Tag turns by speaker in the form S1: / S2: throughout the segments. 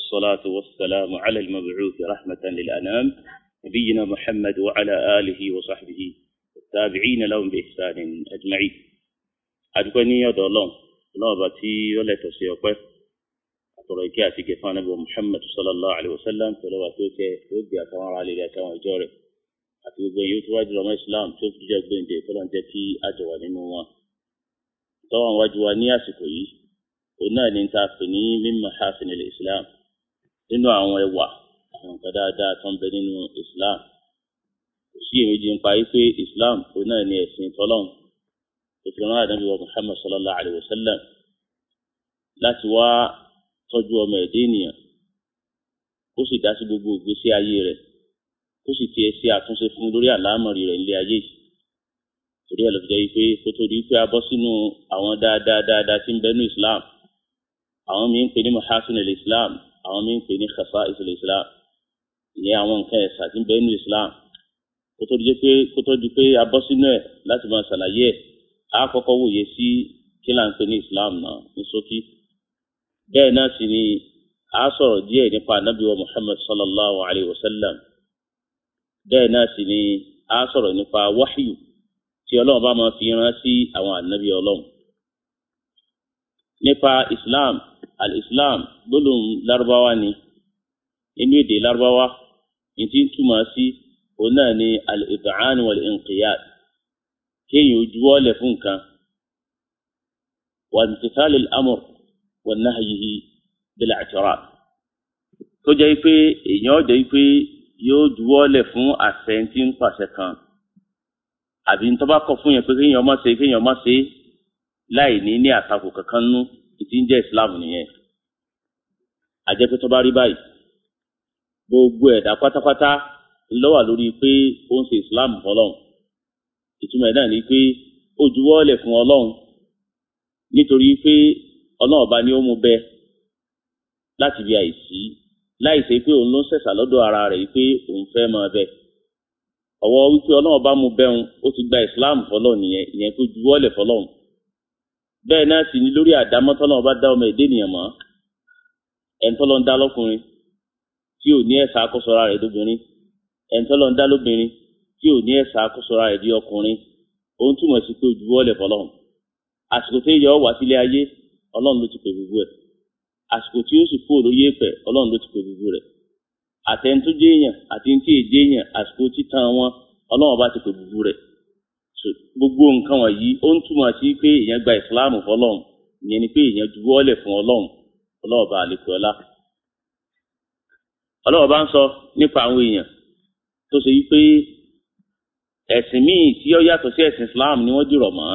S1: والصلاة والسلام على المبعوث رحمة للأنام نبينا محمد وعلى آله وصحبه التابعين لهم بإحسان أجمعين أدوكني يا دولون الله باتي ولا تسيقه أتركي أتيك فانا محمد صلى الله عليه وسلم فلو أتوك ودي أتوار على أتوار جوري أتوك يوتواج رمى إسلام توف جاك بنتي فلان تكي أجوى لنوان طبعا واجوى نياسي كوي òun náà ní ta pè ní mímọ hasin ilẹ̀ islam nínú àwọn ẹwà àwọn nǹkan dáadáa tó ń bẹ nínú islam kò sí èméjì ń pa wípé islam òun náà ní ẹ̀sìn tọ́lọ́n tó fi rán àdánù wa muhammad sallallahu alayhi wa sallam láti wá tọ́jú ọmọ ẹ̀dẹ́ ènìyàn kó sì dá sí gbogbo ìgbésí ayé rẹ̀ kó sì tiẹ̀ ṣe àtúnṣe fún lórí àlámọ̀rí rẹ̀ nílé ayé yìí torí ẹ̀ ló fi jẹ́ wípé kó tó di wípé a bọ́ sínú àwọn dáadáa dáadáa tí ń bẹ nínú islam àwọn mi ń pè ní mahasin islam àwọn mi ń pè ní khasa'is islam ìyẹn àwọn nǹkan ẹ̀sà tí ń bẹ nínú islam kó tó di pé kó tó di pé a bọ́ sínú ẹ̀ láti máa ṣàlàyé ẹ̀ á kọ́kọ́ wòye sí kí là ń pè ní islam náà ní ṣókí bẹ́ẹ̀ náà sì ni a sọ̀rọ̀ díẹ̀ nípa anabi wa muhammad sallallahu alayhi wa sallam bẹ́ẹ̀ náà sì ni a sọ̀rọ̀ nípa wahyu tí ọlọ́run bá máa fi rán sí àwọn anabi ọlọ́run nípa islam al-islam gbólóhùn lárúbáwá ni inú èdè lárúbáwá ní tí ń túmọ̀ sí òun náà ni al-ib'an wal-inqiyad kéèyàn ó juwọ́lẹ̀ fún nǹkan wa imtithal al-amr wa nahyihi bil-i'tirad tó jẹ́ pé èèyàn jẹ́ pé yóò juwọ́lẹ̀ fún àṣẹ tí ń pàṣẹ kan àbí tó bá kọ̀ fún yẹn pé kéèyàn má ṣe kéèyàn má ṣe láì ní ní àtakò kankan nú ìtí ń jẹ́ islam nìyẹn àjẹpẹ́ tó bá rí báyìí gbogbo ẹ̀dá pátápátá ńlọ́wà lórí pé ó ń ṣe islam fọlọ́run ìtumọ̀ ẹ̀ náà ni pé ó juwọ́lẹ̀ fún ọlọ́run nítorí pé ọlọ́run ọba ni ó mú bẹ láti bí àìsí láì ṣe pé òun ló ń ṣẹ̀ṣà lọ́dọ̀ ara rẹ̀ pé òun fẹ́ máa bẹ ọwọ́ wípé ọlọ́run ọba mú bẹ́hùn ó ti gba islam fọlọ́run nìyẹn ìyẹn tó juwọ́lẹ̀ fọlọ́run bẹ́ẹ̀ náà sì ni lórí àdámọ́ tọ́lọ́run bá dá ọmọ èdè ènìyàn mọ́ ẹni tọ́lọ́ ń dá lọ́kùnrin tí ò ní ẹ̀sà àkósọ́ra rẹ̀ lóbìnrin ẹni tọ́lọ́ ń dá lóbìnrin tí ò ní ẹ̀sà àkósọ́ra rẹ̀ di ọkùnrin òun túmọ̀ sí pé ojúwọ́lẹ̀ fọlọ́run àsìkò tí yọ wá sílé ayé ọlọ́run ló ti pè gbogbo ẹ̀ àsìkò tí ó sì kú òróyè pẹ̀ ọlọ́run ló ti pè gbogbo rẹ̀ àtẹni tó jẹ́ èèyàn àti ní tí èjé èèyàn àsìkò títan wọn ọlọ́run bá ti pè gbogbo rẹ̀ gbogbo nǹkan wọ̀nyí ó ń túmọ̀ sí pé èèyàn gba ìsìláàmù fọlọ́run ìyẹn ni pé èèyàn juwọ́lẹ̀ fún ọlọ́run ọlọ́run bá àlekè ọlá. ọlọ́run bá ń sọ nípa àwọn èèyàn tó ṣe yí pé ẹ̀sìn míì tí ó yàtọ̀ sí ẹ̀sìn islam ni wọ́n dìrọ̀ mọ́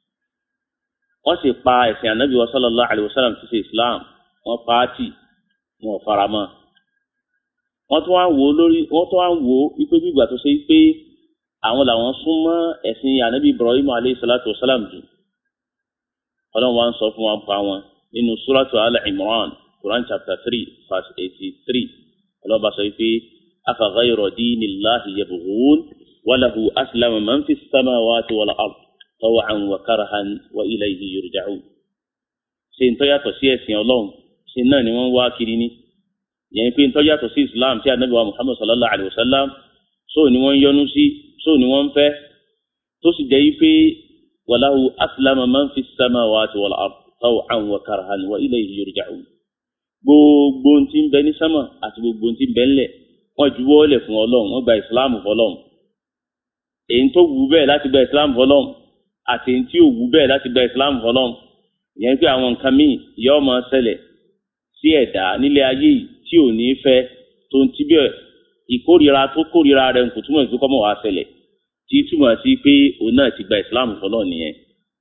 S1: wọ́n sì pa ẹ̀sìn ànábì wa sallallahu alayhi wa sallam ti ṣe islam wọ́n pa á tì wọn ò fara mọ́ wọ́n tún wá ń wò lórí wọ́n tún wá ń wò wípé bí ìgbà tó ṣe pé àwọn làwọn súnmọ́ ẹ̀sìn ànábì ibrahim aleyhi salatu wa salam jù ọlọ́run wa ń sọ fún wa pa wọn nínú suratu al-imran quran chapter three verse eighty three ọlọ́run bá sọ pé afa ghayra dinillahi yabghun wa lahu aslama man fi samawati wal ard taw'an wa karhan wa ilayhi yurja'un. ṣe ń tọ́yàtọ̀ sí ẹ̀sìn ọlọ́run ṣe náà ni wọ́n wá kiri ní yẹn pé ń tọ́yàtọ̀ sí islam tí ànábì wa muhammad sallallahu alayhi wa sallam sóò ni wọ́n yọ́nú sí sóò ni wọ́n fẹ́ tó sì jẹ́ yí pé wàláhu aslama man fi samawati wal ard taw'an wa karhan wa ilayhi yurja'un. gbogbo ti ń bẹ ní sámà àti gbogbo ti ń bẹ ńlẹ̀ wọ́n juwọ́ lẹ̀ fún ọlọ́run wọ́n gba ìsìláàmù fọlọ́run. èyí tó wù bẹ́ẹ̀ láti gba ìsìláàmù fọlọ́run àti èyí tí ò wù bẹ́ẹ̀ láti gba ìsìláàmù fọlọ́run. ìyẹn pé àwọn nǹkan míì yóò máa ṣẹlẹ̀ sí ẹ̀dá nílé ayé yìí tí ò ní fẹ́ tó ń tí bẹ́ẹ̀ ìkórira tó kórira rẹ̀ kò túmọ̀ sí kọ́mọ̀ wá ṣẹlẹ̀ tí túmọ̀ sí pé òun náà ti gba ìsìláàmù fọlọ́ nìyẹn.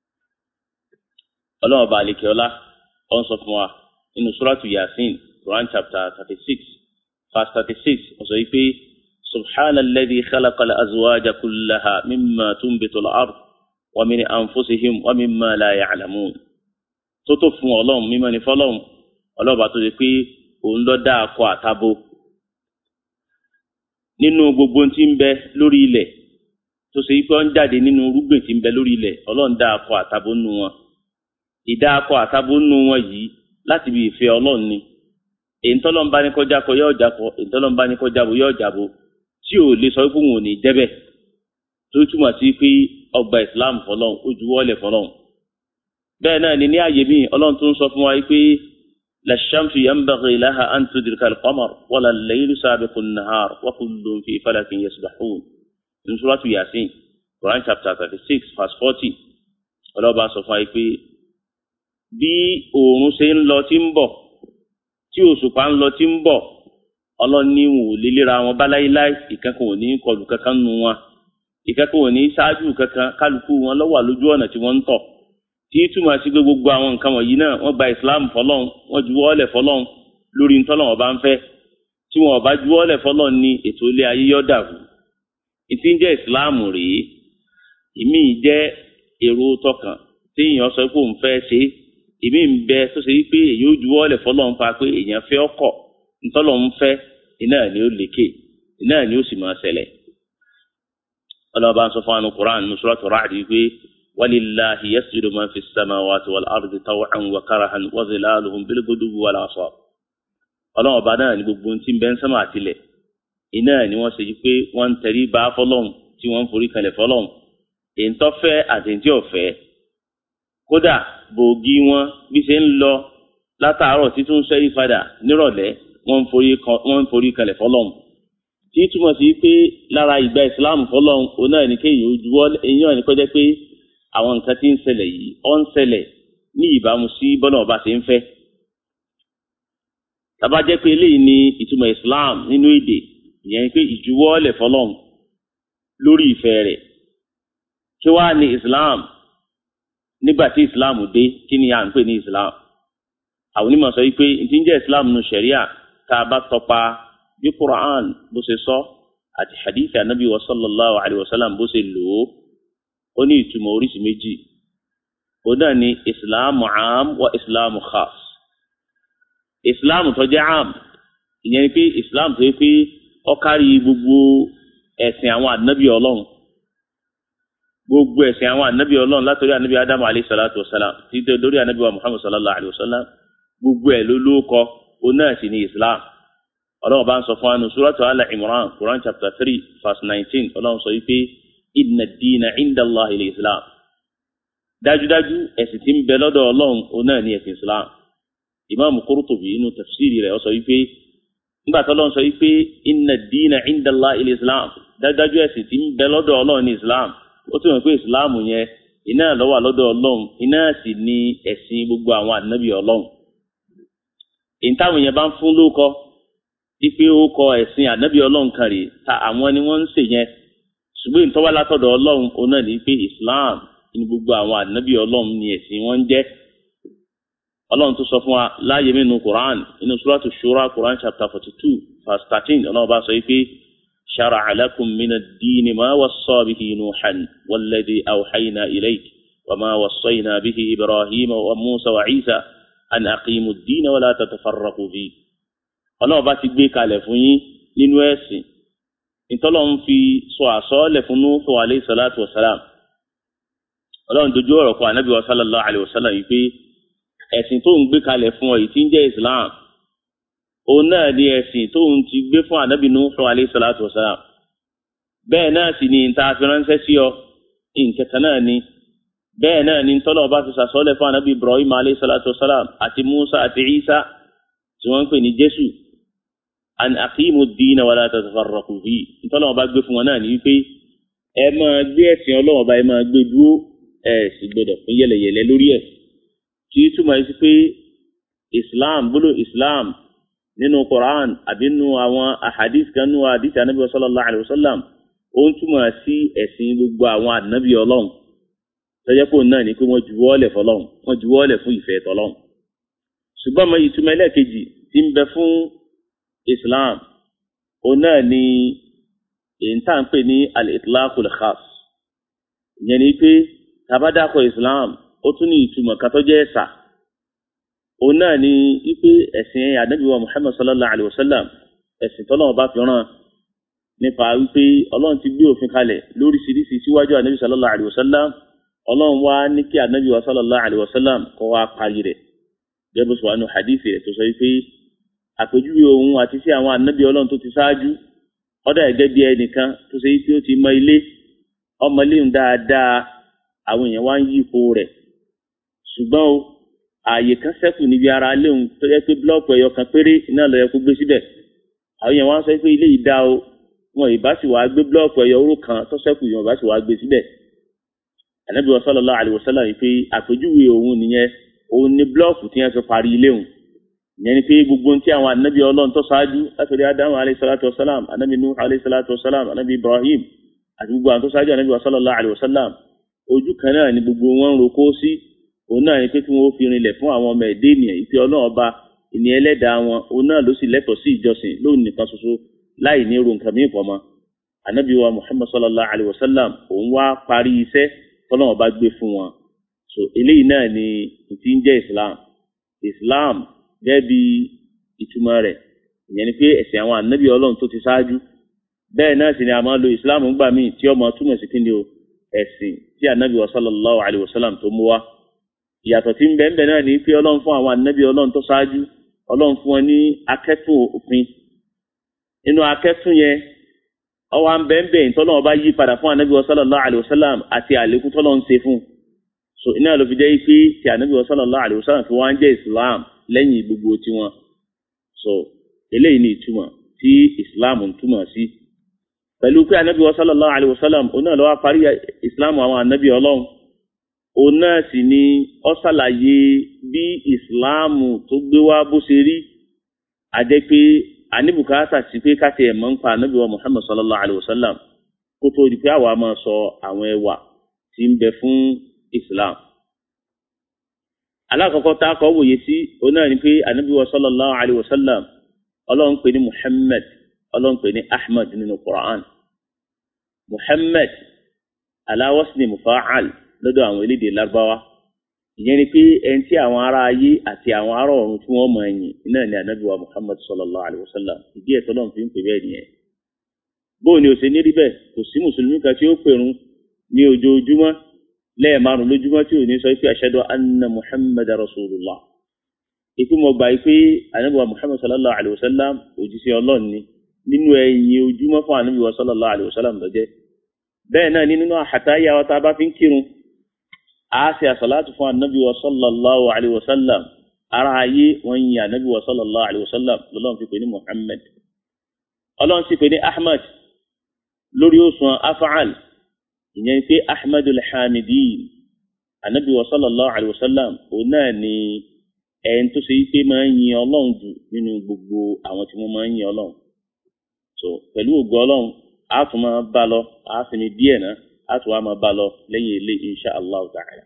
S1: ọlọ́run ọba àlekè ọlá ọ ń sọ fún wa nínú suratu yasin quran chapter thirty six verse thirty six ó sọ pé subhana alladhi khalaqa al-azwaja kullaha mimma tunbitu al-ard wa min anfusihim wa mimma la ya'lamun. tó tó fún ọlọ́run mímọ́ ní fọlọ́run ọlọ́run bá tó ṣe pé òun ló dá akọ àtabo nínú gbogbo tí ń bẹ lórí ilẹ̀ tó ṣe pé ó ń jáde nínú irúgbìn tí ń bẹ lórí ilẹ̀ ọlọ́run dá akọ àtabo nù wọn ìdá akọ àtabo nù wọn yìí láti bí ìfẹ́ ọlọ́run ni èyí tọ́lọ́mbá ní kọjá kọ yóò jákọ èyí tọ́lọ́mbá ní kọjá bo yóò jábo tí ò lè sọ pé òun ò ní jẹ́bẹ̀ tó túmọ̀ sí pé ọgbà islam fọlọ́n ó juwọ́lẹ̀ fọlọ́n bẹ́ẹ̀ náà ni ní ààyè míì ọlọ́run tó ń sọ fún wa pé للشمس ينبغي لها أن تدرك القمر ولا الليل سابق النهار وكل في فلك يسبحون من سورة ياسين Quran chapter thirty six verse forty ọlọ́ba sọ fún wa pé bí oòrùn ṣe ń lọ tí ń bọ̀ tí òṣùpá ń lọ tí ń bọ̀ ọlọ́ni wò lélẹ́ra wọn bá láíláí ìkankan ò ní kọlù kankan nu wọn ìkankan ò ní ṣáájú kankan kálukú wọn ló wà lójú ọ̀nà tí wọ́n ń tọ̀ tí túmọ̀ sí pé gbogbo àwọn nǹkan wọ̀nyí náà wọ́n gba islam fọlọ́n wọ́n ju wọ́ọ̀lẹ̀ fọlọ́n lórí ntọ́lọ́n ọba ń fẹ́ tí wọn ọba ju wọ́ọ̀lẹ̀ fọlọ́n ní ètò ilé ayé yọ̀ dàrú ìtí ń jẹ́ islam rèé ìmí jẹ́ èrò tọkàn tí èèyàn sọ pé òun fẹ́ ṣe ìmí ń bẹ tó ṣe wípé èyí ó ju wọ́ọ̀lẹ̀ fọlọ́n pa pé èèyàn fẹ́ ọkọ̀ ntọ́lọ́n ń fẹ́ iná ni ó lékè iná ni ó sì máa ṣẹlẹ̀ ọlọ́ba ń sọ fún àwọn Qur'an nusratu Ra'd wípé ولله يسجد من في السماوات والأرض طوعا وكرها وظلالهم بالغدو والآصال ọlọ́run ọba náà ní gbogbo tí ń bẹ ń sánmà àtìlẹ̀ iná ni wọ́n ṣe pé wọ́n ń tẹrí bá fọlọ́run tí wọ́n ń forí kalẹ̀ fọlọ́run èyí tó fẹ́ àti èyí tí ò fẹ́ kódà bòógì wọn bí ṣe ń lọ látàárọ̀ títún ṣẹ́yí padà nírọ̀lẹ́ wọ́n ń forí kalẹ̀ fọlọ́run tí túmọ̀ sí pé lára ìgbà ìsìláàmù fọlọ́run òun náà ní kéèyàn ojú wọ́n èyí náà ní kọjá pé àwọn nǹkan tí ń ṣẹlẹ̀ yìí ó ń ṣẹlẹ̀ ní ìbámu sí bọ́nà ọba ṣe ń fẹ́. tàbá jẹ́ pé eléyìí ni ìtumọ̀ Islam nínú èdè ìyẹn pé ìjuwọ́lẹ̀ fọlọ́n lórí ìfẹ́ rẹ̀. kí wàá ní Islam nígbà tí Islam dé kí ni à ń pè ní Islam. àwọn onímọ̀ sọ wípé n ti ń jẹ́ Islam nínú ṣẹ̀ríà tá a bá tọpa bí Quran bó ṣe sọ àti hadith anabi wa sallallahu alayhi wa sallam bó ṣe lò ó ó ní ìtumọ̀ oríṣi méjì ó náà ní ìsìláàmù am wa ìsìláàmù khas ìsìláàmù tó jẹ́ am ìyẹn ni pé ìsìláàmù tó yẹ pé ó kárí gbogbo ẹ̀sìn àwọn ànábì ọlọ́run gbogbo ẹ̀sìn àwọn ànábì ọlọ́run látọ̀rí ànábì adamu alayhi salatu wa salam títí lórí ànábì wa muhammad sallallahu alayhi wa sallam gbogbo ẹ̀ ló lóko ó náà sì ní ìsìláàmù ọlọ́run bá ń sọ fún wa nù suratu ala imran quran chapter three verse nineteen ọlọ́run sọ yìí pé inna diina inda allah ilẹ̀ islam dájúdájú ẹ̀sìn tí ń bẹ lọ́dọ̀ ọlọ́run òun náà ní ẹ̀sìn islam imaamu Qurtubi inú tafsiri rẹ̀ ó sọ wípé nígbà tó lọ́n sọ wípé inna diina inda allah ilẹ̀ islam dájúdájú ẹ̀sìn tí ń bẹ lọ́dọ̀ ọlọ́run ní islam ó tún wọ́n pé islam yẹn iná ló wà lọ́dọ̀ ọlọ́run iná sì ní ẹ̀sìn gbogbo àwọn ànábì ọlọ́run ìtàwọn yẹn bá ń fún lóko ipe ó kọ ẹ̀sìn ànábì ọlọ́run kan rè ta àwọn ni wọ́n ń ṣe yẹn ṣùgbọ́n ìtọ́wá látọ̀dọ̀ ọlọ́run òun náà ní pé islam ní gbogbo àwọn ànábì ọlọ́run ní ẹ̀sìn wọn ń jẹ́ ọlọ́run tó sọ fún wa láàyè mí nu quran inú suratu shura quran chapter forty two verse thirteen ọlọ́run bá sọ pé shara'a lakum mina ad-dini ma wassa bihi nuhan walladhi awhayna ilayk wa ma wassayna bihi ibrahima wa musa wa isa an aqimu ad-dina wa la tatafarraqu fi ọlọ́run bá ti gbé kalẹ̀ fún yín nínú ẹ̀sìn ìtọ́lọ̀ ń fi sọ àsọ́ọ́lẹ̀ fún Nuhu alayhi salatu wa salam ọlọ́run dojú ọ̀rọ̀ kọ ànábì wa sallallahu alayhi wa sallam yìí pé ẹ̀sìn tó ń gbé kalẹ̀ fún ọ yìí tí ń jẹ́ Islam òun náà ni ẹ̀sìn tó ń ti gbé fún ànábì Nuhu alayhi salatu wa salam bẹ́ẹ̀ náà sì ni ìta fi ránṣẹ́ sí ọ ìǹkẹ̀kẹ̀ náà ni bẹ́ẹ̀ náà ni tọ́lọ̀ bá fi sàsọ́ọ́lẹ̀ fún ànábì Ibrahim alayhi salatu wa salam àti Musa àti Isa tí wọ́n ń pè ní Jésù an aqimu diina wala tatafarraqu fi ntọ́nà ọba gbé fún wọn náà ní wípé ẹ máa gbé ẹ̀sìn ọlọ́wọ́ ọba ẹ máa gbé dúró ẹ sì gbọdọ̀ fún yẹlẹyẹlẹ lórí ẹ̀ tí túmọ̀ sí pé islam gbọ́dọ̀ islam nínú quran àbí nínú àwọn ahadith kan nínú ahadith anabi sallallahu alayhi wa sallam ó ń túmọ̀ sí ẹ̀sìn gbogbo àwọn anabi ọlọ́run tọ́jà pò náà ní pé wọ́n juwọ́lẹ̀ fọlọ́run wọ́n juwọ́lẹ̀ fún ìfẹ́ tọ́lọ́run ṣùgbọ́n mo ìtumọ̀ ẹlẹ́ẹ̀kejì tí ń bẹ fún islam òun náà ni èyí tá à ń pè ní al-itlaqul khas ìyẹn ni pé tabadakọ islam ó tún ní ìtumọ̀ kátó jẹ́ ẹ̀sà òun náà ni wípé ẹ̀sìn ànábì wa muhammad sallallahu alayhi wa sallam ẹ̀sìn tọ́lọ́wọ́n bá fi ràn nípa wípé ọlọ́run ti gbé òfin kalẹ̀ lóríṣiríṣi síwájú ànábì sallallahu alayhi wa sallam ọlọ́run wá ní kí ànábì wa sallallahu alayhi wa sallam kọ́ wá parí rẹ̀ gẹ́gẹ́ bó sọ wà nù hadith rẹ̀ tó sọ wípé àpèjúwe òun àti sí àwọn ànábì ọlọ́run tó ti ṣáájú ọ̀dà ẹ̀gẹ́ bí ẹnìkan tó ṣe tí ó ti mọ ilé ọmọ ilé ń dáadáa àwọn èèyàn wá ń yí ipò rẹ̀ ṣùgbọ́n o ààyè kan ṣẹ́kù níbi ara léhùn tó yẹ pé búlọ́ọ̀kù ẹ̀yọ kan péré iná ló yẹ kó gbé síbẹ̀ àwọn èèyàn wá ń sọ pé ilé yìí dá o wọn ìbá sì wàá gbé búlọ́ọ̀kù ẹ̀yọ oró kan tó ṣẹ́kù yìí wọn ìbá sì wàá gbé síbẹ̀ ànábì sallallahu alaihi wasallam yìí pé àpèjúwe òun nìyẹn òun ni búlọ́ọ̀kù tí wọ́n fi parí ilé òun ìyẹn ni pé gbogbo tí àwọn ànábì ọlọ́run tó ṣáájú látòrí adamu alayhi salatu wasalam ànábì nuh alayhi salatu wasalam ànábì ibrahim àti gbogbo àwọn tó ṣáájú ànábì sallallahu alaihi wasallam ojú kan náà ni gbogbo wọn ń roko sí òun náà ni pé kí wọn fi rinlẹ̀ fún àwọn ọmọ ẹ̀dẹ́ ènìyàn ìpè ọlọ́run ọba ìní ẹlẹ́dàá wọn òun náà ló sì lẹ́tọ̀ọ́ sí ìjọsìn lóun nìkan ṣoṣo láì ní irun nǹkan mìíràn mọ́ ànábì wa muhammad sallallahu alaihi wasallam òun wá parí iṣẹ́ tọ́lọ́run ọba gbé fún wọn so eléyìí náà ni ti ń jẹ́ islam islam gẹ́gẹ́ bí ìtumọ̀ rẹ̀ ìyẹn ni pé ẹ̀sìn àwọn ànábì ọlọ́run tó ti ṣáájú bẹ́ẹ̀ náà sì ni a máa lo islam ńgbà míì tí ọmọ túmọ̀ sí kíni o ẹ̀sìn tí ànábì wa sallallahu alayhi wa sallam tó mú wá ìyàtọ̀ tí ń bẹ ń bẹ náà ni pé ọlọ́run fún àwọn ànábì ọlọ́run tó ṣáájú ọlọ́run fún wọn ní akẹ́tùn òfin nínú akẹ́tùn yẹn ọwọ́ à ń bẹ ń bẹ ìtọ́lọ́wọ́ bá yí padà fún ànábì wa sallallahu alayhi wa sallam àti àlékún tọ́lọ́run ṣe fún so iná ló fi jẹ́ pé tí ànábì wa sallallahu alayhi wa sallam fi wá ń jẹ́ islam lẹ́yìn gbogbo tiwọn so eléyìí ni ìtumọ̀ tí islam ń túmọ̀ sí pẹ̀lú pé anabi wa sallallahu alayhi wa sallam òun náà ló wá parí islam àwọn anabi ọlọ́run òun náà sì ni ó ṣàlàyé bí islam tó gbé wá bó ṣe rí àjẹ́ pé àníbùkátà sí pé káṣí ẹ̀ mọ́ ń pa anabi wa muhammad sallallahu alayhi wa sallam kó tó di pé àwa máa sọ àwọn ẹwà tí ń bẹ fún islam alákọ̀ọ́kọ́ tá a kọ́ wòye sí òun náà ni pé anabi wa sallallahu alayhi wa sallam ọlọ́run pè ní muhammad ọlọ́run pè ní ahmad nínú quran muhammad aláwọ̀sìn mufa'al lọ́dọ̀ àwọn elédè lárúbáwá ìyẹn ni pé ẹni tí àwọn ará ayé àti àwọn ará ọ̀run tí wọ́n mọ̀ ẹ̀yìn náà ni anabi wa muhammad sallallahu alayhi wa sallam ìdí ẹ̀ tọ́lọ́run fi ń pè bẹ́ẹ̀ nìyẹn bóun ni ó ṣe ní rí bẹ́ẹ̀ kò sí mùsùlùmí kan tí ó pèrún ní ojoojúmọ́ lẹ́ẹ̀márùn lójúmọ́ tí ò ní sọ pé ashadu anna muhammad rasulullah ìpín mo gbà pé anabiwa muhammad sallallahu alayhi wa sallam òjíṣẹ́ ọlọ́run ni nínú ẹ̀yìn ojúmọ́ fún anabiwa sallallahu alayhi wa sallam lọ́jẹ́ bẹ́ẹ̀ náà ni nínú àhàtáyà wa tá a bá fi ń kírun a ṣe àṣàlátù fún anabiwa sallallahu alayhi wa sallam ara ayé wọn yin anabiwa sallallahu alayhi wa sallam lọ́lọ́run fi pè ní muhammad ọlọ́run sì pè ní ahmad lórí òṣùwọ̀n afa'al ìyẹn pé ahmadul hamidin anabiwa sallallahu alayhi wa sallam òun náà ni ẹni tó ṣe pé máa ń yin ọlọ́run jù nínú gbogbo àwọn tí wọ́n máa ń yin ọlọ́run so pẹ̀lú ògo ọlọ́run a tún máa bá lọ a sì ní díẹ̀ náà a tún wá máa bá lọ lẹ́yìn ilé insha allah ta'ala.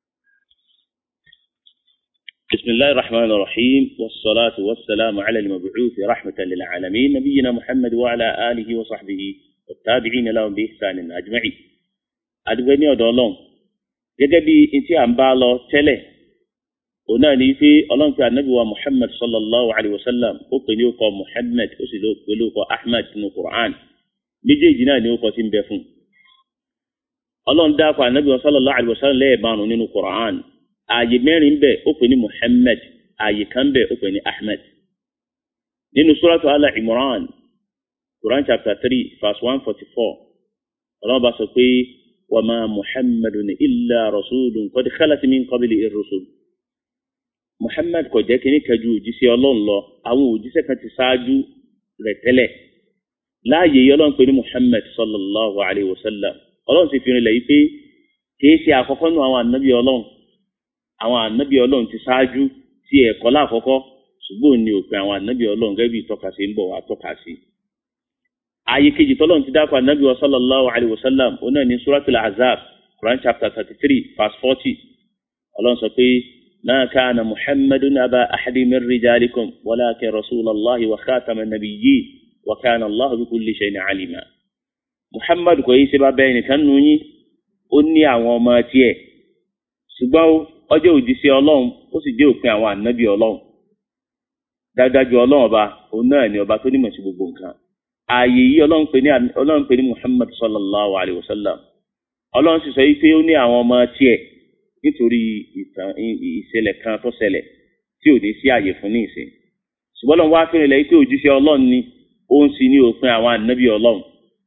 S1: بسم الله الرحمن الرحيم والصلاة والسلام على المبعوث رحمة للعالمين نبينا محمد وعلى آله وصحبه والتابعين لهم بإحسان أجمعين أدويني أدولون جدبي انتي عم بالو تله òun náà ní pé ọlọ́run pé anabi wa muhammad sallallahu alayhi wa sallam ó pè ní orúkọ muhammad ó sì pè ní orúkọ ahmed nínú quran méjèèjì náà ní orúkọ tí ń bẹ fún ọlọ́run dákọ̀ anabi wa sallallahu alayhi wa sallam lẹ́ẹ̀márùn nínú quran ààyè mẹ́rin bẹ̀ ó pè ní muhammad ààyè kan bẹ̀ ó pè ní ahmed nínú suratu ala imran quran chapter three verse one forty four ọlọ́run bá sọ pé wa ma muhammadun illa rasulun qad khalat min qablihi ir-rusul muhammad kò jẹ́ kínní kẹjú òjíṣẹ́ ọlọ́run lọ àwọn òjíṣẹ́ kan ti ṣáájú rẹ̀ tẹ́lẹ̀ láàyè yìí ọlọ́run pè ní muhammad sallallahu alayhi wa sallam ọlọ́run sì fi rinlẹ̀ yìí pé kìí ṣe àkọ́kọ́ nù àwọn ànábì ọlọ́run àwọn ànábì ọlọ́run ti ṣáájú tí ẹ̀kọ́ láàkọ́kọ́ ṣùgbọ́n ní òpin àwọn ànábì ọlọ́run gẹ́gẹ́ bí ìtọ́ka sí ń bọ̀ wá tọ́ka sí. ààyè kejì tọ́lọ́run ti dákọ̀ ànábì wa sallallahu alayhi wa sallam ó náà ní suratul azab quran chapter thirty three verse forty ọlọ́run sọ pé ما كان محمد أبا أحد من رجالكم ولكن رسول الله وخاتم النبيين وكان الله بكل شيء عليما محمد kò yí ṣe bá bẹ́ẹ̀ nìkan nù yín ó ní àwọn ọmọ tiẹ̀ ṣùgbọ́n ọjọ́ òjíṣẹ́ ọlọ́run ó sì jẹ́ òpin àwọn ànábì ọlọ́run dájúdájú ọlọ́run ọba òun náà ni ọba tó nímọ̀ sí gbogbo nǹkan ààyè yìí ọlọ́run pè ní ọlọ́run pè ní Muhammad sallallahu alayhi wa sallam ọlọ́run sì sọ yìí pé ó ní àwọn ọmọ tiẹ̀ nítorí ìtàn ìṣẹ̀lẹ̀ kan tó ṣẹlẹ̀ tí ò ní sí àyè fún ní ìsìn ṣùgbọ́n lọ́n wá fẹ́rẹ̀ lẹ́yìn pé òjíṣẹ́ ọlọ́run ni ó ń sin ní òfin àwọn ànábì ọlọ́run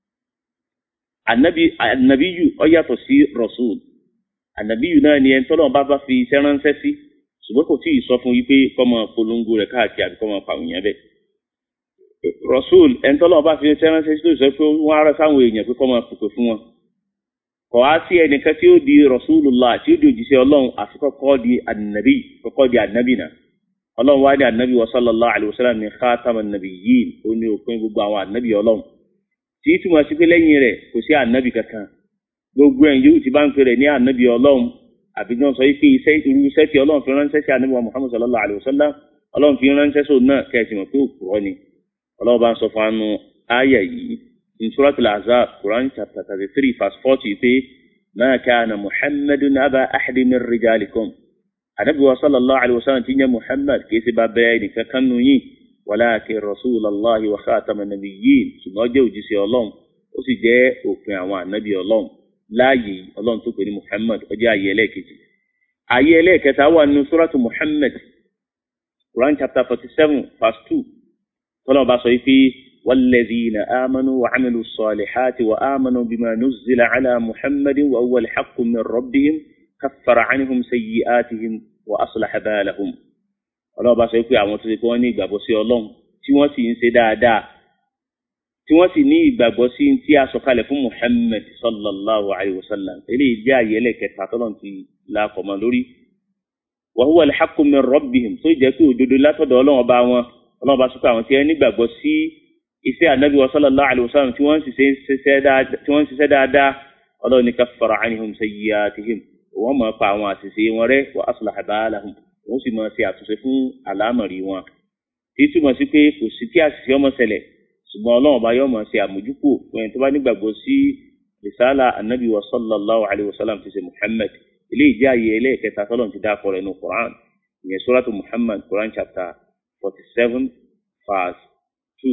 S1: ànábì ànábìyù ó yàtọ̀ sí rasul ànábìyù náà ni ẹni tọ́lọ́run bá bá fi iṣẹ́ ránṣẹ́ sí ṣùgbọ́n kò tí ì sọ fún yí pé kọ́mọ polongo rẹ̀ káàkiri àbí kọ́mọ pàwọn yẹn bẹ́ẹ̀ rasul ẹni tọ́lọ́run bá fi iṣẹ́ ránṣẹ́ sí tó sọ pé wọ́n á rẹ sáwọn èèyàn pé kọ́mọ pèpè fún wọn kọ̀ á sí ẹnìkan tí ó di rasulullah tí ó di òjíṣẹ́ ọlọ́run àfi kọ́kọ́ di ànábì kọ́kọ́ di ànábì náà ọlọ́run wá ní ànábì wa sallallahu alayhi wa sallam ní khataman nabiyyin ó ní òpin gbogbo àwọn ànábì ọlọ́run tí túmọ̀ sí pé lẹ́yìn rẹ̀ kò sí ànábì kankan gbogbo ẹ̀ yóò ti bá ń pè rẹ̀ ní ànábì ọlọ́run àbí náà sọ pé iṣẹ́ irú iṣẹ́ tí ọlọ́run fi ránṣẹ́ sí ànábì wa muhammad sallallahu alayhi wa sallam ọlọ́run fi ránṣẹ́ sóun náà kẹ́sì mọ̀ pé òpùrọ́ ni ọlọ́run bá ń sọ fún anu ayà yìí in suratul ahzab quran chapter thirty three verse forty pé ma kana muhammadun aba ahadi min rijalikum anabi wa sallallahu alaihi wasallam ti ń jẹ́ muhammad kìí ṣe bàbá ẹnìkan kan nù yín walakin rasulallah wa khatama nabiyyin ṣùgbọ́n ó jẹ́ òjíṣẹ́ ọlọ́run ó sì jẹ́ òpin àwọn ànábì ọlọ́run láàyè ọlọ́run tó pè ní muhammad ó jẹ́ ààyè ẹlẹ́ẹ̀kejì ààyè ẹlẹ́ẹ̀kẹta wà nínú suratu muhammad quran chapter forty seven verse two tọ́lọ́ bá sọ pé walladhina amanu wa amilu salihati wa amanu bima nuzzila ala muhammadin wa huwa alhaqqu min rabbihim kaffara anhum sayyi'atihim wa aslaha balahum ọlọ́run bá sọ pé àwọn tó ṣe pé wọ́n ní ìgbàgbọ́ sí ọlọ́run tí wọ́n sì ń ṣe dáadáa tí wọ́n sì ní ìgbàgbọ́ sí tí a sọ̀kalẹ̀ fún muhammed sallallahu alayhi wa sallam eléyìí jẹ́ àyè ẹlẹ́kẹta tọ́lọ́run ti lákọ̀ọ́mọ lórí wa huwa al-haqqu min rabbihim tó jẹ́ pé òdodo látọ̀dọ̀ ọlọ́run ọba wọn ọlọ́run bá sọ pé àwọn tí wọ́n nígbàgbọ́ sí iṣẹ́ ànábì wa sallallahu alayhi wa sallam tí wọ́n sì ṣiṣẹ́ dáadáa ọlọ́run ní kaffara anhum sayyi'atihim wọ́n máa pa àwọn àṣìṣe wọn rẹ́ wa aslaha balahum wọ́n sì máa ṣe àtúnṣe fún àlámọ̀rí wọn. tí túmọ̀ sí pé kò sí kí àṣìṣe ọmọ ṣẹlẹ̀ ṣùgbọ́n ọlọ́run bá yọ máa ṣe àmójúkò fún ẹni tó bá nígbàgbọ́ sí rìsálà anabi wa sallallahu alayhi wa sallam ti ṣe muhammad ilé ìdí ààyè ẹlẹ́ẹ̀kẹta tọ́lọ́run ti dákọ̀ rẹ̀ nù quran ìyẹn suratu muhammad quran chapter forty seven verse two.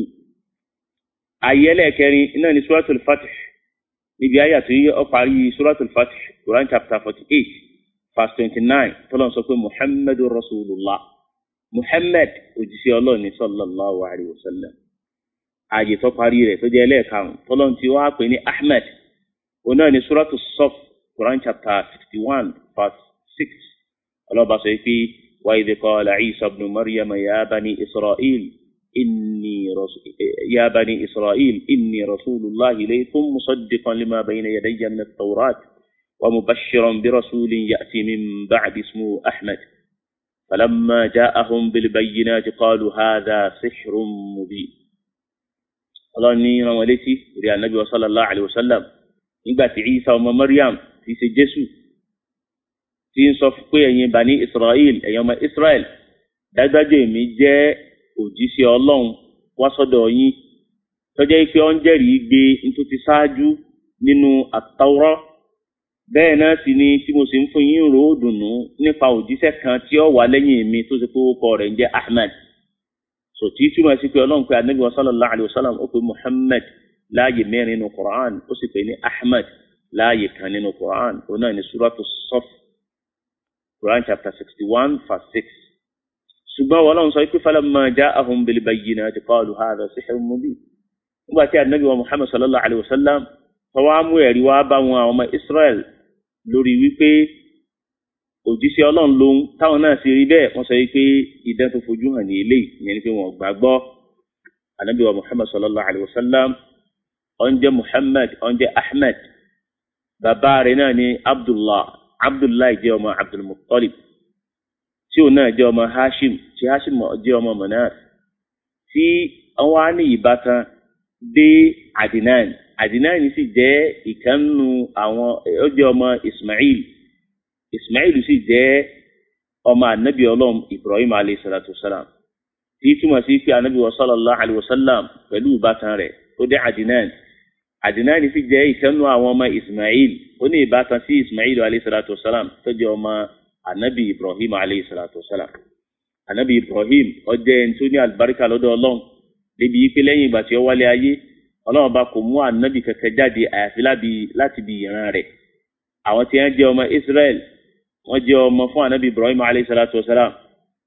S1: ààyè ẹlẹ́ẹ̀kẹrin iná ni suratul fatih níbi àyà tó yẹ ọ parí suratul fatih quran chapter forty eight verse twenty nine tọ́lọ́n sọ pé muhammadu rasulullah muhammad òjíṣẹ́ ọlọ́run ní sallallahu alayhi wa sallam ààyè tó parí rẹ̀ tó jẹ́ ẹlẹ́ẹ̀karùn tọ́lọ́n ti wá pè ní ahmed òun náà ní suratul saf quran chapter sixty one verse six ọlọ́ba sọ pé wa idh qala isa ibn maryam ya bani israel. إني رسول يا بني إسرائيل إني رسول الله إليكم مصدقا لما بين يدي من التوراة ومبشرا برسول يأتي من بعد اسمه أحمد فلما جاءهم بالبينات قالوا هذا سحر مبين الله ني رمالتي ريا النبي صلى الله عليه وسلم nígbà tí Isa ọmọ Maryam ti ṣe Jésù tí ń sọ pé ẹ̀yin bani Israel ẹ̀yin ọmọ Israel dájúdájú èmi jẹ́ òjíṣẹ́ ọlọ́run wá sọ́dọ̀ yín tọ́jẹ́ pé ó ń jẹ́rìí gbé nítorí ti ṣáájú nínú àtàwọ́rọ́ bẹ́ẹ̀ náà sì ni tí mo sì ń fún yín rò ó dùnú nípa òjíṣẹ́ kan tí ó wà lẹ́yìn mi tó ṣe pé ó kọ rẹ̀ ń jẹ́ Ahmed so tí túmọ̀ sí pé ọlọ́run pé anabi sallallahu alayhi wa sallam ó pe Muhammad láàyè mẹ́rin nínú Quran ó sì pè ní Ahmed láàyè kan nínú Quran ó náà ní suratu Saf Quran chapter sixty one verse six ṣùgbọ́n wọn lọ́n sọ pé falamma ja'ahum bil bayyinati qalu hadha sihrun mubin nígbà tí anabi wa muhammad sallallahu alayhi wa sallam tọwọ́ mú ẹ̀rí wá bá wọn àwọn ọmọ israel lórí wípé òjíṣẹ́ ọlọ́run lòun táwọn náà sì rí bẹ́ẹ̀ wọ́n sọ pé idán tó fojú hàn ní ilé ìyẹn ni pé wọ́n gbàgbọ́ anabi wa muhammad sallallahu alayhi wa sallam ó ń jẹ́ muhammad ó ń jẹ́ ahmed bàbá rẹ̀ náà ni abdullah abdullah jẹ́ ọmọ abdulmuttalib tí òun náà jẹ́ ọmọ hashim tí hashim jẹ́ ọmọ manas tí wọ́n á ní ìbátan dé adinan adinan sì jẹ́ ìkànnù àwọn ó jẹ́ ọmọ ismail ismail sì jẹ́ ọmọ anabi ọlọ́run ibrahim alayhi salatu wasalam tí túmọ̀ sí pé anabi wa sallallahu alayhi wa sallam pẹ̀lú ìbátan rẹ̀ ó dé adinan adinan sì jẹ́ ìkànnù àwọn ọmọ ismail ó ní ìbátan sí ismail alayhi salatu wasalam tó jẹ́ ọmọ anabi ibrahim alayhi salatu wasalam anabi ibrahim ọjọ́ ẹni tó ní alibarika lọ́dọ̀ ọlọ́run débi yìí pé lẹ́yìn ìgbà tí ó wálé ayé ọlọ́run bá kò mú anabi kẹkẹ jáde àyàfi láti bí ìran rẹ̀ àwọn tí wọ́n jẹ́ ọmọ israel wọ́n jẹ́ ọmọ fún anabi ibrahim alayhi salatu wasalam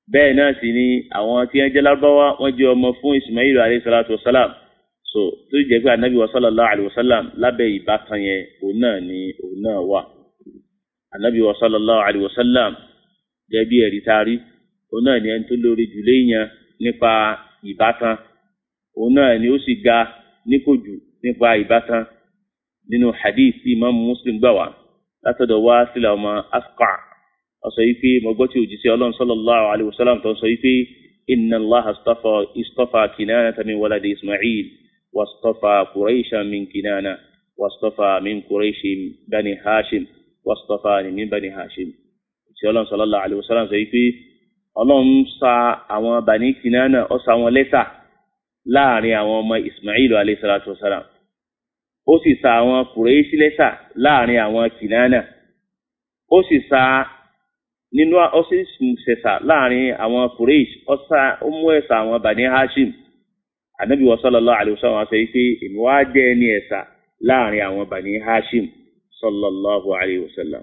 S1: bẹ́ẹ̀ náà sì ni àwọn tí wọ́n jẹ́ lárúbáwá wọ́n jẹ́ ọmọ fún ismail alayhi salatu wa salam so tó jẹ́ pé anabi wa sallallahu alayhi wa sallam lábẹ́ ìbátan yẹn òun náà ni òun náà wà anabi wa sallallahu alayhi wa sallam jẹ́ bí ẹ̀rí taari òun náà ni ẹni tó lórí jù léèyàn nípa ìbátan òun náà ni ó sì ga níkòjù nípa ìbátan nínú hadith tí imam muslim gbà wá látọ̀dọ̀ wá sílẹ̀ ọmọ asqa ọsọ yìí pé mo gbọ́ tí òjíṣẹ́ ọlọ́run sallallahu alayhi wa sallam tó sọ yìí pé inna allah istafa istafa kinana min waladi ismail wastafa quraisha min kinana wastafa min quraishi bani hashim wastafa ni min bani hashim òjíṣẹ́ ọlọ́run sallallahu alayhi wa sallam sọ yìí pé ọlọ́run sa àwọn bani kinana ó sa wọn lẹ́sà láàrin àwọn ọmọ ismail alayhi salatu wa salam ó sì sa àwọn quraishi lẹ́sà láàrin àwọn kinana ó sì sa nínú ọsísẹsà láàrin àwọn Quraysh ọsà ọmú ẹsà àwọn Bani Hashim anabi wa sallallahu alayhi wa sallam sọ pé èmi wá jẹ ẹni ẹsà láàrin àwọn Bani Hashim sallallahu alayhi wa sallam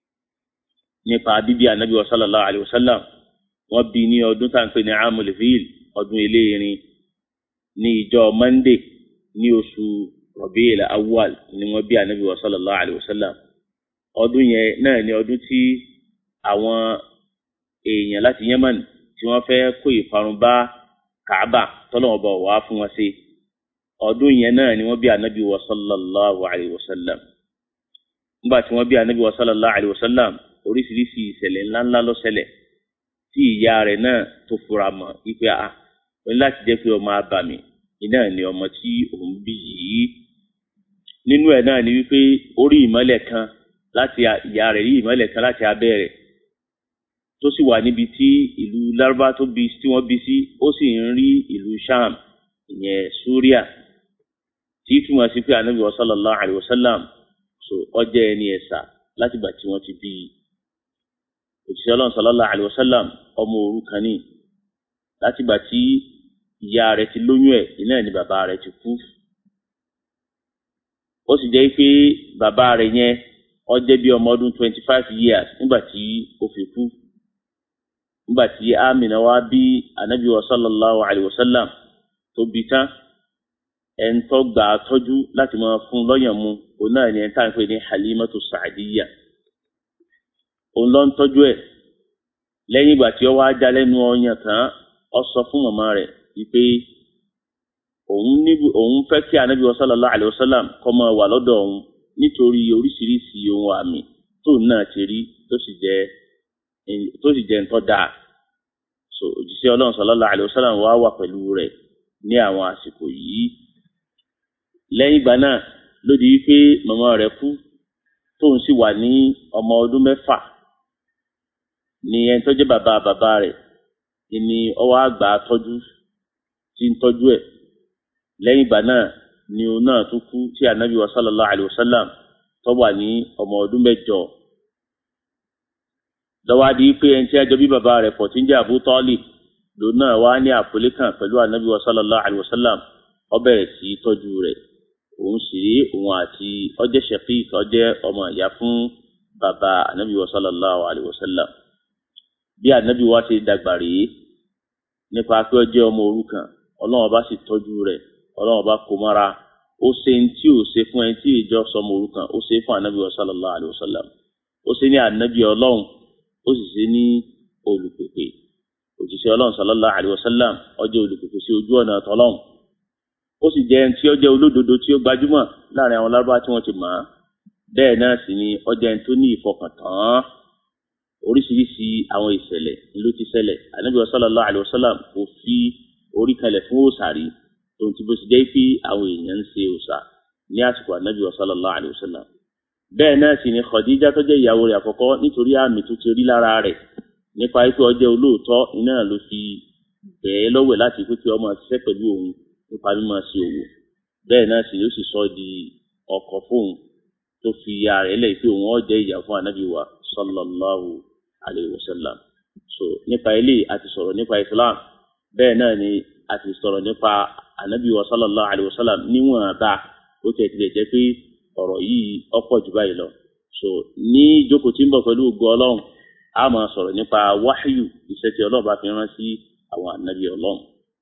S1: nípa bíbí anabi wa sallallahu alayhi wa sallam wọ́n bí ní ọdún tá à ń pè ní amul fil ọdún eléyìírín ní ìjọ Monday ní oṣù Rabi'il awwal ni wọ́n bí anabi wa sallallahu alayhi wa sallam ọdún yẹn náà ni ọdún tí àwọn èèyàn láti Yemen tí wọ́n fẹ́ kó ìparun bá Kaaba tọ́lọ́wọ́n bọ̀ wá fún wọn sí ọdún yẹn náà ni wọ́n bí anabi wa sallallahu alayhi wa sallam nígbà tí wọ́n bí anabi wa sallallahu alayhi wa sallam oríṣiríṣi ìṣẹ̀lẹ̀ ńláńlá ló ṣẹlẹ̀ tí ìyá rẹ̀ náà tó fura mọ́ ipe a ó ní láti jẹ́ pé ọmọ abàmì iná ni ọmọ tí òun bí yìí nínú ẹ̀ náà ni wípé orí ìmọ́lẹ̀ kan láti ìyá rẹ̀ rí ìmọ́lẹ̀ kan láti abẹ́ rẹ̀ tó sì wà níbi tí ìlú lárúbá tó bí tí wọ́n bí sí ó sì ń rí ìlú sham ìyẹn suria tí túmọ̀ sí pé anabi wa sallallahu alayhi wa sallam so ọjọ́ ẹni ẹ̀sà láti gbà tí wọ́n ti bí i òṣìṣẹ́ ọlọ́run sallallahu alayhi wa sallam ọmọ òrukàn ni láti gbà tí ìyá rẹ̀ ti lóyún ẹ̀ iná ẹ̀ ni bàbá rẹ̀ ti kú ó sì jẹ́ pé bàbá rẹ̀ yẹn ó jẹ́ bí ọmọ ọdún twenty five years nígbà tí ó fi kú nígbà tí amina wá bí anabi wa sallallahu alayhi wa sallam tó bí tán ẹn tó gbà á tọ́jú láti máa fún lọ́yàn mu òun náà ni ẹn tá à ń pè ní halimatu saadiya òun ló ń tọ́jú ẹ̀ lẹ́yìn ìgbà tí ó wá já lẹ́nu ọyàn tán ó sọ fún màmá rẹ̀ wípé òun níbi òun fẹ́ kí anabi wa sallallahu alayhi wa sallam kó máa wà lọ́dọ̀ òun nítorí oríṣiríṣi ohun àmì tóun náà ti rí tó sì jẹ́ tó sì jẹ́ ntọ́ dáa so òjíṣẹ́ ọlọ́run sallallahu alaihi wasallam wá wà pẹ̀lú rẹ̀ ní àwọn àsìkò yìí lẹ́yìn ìgbà náà ló di wípé màmá rẹ̀ kú tóun sì wà ní ọmọ ọdún mẹ́fà ní ẹni tó jẹ́ bàbá bàbá rẹ̀ ni ọwọ́ àgbà tọ́jú tí ń tọ́jú ẹ̀ lẹ́yìn ìgbà náà ni òun náà tó kú tí anabi wa sallallahu alaihi wasallam tó wà ní ọmọ ọdún mẹ́jọ lọ́wọ́ di pé ẹni tí a jọ bí bàbá rẹ̀ pọ̀ tí ń jẹ́ Abu Talib lòun náà wá ní àpòlé kan pẹ̀lú anabi wa sallallahu alayhi wa sallam ó bẹ̀rẹ̀ sí tọ́jú rẹ̀ òun sì rí òun àti ọjẹ́ shaqiq ọjẹ́ ọmọ ìyá fún bàbá anabi wa sallallahu alayhi wa sallam bí anabi wa ṣe dàgbà rèé nípa pé ọjẹ́ ọmọ òrukàn ọlọ́wọ́n bá sì tọ́jú rẹ̀ ọlọ́wọ́n bá kó mọ́ra ó ṣe ń tí ò ṣe fún ẹni tí ìjọ sọmọ òrukàn ó ṣe fún anabi wa sallallahu alayhi wa sallam ó ṣe ní anabi ọlọ́run ó sì ṣe ní olùpèpè òjíṣẹ́ ọlọ́run sallallahu alayhi wa sallam ó jẹ́ olùpèpè sí ojú ọ̀nà tọ́lọ́run ó sì jẹ́ ẹni tí ó jẹ́ olódodo tí ó gbajúmọ̀ láàrin àwọn lárúbá tí wọ́n ti mọ̀ ọ́ bẹ́ẹ̀ náà sì ni ó jẹ́ ẹni tó ní ìfọkàntán oríṣiríṣi àwọn ìṣẹ̀lẹ̀ ló ti ṣẹlẹ̀ ànábì sallallahu alayhi wa sallam kò fi orí kalẹ̀ fún òòṣà rí tòun ti bó ti jẹ́ pé àwọn èèyàn ń ṣe òòṣà ní àsìkò ànábì sallallahu alayhi wa sallam bẹ́ẹ̀ náà sì ni Khadija tó jẹ́ ìyàwó rẹ̀ àkọ́kọ́ nítorí àmì tó ti rí lára rẹ̀ nípa pé ọjọ́ olóòótọ́ iná ló fi bẹ̀ẹ́ lọ́wẹ̀ láti pé kí ọmọ ṣiṣẹ́ pẹ̀lú òun nípa mímọ̀ sí òwò bẹ́ẹ̀ náà sì ló sì sọ di ọkọ fóun tó fi ya rẹ̀ lẹ̀ pé òun ọ̀jẹ̀ ìyà fún ànábì wa sallallahu alayhi wa sallam so nípa ilé àti sọ̀rọ̀ nípa Islam bẹ́ẹ̀ náà ni àti sọ̀rọ̀ nípa ànábì wa sallallahu alayhi wa sallam níwọ̀n bá ó tẹ̀ tilẹ̀ jẹ́ pé ọ̀rọ̀ yìí ọ̀pọ̀ jù báyìí lọ so ní ìjókòó tí ń bọ̀ pẹ̀lú ògo ọlọ́run a máa sọ̀rọ̀ nípa wáhíyù iṣẹ́ tí ọlọ́run bá fi rán sí àwọn ànábì ọlọ́run.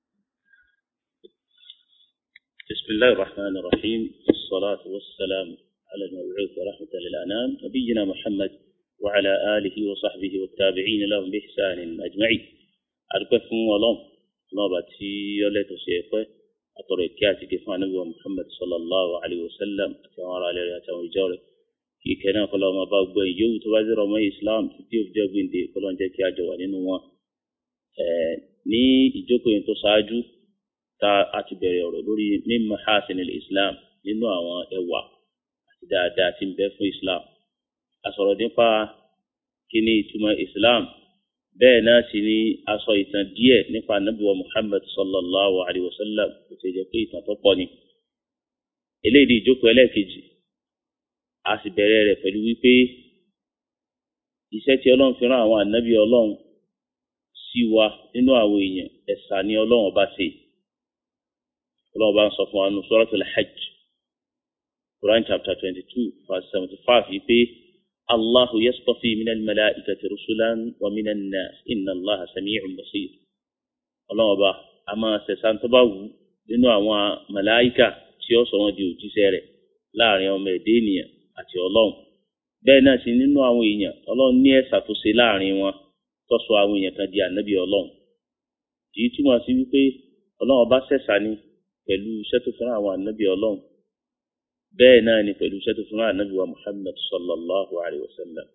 S1: بسم الله الرحمن الرحيم والصلاة والسلام على المبعوث رحمة للأنام نبينا محمد وعلى آله وصحبه والتابعين لهم بإحسان أجمعين أركفهم ولهم الله باتي يوليتو سيقوي أطرق كاتي كفان نبي محمد صلى الله عليه وسلم أتوارى عليه أتوارى جاري kí kẹ́nà kọlọ́ ọmọ bá gbọ́ ìyóhùn tó bá zẹ́rọ ọmọ islam títí òfin jẹ́ gbìndé kọlọ́ ń jẹ́ kí a jọ wà nínú wọn. ní ìjókòó yẹn tó ṣáájú tá a ti bẹ̀rẹ̀ ọ̀rọ̀ lórí min mahasinil islam nínú àwọn ẹwà àti dáadáa tí ń bẹ fún islam. a sọ̀rọ̀ nípa kí ni ìtumọ̀ islam bẹ́ẹ̀ náà sì ni a sọ ìtàn díẹ̀ nípa nabuwa muhammad sallallahu alayhi wa sallam kò sì jẹ́ pé ìtàn tó pọ̀ ni. eléyìí di ìjókòó ẹlẹ́ẹ̀kejì a sì bẹ̀rẹ̀ rẹ̀ pẹ̀lú wípé iṣẹ́ tí ọlọ́run fi rán àwọn ànábì ọlọ́run sí wa nínú àwọn èèyàn ẹ̀sà ni ọlọ́run ọba ṣe ọlọ́run ọba ń sọ fún wa nínú suratul hajj quran chapter twenty two verse seventy five yìí pé allahu yastafi minal malaikati rusulan wa minan nas inna allaha sami'un basir ọlọ́run ọba a máa ṣẹ̀san tó bá wù nínú àwọn màláìkà tí ó sọ wọn di òjíṣẹ́ rẹ̀ láàrin ọmọ ẹ̀dẹ́ ènìyàn àti ọlọ́run bẹ́ẹ̀ náà sì nínú àwọn èèyàn ọlọ́run ní ẹ̀sà tó ṣe láàrin wọn tó sọ àwọn èèyàn kan di ànábì ọlọ́run èyí túmọ̀ sí wípé ọlọ́run ọba ṣẹ̀ṣà ni pẹ̀lú iṣẹ́ tó fún àwọn ànábì ọlọ́run bẹ́ẹ̀ náà ni pẹ̀lú iṣẹ́ tó fún ànábì wa Muhammad sallallahu alayhi wa sallam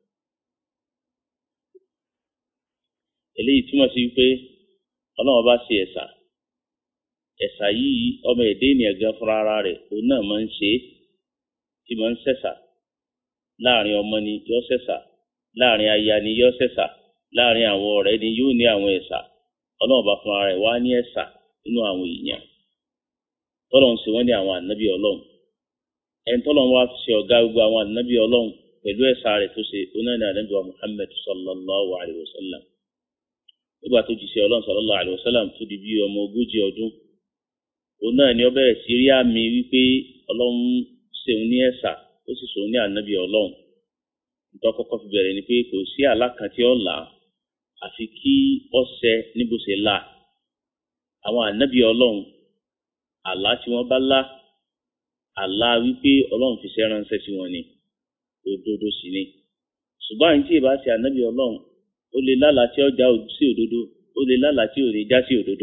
S1: eléyìí túmọ̀ sí wípé ọlọ́run ọba ṣe ẹ̀sà ẹ̀sà yìí ọmọ ẹ̀dẹ́ ènìyàn gan fúnra ara rẹ̀ òun náà máa ń ṣe é tí máa ń ṣẹ̀ṣà láàrin ọmọ ni yóò ṣẹ̀ṣà láàrin aya ni yóò ṣẹ̀ṣà láàrin àwọn ọ̀rẹ́ ni yóò ní àwọn ẹ̀ṣà ọlọ́run bá fúnra rẹ̀ wá ní ẹ̀ṣà nínú àwọn èèyàn tọ́lọ̀ ń ṣe wọ́n ní àwọn ànábì ọlọ́run ẹni tọ́lọ̀ wá fi ṣe ọ̀gá gbogbo àwọn ànábì ọlọ́run pẹ̀lú ẹ̀ṣà rẹ̀ tó ṣe onáni ànábì wa Muhammad sallallahu alayhi wa sallam nígbà tó jíṣẹ́ ọlọ́run sallallahu alayhi wa sallam tó di bí ọmọ ogójì ọdún òun náà ni ó bẹ̀rẹ̀ sí rí àmì wípé ọlọ́run ṣeun ní ẹ̀sà ó sì ṣòun ní ànábì ọlọ́run nítorí kọ́kọ́ fi bẹ̀rẹ̀ ni pé kò sí àlá kan tí ó là á àfi kí ọ̀sẹ̀ níbo ṣe là àwọn ànábì ọlọ́run àlá tí wọ́n bá lá àlá wípé ọlọ́run fi ṣẹ́ ránṣẹ́ sí wọn ni òdodo sì ni ṣùgbọ́n àyìn tí ìbá ṣe ànábì ọlọ́run ó lè lálàá tí ó já sí òdodo ó lè lálàá tí ò ní já sí òdodo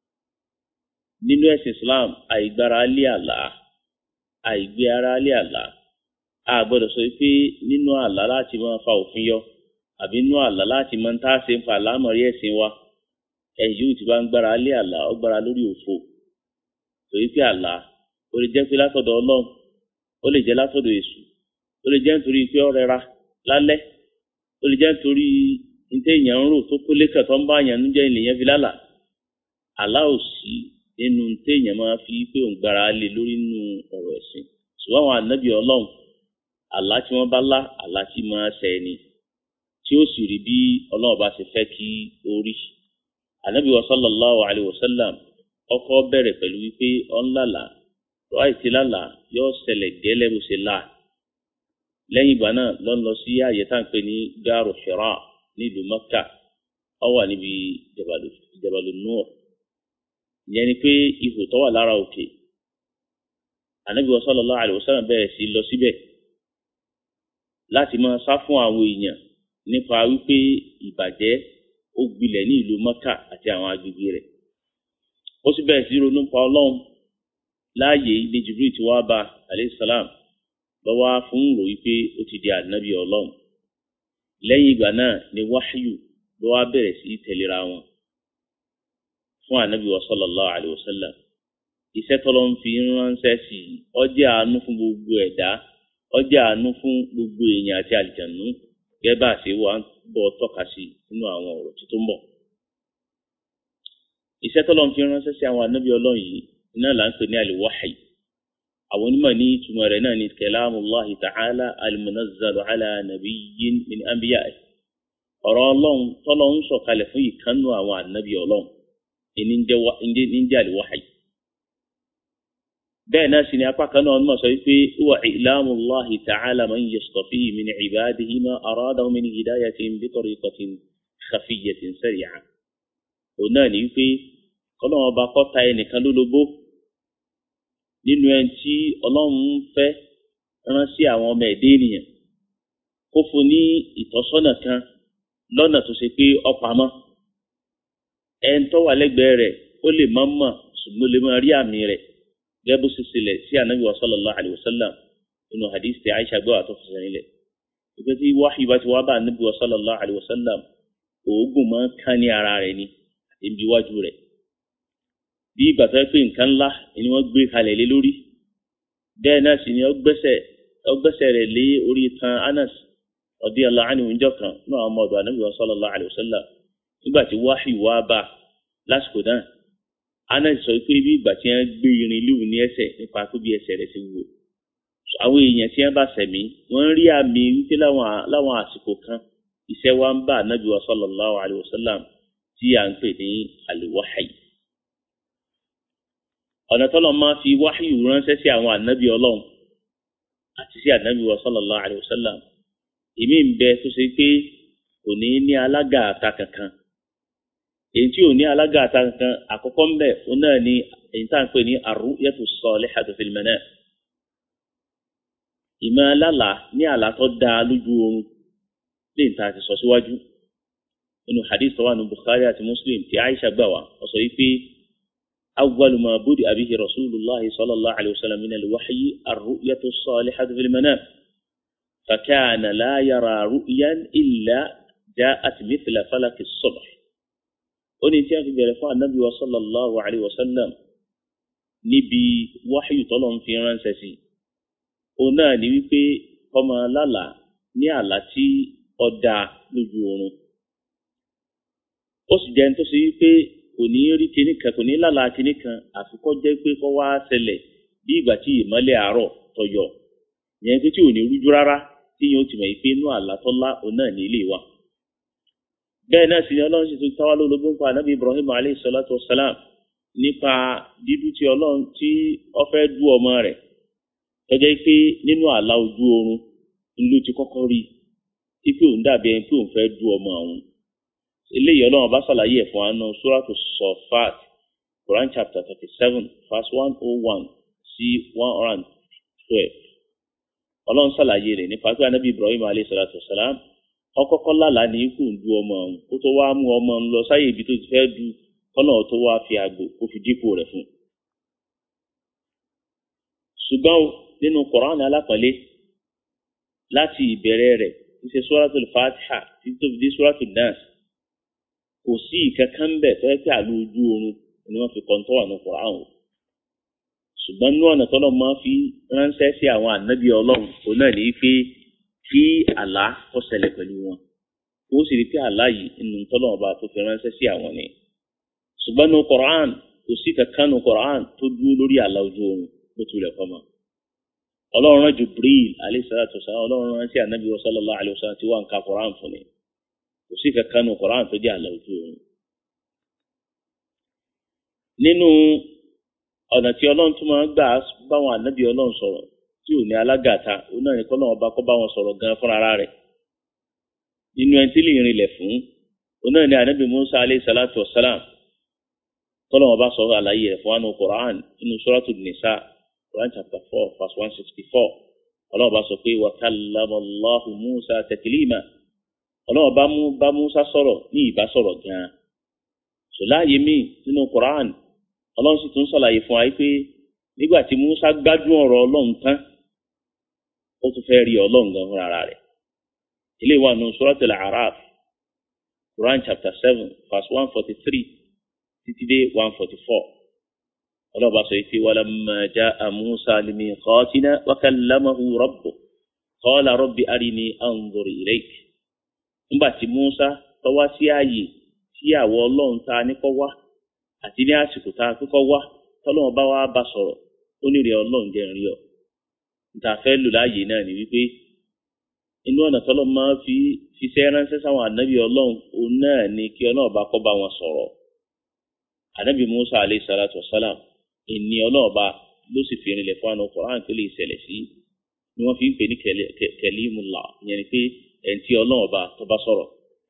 S1: nínú ẹ̀sìn Islam àìgbára lé àlá àìgbé ara lé àlá a gbọ́dọ̀ sọ pé nínú àlá láti máa fa òfin yọ àbí nínú àlá láti máa ń tá a ṣe ń fa àlámọ̀rí ẹ̀sìn wa ẹ̀yìn yóò ti bá ń gbára lé àlá ó gbára lórí òfo torí pé àlá ó lè jẹ́ pé látọ̀dọ̀ Ọlọ́run ó lè jẹ́ látọ̀dọ̀ Èṣù ó lè jẹ́ nítorí pé ó rẹra lálẹ́ ó lè jẹ́ nítorí níta èèyàn ń rò tó kólé kan tó ń bá èèyàn nújẹ́ ènìyàn fi lálà àlá ò sí nínú téèyàn máa fi pé òun gbára lé lórí nínú ọ̀rọ̀ ẹ̀sìn ṣùgbọ́n àwọn ànábì ọlọ́run àlá tí wọ́n bá lá àlá tí máa ṣẹ ni tí ó sì rí bí ọlọ́run bá ṣe fẹ́ kí ó rí ànábì wa sallallahu alayhi wa sallam ọkọ bẹ̀rẹ̀ pẹ̀lú wípé ọ̀n lálà rọ́ì tí lálà yóò ṣẹlẹ̀ gẹ́lẹ́ bó ṣe là lẹ́yìn ìgbà náà lọ́n lọ sí ààyè tá à ń pè ní gáàrú Hira nílùú Mẹ́kà ó wà níbi Jabalu Nur ìyẹn ni pé ihò tó wà lára òkè ànábì sallallahu alaihi wasallam bẹ̀rẹ̀ sí lọ síbẹ̀ láti máa sá fún àwọn èèyàn nípa wípé ìbàjẹ́ ó gbilẹ̀ ní ìlú Mẹ́kà àti àwọn agbègbè rẹ̀ ó sì bẹ̀rẹ̀ sí ronú pa ọlọ́run láàyè ní Jibril tí wàá bá alayhi salam lọ́wọ́ fún rò wípé ó ti di ànábì ọlọ́run lẹ́yìn ìgbà náà ni wáṣíù ló wá bẹ̀rẹ̀ sí tẹ̀léra wọn fún ànábì wa sallallahu alayhi wa sallam iṣẹ́ tọ́lọ́ ń fi ránṣẹ́ sí i ó jẹ́ àánú fún gbogbo ẹ̀dá ó jẹ́ àánú fún gbogbo èèyàn àti àlìjànú gẹ́gẹ́ bá a ṣe wà bọ́ tọ́ka sí nínú àwọn ọ̀rọ̀ tí tó ń bọ̀. iṣẹ́ tọ́lọ́ ń fi ránṣẹ́ sí àwọn ànábì ọlọ́run yìí iná là ń pè ní al-wahyi àwọn onímọ̀ ní ìtumọ̀ rẹ̀ náà ní kalamullahi ta'ala al-munazzalu ala nabiyyin min anbiya'i ọ̀rọ̀ ọlọ́run tọ́lọ́ ń sọ̀kalẹ̀ fún ìkànnù àwọn ànábì ọlọ́run ìní ń jẹ́ al-wahyi bẹ́ẹ̀ náà sì ni apá kan náà mọ̀ sọ wípé wà ìlàmù Allahi ta'ala man yastafi min ibadihi ma aradahu min hidayatin bi tariqatin khafiyyatin sari'a. òun náà ní wípé kọ́lọ́wọ́n ọba kọ́ta ẹnìkan lólobó nínú ẹni tí ọlọ́run fẹ́ rán sí àwọn ọmọ ẹ̀dẹ́ ènìyàn kó fún ní ìtọ́sọ́nà kan lọ́nà tó ṣe pé ọ̀pamọ́ ẹni tó wà lẹ́gbẹ̀ẹ́ rẹ̀ ó lè má mọ̀ ṣùgbọ́n ó lè máa rí àmì rẹ̀ gẹ́gẹ́ bó ṣe ṣẹlẹ̀ sí anabi wa sallallahu alayhi wa sallam inú hadith tí aisha gbọ́ àtọ́ fẹsẹ̀ nílẹ̀ ìgbẹ́ tí wáhí bá ti wá bá anabi wa sallallahu alayhi wa sallam oògùn máa ń kán ní ara rẹ̀ ni àti ibi iwájú rẹ̀ bí ìgbà tó yẹ pé nǹkan ńlá ni wọ́n gbé kalẹ̀ lé lórí bẹ́ẹ̀ náà sì ni ó gbẹ́sẹ̀ rẹ̀ lé orí tan anas radiyallahu anhu ńjọ́ kan náà ọmọ ọ̀dọ̀ anabi wa sallallahu alayhi wa sallam nígbà tí wáhí wá bá lásìkò náà anas sọ pé bí ìgbà tí wọ́n gbé irin lóhùn ní ẹsẹ̀ nípa pé bí ẹsẹ̀ rẹ̀ ṣe wúwo àwọn èèyàn tí wọ́n bá sẹ̀mí wọ́n rí àmì wípé láwọn àsìkò kan iṣẹ́ wa ń bá anabi wa sallallahu alayhi wa sallam tí à ń pè ní al-wahyi ọ̀nà tọ́lọ̀ máa fi wáhíù ránṣẹ́ sí àwọn ànábì ọlọ́run àti sí ànábì wa sallallahu alayhi wa sallam èmi ń bẹ tó ṣe pé kò ní ní alága àta kankan èyí tí ò ní alága àta kankan àkọ́kọ́ ń bẹ òun náà ni èyí tá à ń pè ní ar-ru'yatu salihatu fil manam ìmọ̀ alálà ní àlá tó dáa lójú oorun lè ta àti sọ síwájú nínú hadith tó wà ní Bukhari àti Muslim tí Aisha gbà wá ó sọ yìí pé أول ما بدأ به رسول الله صلى الله عليه وسلم من الوحي الرؤية الصالحة في المنام فكان لا يرى رؤيا إلا جاءت مثل فلك الصبح ونتيا في جرفاء النبي صلى الله عليه وسلم níbi wáhíù tọ́lọ̀ ń fi ránṣẹ́ sí òun náà ni wípé ọmọ lálà ní àlá tí ọ̀dà lójú oorun ó sì jẹ́ ní tó ṣe wípé kò ní rí kinní kan kò ní lálàá kinní kan àfikọ́ jẹ́ pé kọ́ wá ṣẹlẹ̀ bí ìgbà tí ìmọ́lẹ̀ àárọ̀ tọyọ yẹn pé tí ò ní rújú rárá tí yóò ti mọ̀ yìí pé inú àlátọ́lá òun náà ní ilé wa. bẹ́ẹ̀ náà sì ni ọlọ́run sì tún táwa lólobó ń pa anábì Ibrahim alayhi salatu wassalam nípa dídú tí ọlọ́run tí ó fẹ́ dú ọmọ rẹ̀ tọ́jọ́ pé nínú àlá ojú oorun ló ti kọ́kọ́ rí i pé òun dàbí ẹni pé òun fẹ́ dú ọmọ àwọn eléyìí ọlọ́run bá ṣàlàyé ẹ̀ fún wa nù suratu Safat Quran chapter thirty seven verse one oh one sí one hundred and twelve ọlọ́run ṣàlàyé rẹ̀ nípa pé anábì Ibrahim alayhi salatu wasalam ọkọ́kọ́ lálàá ní ikú ń du ọmọ ọ̀hún kó tó wá mú ọmọ ń lọ sáyé ibi tó ti fẹ́ du kọ́nà tó wá fi àgbò kó fi dípò rẹ̀ fún un. ṣùgbọ́n nínú Quran alápọ̀lẹ́ láti ìbẹ̀rẹ̀ rẹ̀ ti ṣe suratul Fatiha títí tó fi dé suratul Nas kò sí ìkankan bẹ̀ tó yẹ kí àlọ́ ojú oorun ni wọ́n fi kọ́ńtọ́ wà ní Quran o ṣùgbọ́n ní ọ̀nà tọ́lọ́ máa fi ránṣẹ́ sí àwọn ànábì ọlọ́run òun náà ní pé kí àlá kó ṣẹlẹ̀ pẹ̀lú wọn kó sì rí pé àlá yìí nínú tọ́lọ́ ọba tó fi ránṣẹ́ sí àwọn ni ṣùgbọ́n ní Quran kò sí kankan ní Quran tó dúró lórí àlá ojú oorun bó tilẹ̀ kọ́ mọ́ ọlọ́run rán Jibril alayhi salatu wasalam ọlọ́run rán sí ànábì sallallahu alayhi wasallam tí wọ́n ń ka Quran fún ni kò sí kankan ní Quran tó jẹ́ àlá ojú oorun nínú ọ̀nà tí ọlọ́run tún máa ń gbà báwọn ànábì ọlọ́run sọ̀rọ̀ tí ò ní alágàta òun náà ní kọ́lọ́run ọba kọ́ bá wọn sọ̀rọ̀ gan fúnra rẹ̀ nínú ẹni tí lè rinlẹ̀ fún òun náà ní ànábì Musa alayhi salatu wa salam kọ́lọ́run ọba sọ̀rọ̀ àlàyé rẹ̀ fún wa ní Quran nínú Suratul Nisa Quran chapter four verse one sixty four ọlọ́run ọba sọ pé wa kallama Allahu Musa taklima ọlọ́run ọba bá Musa sọ̀rọ̀ ní ìbá sọ̀rọ̀ gan-an sọláyé mi nínú Quran ọlọ́run sì tún sọ̀làyé fún wa pé nígbà tí Musa gbádùn ọ̀rọ̀ ọlọ́run tán ó tún fẹ́ rí ọlọ́run gan fúnra rẹ̀ ilé wa nù Suratul A'raf Quran chapter seven verse one forty three títí dé one forty four ọlọ́run bá sọ pé walamma ja'a Musa limiqatina wa kallamahu rabbuhu qala rabbi arini anzur ilayk nígbà tí Musa tó wá sí ààyè tí àwọ ọlọ́run ta ní kọ́ wá àti ní àsìkò tá a kọ́kọ́ wá tọ́lọ́run bá wá bá sọ̀rọ̀ ó ní rẹ̀ ọlọ́run jẹ́ rí ọ. níta fẹ́ lò láàyè náà ni wípé inú ọ̀nà tọ́lọ́ máa fi fiṣẹ́ ránṣẹ́ sáwọn ànábì ọlọ́run òun náà ni kí ọlọ́run bá kọ́ bá wọn sọ̀rọ̀. ànábì Musa alayhi salatu wasalam ìní ọlọ́run bá ló sì fi rinlẹ̀ fún àwọn Qur'an tó lè ṣẹlẹ̀ sí ni wọ́n fi ń pè ní kalimullah ìyẹn ni pé ẹni tí ọlọ́run ọba tó bá sọ̀rọ̀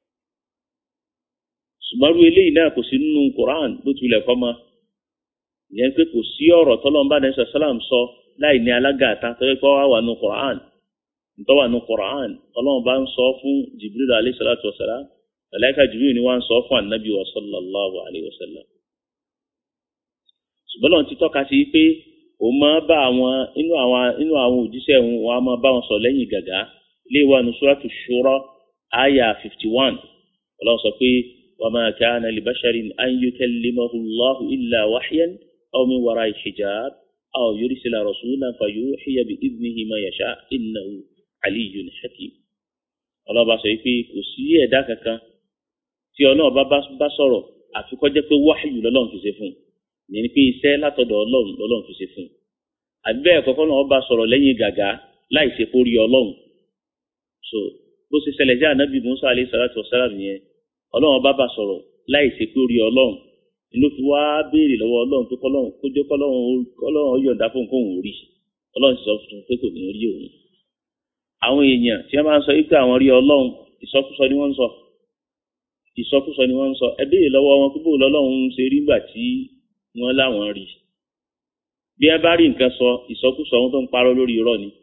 S1: ṣùgbọ́n irú eléyìí náà kò sí nínú Qur'an bó tilẹ̀ kọ́ mọ́ ìyẹn pé kò sí ọ̀rọ̀ tọ́lọ́mbà ní sàlám sọ láì ní alágàtà tọ́jú pé wà wà nù Qur'an ntọ́ wà nù Qur'an ọlọ́run bá ń sọ fún Jibril alayhi salatu wa salam malaika Jibril ni wọ́n ń sọ fún anabi wa sallallahu alayhi wa sallam. ṣùgbọ́n lọ́n ti tọ́ka sí pé òun máa bá àwọn inú àwọn inú àwọn òjíṣẹ́ òun wọn á máa bá wọn sọ lẹ́yìn gàgá ilé wa nù suratu Shura aya fifty one ọlọ́run sọ pé wa ma kana li basharin an yukallimahu Allahu illa wahyan aw min wara'i hijab aw yursila rasulan fayuhiya bi idnihi ma yasha innahu aliyyun hakim ọlọ́ba sọ pé kò sí ẹ̀dá kankan tí ọlọ́ọ̀bá bá sọ̀rọ̀ àfi kó jẹ́ pé wáhìyù lọ́lọ́run fi ṣe fún un ìyẹn ni pé iṣẹ́ látọ̀dọ̀ ọlọ́run lọ́lọ́run fi ṣe fún un àbí bẹ́ẹ̀ kọ́kọ́ náà ọba sọ̀rọ̀ lẹ́yìn gàgá láì ṣe kó rí ọlọ́run so bó ṣe ṣẹlẹ̀ jẹ́ ànábì musa alayhi salatu wa salam yẹn ọlọ́run ọba bá sọ̀rọ̀ láì ṣe kó rí ọlọ́run ló fi wá béèrè lọ́wọ́ ọlọ́run pé kọ́lọ́run kó jẹ́ kọ́lọ́run yọ̀ǹda fún kóun rí ọlọ́run sì sọ fún un pé kò ní rí òun àwọn èèyàn tí wọ́n máa ń sọ wípé àwọn rí ọlọ́run ìsọkúsọ ni wọ́n ń sọ ìsọkúsọ ni wọ́n ń sọ ẹ béèrè lọ́wọ́ wọn pípò lọ́lọ́run ṣe rí gbà tí wọ́n láwọn rí bí ẹ bá rí nǹkan sọ ìsọkúsọ wọn tó ń parọ́ lórí irọ́ ni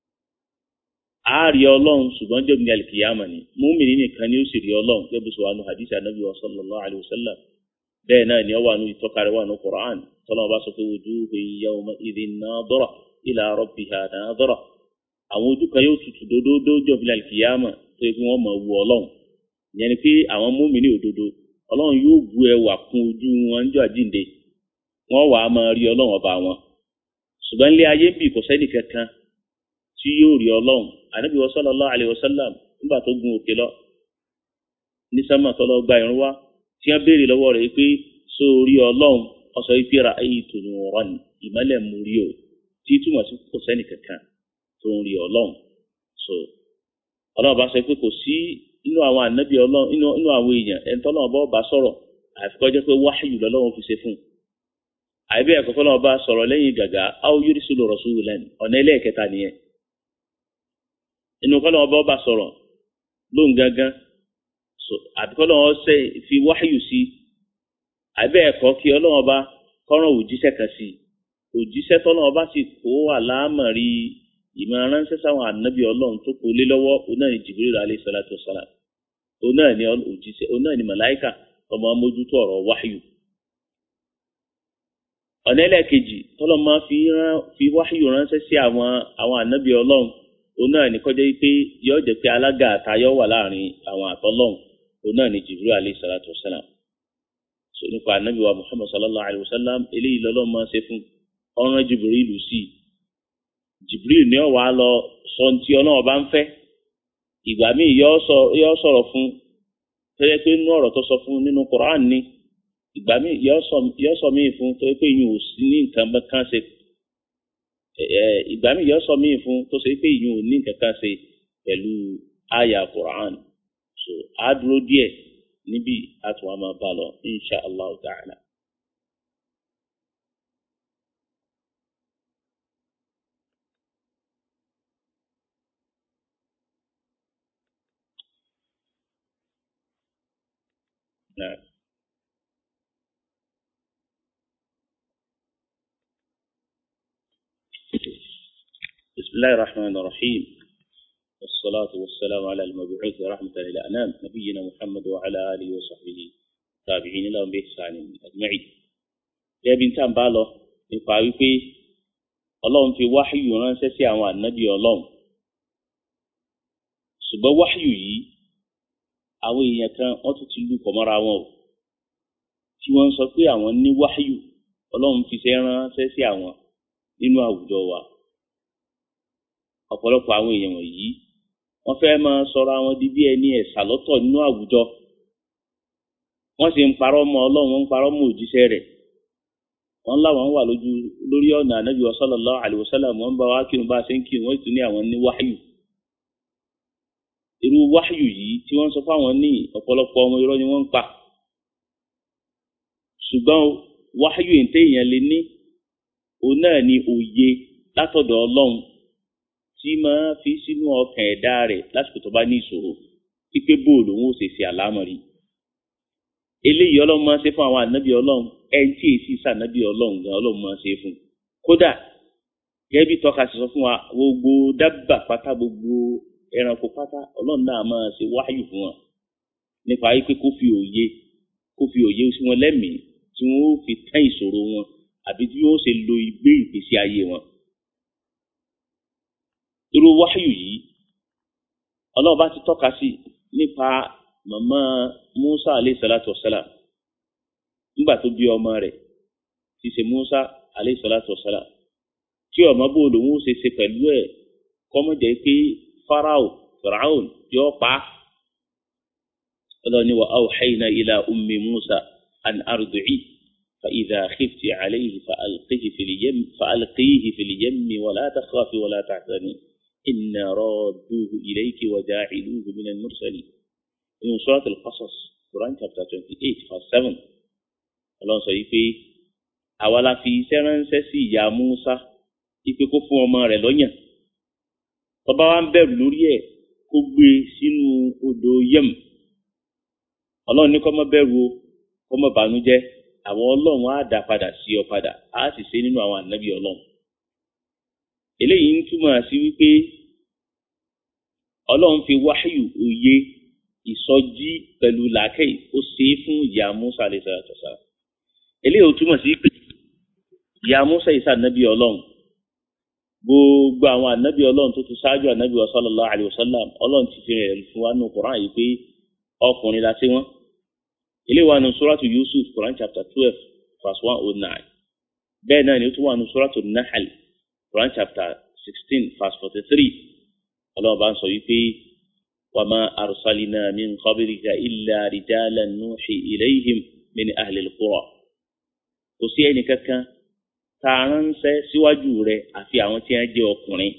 S1: a rí ọlọ́run ṣùgbọ́n jẹ́ òmìnira kìyàmà ni múmìnì nìkan ni ó sì rí ọlọ́run gẹ́gẹ́ bí sọ wà nù hadith anabi wa sallallahu alayhi wa sallam bẹ́ẹ̀ náà ni ọ wà nù ìtọ́kari wà nù Qur'an tọ́lọ́mọba sọ pé wujuhun yawma idhin nadira ila rabbiha nadira àwọn ojú kan yóò tutù dódódó jọ̀bìlà kìyàmà tó yẹ kí wọ́n mọ̀ wù ọlọ́run ìyẹn ni pé àwọn múmi ní òdodo ọlọ́run yóò bu ẹwà kún ojú wọn jọ àjíǹde wọ́n wàá máa rí ọlọ́run ọba wọn ṣùgbọ́n ilé ayé ń bì kò sẹ́ni kankan tí yóò rí ọlọ́run ànábì sallallahu alaihi wasallam nígbà tó gun òkè lọ ní sẹ́mà tó lọ gba ìrún wá tí wọ́n béèrè lọ́wọ́ rẹ̀ pé só rí ọlọ́run ọ̀sọ̀ ìfira ayé tòun ọ̀rọ̀ ni ìmọ́lẹ̀ mú rí o tí túmọ̀ sí kò sẹ́ni kankan tó ń rí ọlọ́run so ọlọ́run bá sọ pé kò sí inú àwọn ànábì ọlọ́run inú àwọn èèyàn ẹni tọ́lọ́run bá bá sọ̀rọ̀ àfikọ́ jẹ́ pé wáhìyù lọ́lọ́run fi ṣe fún un àìbẹ́ ẹ̀kọ́ kọ́lọ́run bá sọ̀rọ̀ lẹ́yìn gàgà áwọ yóò sùlù rasulan ọ̀nà ẹlẹ́ẹ̀kẹta nìyẹn inú kọ́lọ́run bá bá sọ̀rọ̀ lóhùn gángan so àbíkọ́lọ́run ṣe fi wáhìyù sí àìbẹ́ ẹ̀kọ́ kí ọlọ́run bá kọ́ràn òjíṣẹ́ kan sí òjíṣẹ́ tọ́lọ́run bá sì kó àlámọ̀rí ìmọ̀ ránṣẹ́ sáwọn ànábì ọlọ́run tó kó lé lọ́wọ́ oná ní Jibril alayhi salatu wassalam oná ní òjíṣẹ́ oná ní màláìkà ọmọ mójútó ọ̀rọ̀ wáhíù. ọ̀nà ẹlẹ́ẹ̀kejì tọ́lọ́ máa fi wáhíù ránṣẹ́ sí àwọn àwọn ànábì ọlọ́run oná ní kọjá pé yóò jẹ́ pé alága àtayọ́ wà láàrin àwọn àtọ́lọ́run oná ní Jibril alayhi salatu wassalam. so nípa ànábì wa Muhammad sallallahu alayhi wa sallam eléyìí lọ́lọ́ máa ṣe fún ọ̀ràn Jibril sí i jibril ní ọwà lọ sọ tí ọlọ́wọ́ bá ń fẹ́ ìgbà míì yọ sọ̀rọ̀ fún tẹ́lẹ̀ pé inú ọ̀rọ̀ tó sọ fún nínú Qur'an ni ìgbà míì yọ sọ míì fún tó pé ìyún ò sí ní nǹkan kan ṣe ìgbà míì yọ sọ míì fún tó ṣe pé ìyún ò ní nǹkan kan ṣe pẹ̀lú àyà Qur'an so á dúró díẹ̀ níbi àtúwà máa bá lọ insha allah ta'ala. نعم بسم الله الرحمن الرحيم والصلاة والسلام على المبعوث رحمة للأنام نبينا محمد وعلى آله وصحبه تابعين لهم بإحسان أجمعين يا بنت بالو nípa wípé ọlọ́run fi wáhíyù ránṣẹ́ sí àwọn ànábì ọlọ́run ṣùgbọ́n wáhíyù yìí àwọn èèyàn kan wọ́n tún ti lù pọ̀ mọ́ra wọn o tí wọ́n ń sọ pé àwọn ní wáyù ọlọ́run fi ṣe ránṣẹ́ sí àwọn nínú àwùjọ wa ọ̀pọ̀lọpọ̀ àwọn èèyàn wọ̀nyí wọ́n fẹ́ máa sọ̀rọ̀ àwọn di bí ẹni ẹ̀sà lọ́tọ̀ nínú àwùjọ wọ́n sì ń parọ́ mọ́ ọlọ́run wọ́n ń parọ́ mọ́ òjíṣẹ́ rẹ̀ wọ́n láwọn wà lójú lórí ọ̀nà ànábì sallallahu alaihi wasallam wọ́n bá wá kírun bá a ṣe ń kírun wọ́n sì tún ní àwọn ní wáyù irú wáyù yìí tí wọ́n sọ fáwọn ní ọ̀pọ̀lọpọ̀ ọmọ irọ́ ni wọ́n ń pa ṣùgbọ́n wáyù èntè èèyàn lè ní òun náà ni òye látọ̀dọ̀ ọlọ́run tí máa fi sínú ọkàn ẹ̀dá rẹ̀ lásìkò tó bá ní ìṣòro wípé bóòlù òun ò ṣe ṣe àlámọ̀rí eléyìí ọlọ́run máa ń ṣe fún àwọn ànábì ọlọ́run ẹni tí èsì sànábì ọlọ́run gan ọlọ́run máa ń ṣe fún kódà gẹ́gẹ́ bí tọ́ka ṣe sọ fún wa gbogbo dábà pátá gbogbo ẹranko pátá ọlọ́run náà máa ṣe wáyù fún wọn nípa wípé kó fi òye kó fi òye sí wọn lẹ́mìí tí wọ́n ó fi tán ìṣòro wọn àbí tí wọ́n ó ṣe lo ìgbé ìgbésí ayé wọn. irú wáyù yìí ọlọ́run bá ti tọ́ka sí nípa màmá Musa alayhi salatu wasalam nígbà tó bí ọmọ rẹ̀ ti ṣe Musa alayhi salatu wasalam tí ọmọ bó lòun ó ṣe ṣe pẹ̀lú ẹ̀ kọ́mọ̀jẹ́ pé farao firaun yóò pa á. ọlọ́ni wa awhayna ila ummi Musa an ardu'i fa idha khifti alayhi fa alqihi fil yam fa alqihi fil yammi wa la takhafi wa la tahzani inna radduhu ilayki wa ja'iluhu min al-mursalin. in surat al-qasas quran chapter twenty eight verse seven ọlọ́run sọ yìí pé àwa la fi iṣẹ́ ránṣẹ́ sí ìyá Musa ipe kó fún ọmọ rẹ̀ lọ́yàn tọba wa ń bẹ̀rù lórí ẹ̀ kó gbé sínú odò yẹm ọlọ́run ní kó má bẹ̀rù o kó má bànújẹ́ àwọn ọlọ́run á dá padà sí ọ padà á sì ṣe nínú àwọn ànábì ọlọ́run eléyìí ń túmọ̀ sí wípé ọlọ́run fi wáyù òye ìsọjí pẹ̀lú làákẹ́yì ó ṣe é fún ìyá Musa alayhi salatu wasalam eléyìí ó túmọ̀ sí pé ìyá Musa ìsà ànábì ọlọ́run gbogbo àwọn ànábì ọlọ́run tó ti ṣáájú ànábì sallallahu alaihi wasallam ọlọ́run ti fi rẹ̀ fún wa nù Qur'an yìí pé ọkùnrin la ṣe wọ́n ilé wa nù suratu Yusuf Qur'an chapter twelve verse one oh nine bẹ́ẹ̀ náà ni ó tún wà nù suratu Nahl Qur'an chapter sixteen verse forty three ọlọ́run bá ń sọ yìí pé wa ma arsalna min qablika illa rijalan nuhi ilayhim min ahli al-qura kò sí ẹnì kankan ta ránṣẹ́ síwájú rẹ̀ àfi àwọn tí wọ́n jẹ́ ọkùnrin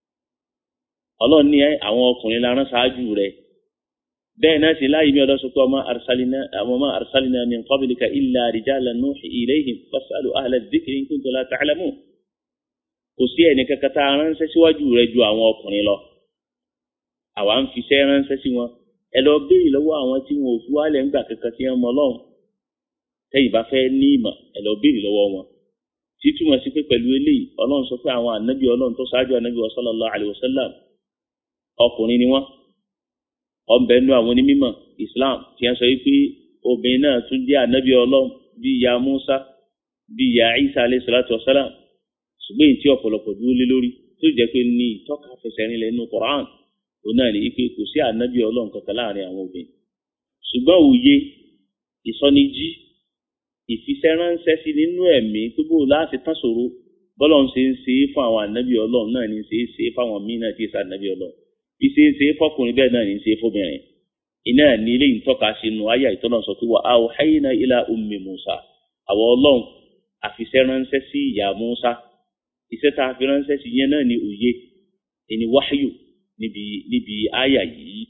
S1: ọlọ́run ní àwọn ọkùnrin la rán ṣáájú rẹ̀ bẹ́ẹ̀ náà sì láyé mi ọlọ́sọ pé ọmọ arsalina ọmọ arsalina min qablika illa rijalan nuhi ilayhim fasalu ahla dhikri in kuntum la ta'lamun kò sí ẹnì kankan ta ránṣẹ́ síwájú rẹ̀ ju àwọn ọkùnrin lọ àwa ń fiṣẹ́ ránṣẹ́ sí wọn ẹ lọ béèrè lọ́wọ́ àwọn tí wọn ò fi wálẹ̀ ńgbà kankan tí wọ́n mọ ọlọ́run tẹ́yìn bá fẹ́ ní ìmọ̀ ẹ lọ béèrè lọ́wọ́ wọn títúmọ̀ sí pé pẹ̀lú eléyìí ọlọ́run sọ pé àwọn ànábì ọlọ́run tó ṣáájú ànábì sallallahu alaihi wasallam ọkùnrin ni wọ́n ọ̀nbẹ nú àwọn onímọ̀ Islam tí wọ́n sọ pé obìnrin náà tún jẹ́ ànábì ọlọ́run bíi ìyá Musa bíi ìyá Isa alayhi salatu wasalam ṣùgbọ́n èyí tí ọ̀pọ̀lọpọ̀ dúró lé lórí tó jẹ́ pé ní ìtọ́ka fẹsẹ̀ rinlẹ̀ nínú Quran òun náà ní pé kò sí ànábì ọlọ́run kankan láàrin àwọn obìnrin ṣùgbọ́n òye ìsọnijí ìfisẹ́ránṣẹ́ sí nínú ẹ̀mí tó bó láti tán ṣòro bọ́lọ̀ ń ṣe ń ṣe é fún àwọn ànábì ọlọ́run náà ní ṣe é ṣe é fáwọn míì náà tí ì sànábì ọlọ́run bí ṣe ń ṣe é fọkùnrin bẹ́ẹ̀ náà ní ṣe é fóbìnrin iná ní ilé ìtọ́ka sí nu ayé ìtọ́nà sọ pé wà á ò hayna ila ummi Musa àwọn ọlọ́run àfisẹ́ránṣẹ́ sí ìyá Musa iṣẹ́ tá a fi ránṣẹ́ sí yẹn náà ní òye ẹni wáyù níbi níbi àyà yìí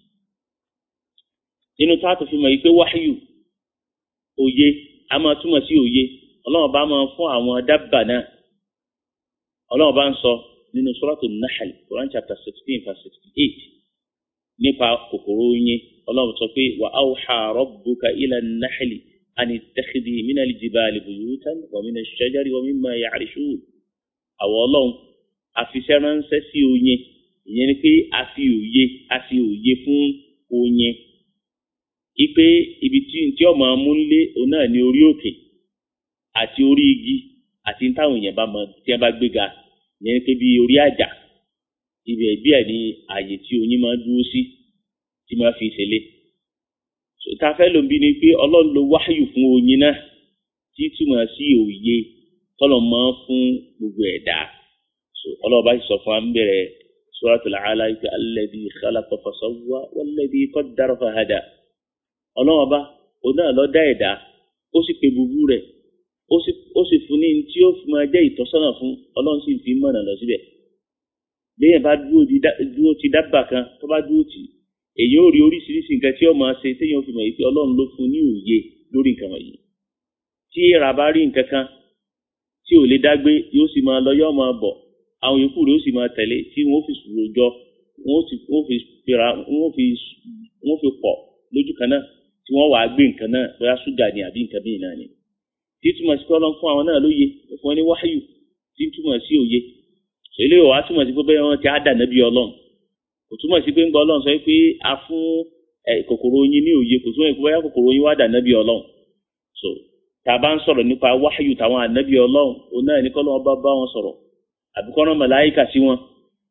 S1: nínú táàtò fi mọ̀ yìí pé wáyù òye a máa túmọ̀ sí òye ọlọ́run bá máa fún àwọn dábà náà ọlọ́run bá ń sọ nínú suratu Nahl Quran chapter sixteen verse sixty eight nípa kòkòrò oyin ọlọ́run sọ pé wa awha rabbuka ila an-nahli an ittakhidhi mina al-jibali buyutan wa mina ash-shajari wa mimma ya'rishun àwọn ọlọ́run àfiṣẹ́ ránṣẹ́ sí oyin ìyẹn ni pé a fi òye a fi òye fún oyin ipe ibi tí tí ọmọ amúnlé òun náà ní orí òkè àti orí igi àti táwọn èèyàn bá mọ tí wọn bá gbéga ìyẹn ni pé bí orí àjà ibẹ̀ bí ẹ̀ ní ààyè tí oyin máa dúró sí tí máa fi ṣẹlẹ̀ ta fẹ́ ló ń bí ni pé ọlọ́run ló wáyù fún oyin náà tí túmọ̀ sí òye tọ́lọ̀ máa fún gbogbo ẹ̀dá ọlọ́run bá sì sọ fún wa ń bẹ̀rẹ̀ suratul Alaq alladhi khalaqa fasawwa walladhi qaddara fahada ọlọ́run ọba òun náà ló dá ẹ̀dá ó sì pe búbú rẹ̀ ó sì fún ní tí ó fi máa jẹ́ ìtọ́sọ́nà fún ọlọ́run sì fi mọ̀nà lọ síbẹ̀ béèyàn bá dúró ti dábàá kan tó bá dúró tì èyí ó rí oríṣiríṣi nǹkan tí ó máa ṣe téèyàn fi mọ̀ yìí pé ọlọ́run ló fún ní òye lórí nǹkan wọ̀nyí tí èèrà bá rí nǹkan kan tí ò lè dágbé yóò sì máa lọ yóò máa bọ̀ àwọn yòókù rẹ̀ ó sì máa tẹ̀lé tí wọ́n fi sùúrù jọ wọ́n fi fira wọ́n fi wọ́n fi pọ̀ lójú kan náà tí wọ́n wàá gbé nǹkan náà bóyá ṣúgà ni àbí nǹkan bíi náà ni tí túmọ̀ sí kọ́lọ́ fún àwọn náà lóye fún wọn ní wáyù tí túmọ̀ sí òye eléyìí wàá túmọ̀ sí pé bẹ́ẹ̀ wọ́n ti á dà nábì ọlọ́run kò túmọ̀ sí pé ń gbọ́ ọlọ́run sọ pé a fún kòkòrò oyin ní òye kò túmọ̀ sí pé bóyá kòkòrò oyin wá dà nábì ọlọ́run so tá a bá ń sọ̀rọ̀ nípa wáyù táwọn ànábì ọlọ́run òun náà ní kọ́lọ́ bá bá wọn sọ̀rọ̀ àbíkọ́nà màláìkà sí wọn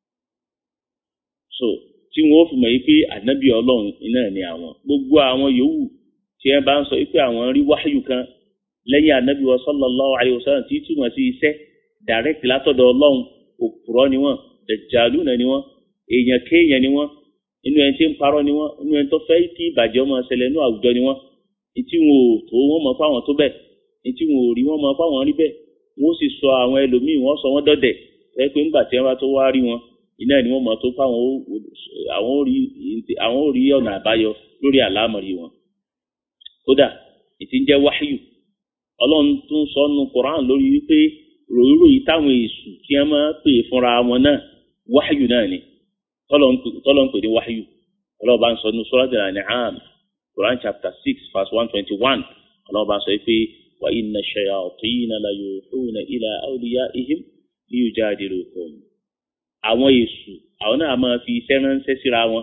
S1: so tí wọn ó fi mọ̀ yìí pé ànábì ọlọ́run iná ni àwọn gbogbo àwọn yòówù tí ẹ bá ń sọ pé àwọn rí wáyù kan lẹ́yìn ànábì wa sallallahu alayhi wa sallam tí túmọ̀ sí iṣẹ́ direct látọ̀dọ̀ ọlọ́run òpùrọ́ ni wọ́n dàjálù náà ni wọ́n èèyàn kéèyàn ni wọ́n inú ẹni tí ń parọ́ ni wọ́n inú ẹni tó fẹ́ kí ìbàjẹ́ ọmọ ṣẹlẹ̀ inú àwùjọ ni wọ́n etí wọn ò tó wọn mọ̀ fáwọn tó bẹ́ẹ̀ etí wọn ò rí wọn mọ̀ fáwọn rí bẹ́ẹ̀ wọ́n sì sọ àwọn ẹlòmíì wọ́n sọ wọ́n dọ̀dẹ̀ ẹ pé ńgbà tí wọ́n bá tó wá rí wọn iná ni wọ́n mọ̀ tó fáwọn àwọn ò rí àwọn ò rí ọ̀nà àbáyọ lórí àlámọ̀rí wọn. kódà ìtì ń jẹ́ wáyù ọlọ́run tó ń sọ nu koran lórí wípé ròyìnròyìn táwọn èṣù tí wọ́n máa pè fúnra wọn náà wáyù náà ni tọ́lọ́ ń pè ní wáyù ọlọ́run bá ń sọ nu suratul An'am koran chapter six verse one twenty one ọlọ́run bá ń sọ pé wa inna shayatina la yuhuna ila awliyaihim liyujadilukum àwọn èṣù àwọn náà máa fi iṣẹ́ ránṣẹ́ síra wọn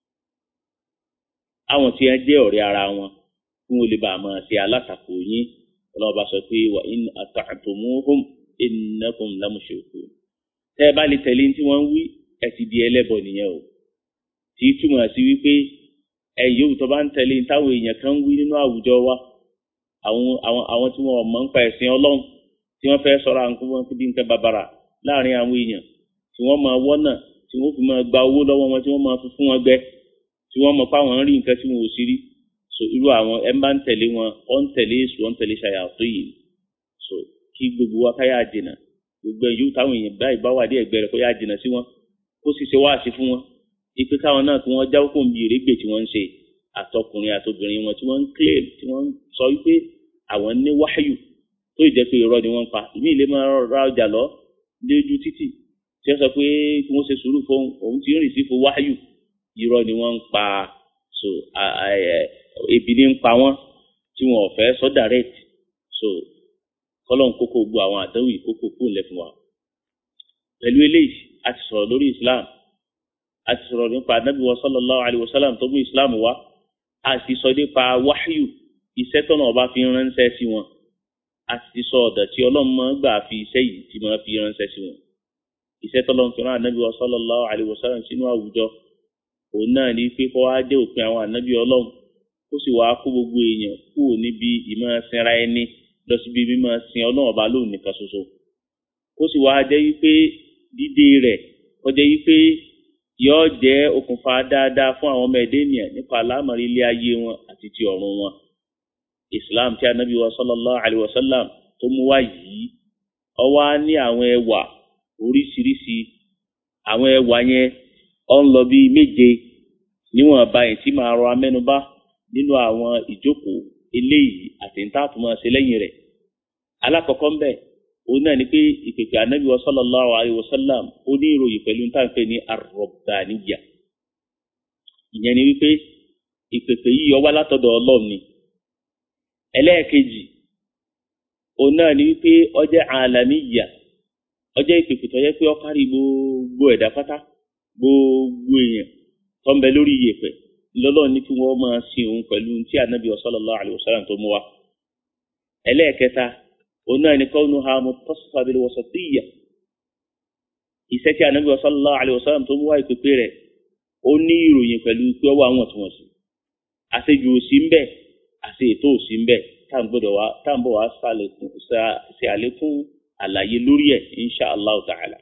S1: àwọn tí wọ́n jẹ́ ọ̀rẹ́ ara wọn kí wọ́n lè bá a máa ṣe alátakò yín ọlọ́ọ̀bá sọ pé wa in ata'tumuhum innakum lamushrikun tẹ́ ẹ bá lè tẹ̀lé tí wọ́n ń wí ẹ ti di ẹlẹ́bọ nìyẹn o tí túmọ̀ sí wípé ẹ yóò tó bá ń tẹ̀lé táwọn èèyàn kan ń wí nínú àwùjọ wa àwọn àwọn àwọn tí wọ́n mọ̀ ń pa ẹ̀sìn ọlọ́run tí wọ́n fẹ́ sọ̀rọ̀ àwọn kó bí nǹkan bàbàrà láàrin àwọn èèyàn tí wọ́n máa wọ́nà tí wọ́n fi máa gba owó lọ́wọ́ wọn tí wọ́n máa fi fún wọn gbẹ tí wọ́n mọ̀ fáwọn rí nǹkan tí wọn ò sí rí so irú àwọn ẹ̀ ń bá ń tẹ̀lé wọn ọ̀ ń tẹ̀lé èṣù ọ̀ ń tẹ̀lé ṣàyàtọ̀ yìí so kí gbogbo wa káyà jìnà gbogbo ẹ̀yọ́ táwọn èèyàn báyìí bá wà dé ẹ̀gbẹ́ rẹ̀ kó yà jìnà sí wọn kó sì ṣe wáàsí fún wọn ipe káwọn náà kí wọ́n jáwọ́ kó ń bi ìrégbè tí wọ́n ń ṣe àtọkùnrin àtobìnrin wọn tí wọ́n ń claim tí wọ́n ń sọ wípé àwọn ní wáyù tó ìjẹ́ pé irọ́ ni wọ́n ń pa ìmí ìlé máa ra ọjà lọ lójú títì tí wọ́n sọ pé kí wọ́n ṣe sùúrù fún òun tí ń rìn sí fún wáyù irọ́ ni wọ́n ń pa so ebi ní ń pa wọ́n tí wọ́n ò fẹ́ sọ direct so kọ́lọ́n kókó gbọ́ àwọn àdánwò ìkókó kó lẹ̀ fún wa pẹ̀lú eléyìí a ti sọ̀rọ̀ lórí Islam a ti sọ̀rọ̀ nípa anabi wa sallallahu alayhi wa sallam tó mú Islam wá a ti sọ nípa wáyù iṣẹ́ tọ́nà ọba fi ránṣẹ́ sí wọn a ti sọ ọ̀dọ̀ tí ọlọ́mọ gbà fi iṣẹ́ yìí ti máa fi ránṣẹ́ sí wọn iṣẹ́ tọ́lọ́n fi rán ànábì sallallahu alaihi wasallam sínú àwùjọ òun náà ní pé kó wá dé òpin àwọn ànábì ọlọ́run kó sì wá kó gbogbo èèyàn kúrò níbi ìmọ̀ sinra ẹni lọ síbi mímọ̀ sin ọlọ́run ọba lóun nìkan ṣoṣo kó sì wá jẹ́ wípé dídé rẹ̀ kó jẹ́ wípé yóò jẹ́ okùnfà dáadáa fún àwọn ọmọ ẹ̀dẹ́ ènìyàn nípa àlámọ̀rí ilé ayé wọn àti ti ọ̀run wọn islam tí anabi wa sallallahu alayhi wa sallam tó mú wá yìí ó wà ní àwọn ẹwà oríṣiríṣi àwọn ẹwà yẹn ó ń lọ bí méje níwọ̀n báyìí tí màá rọ amẹ́nubá nínú àwọn ìjókòó eléyìí àti ntàtúmọ̀ ṣe lẹ́yìn rẹ̀ alákọ̀ọ́kọ́ ń bẹ̀ òun náà ni pé ìpèpè anabi wa sallallahu alayhi wa sallam ó ní ìròyìn pẹ̀lú ntàǹfẹ̀ ní arọ̀bàníyà ìyẹn ni wípé ìpèpè yìí ó wá látọ̀dọ̀ ọlọ́run ni ẹlẹ́ẹ̀kejì òun náà ni wípé ọjẹ́ àlàmíyà ọjẹ́ ìpèpè tó yẹ pé ó kárí gbogbo ẹ̀dá pátá gbogbo èèyàn tó ń bẹ lórí iyèpẹ̀ lọ́lọ́run ní kí wọ́n máa sin òun pẹ̀lú tí ànábì sallallahu alaihi wasallam tó mú wa. ẹlẹ́ẹ̀kẹta òun náà ni kaunuha muttasifa bil wasatiyya iṣẹ́ tí ànábì sallallahu alaihi wasallam tó mú wa ìpèpè rẹ̀ ó ní ìròyìn pẹ̀lú pé ọwọ́ àwọn tí wọ́n sì àṣejù òsì ń bẹ́ẹ̀ àti ètò òsì ń bẹ tá à ń gbọ́dọ̀ wá tá à ń bọ̀ wá ṣe àlékún àlàyé lórí ẹ̀ insha allah ta'ala.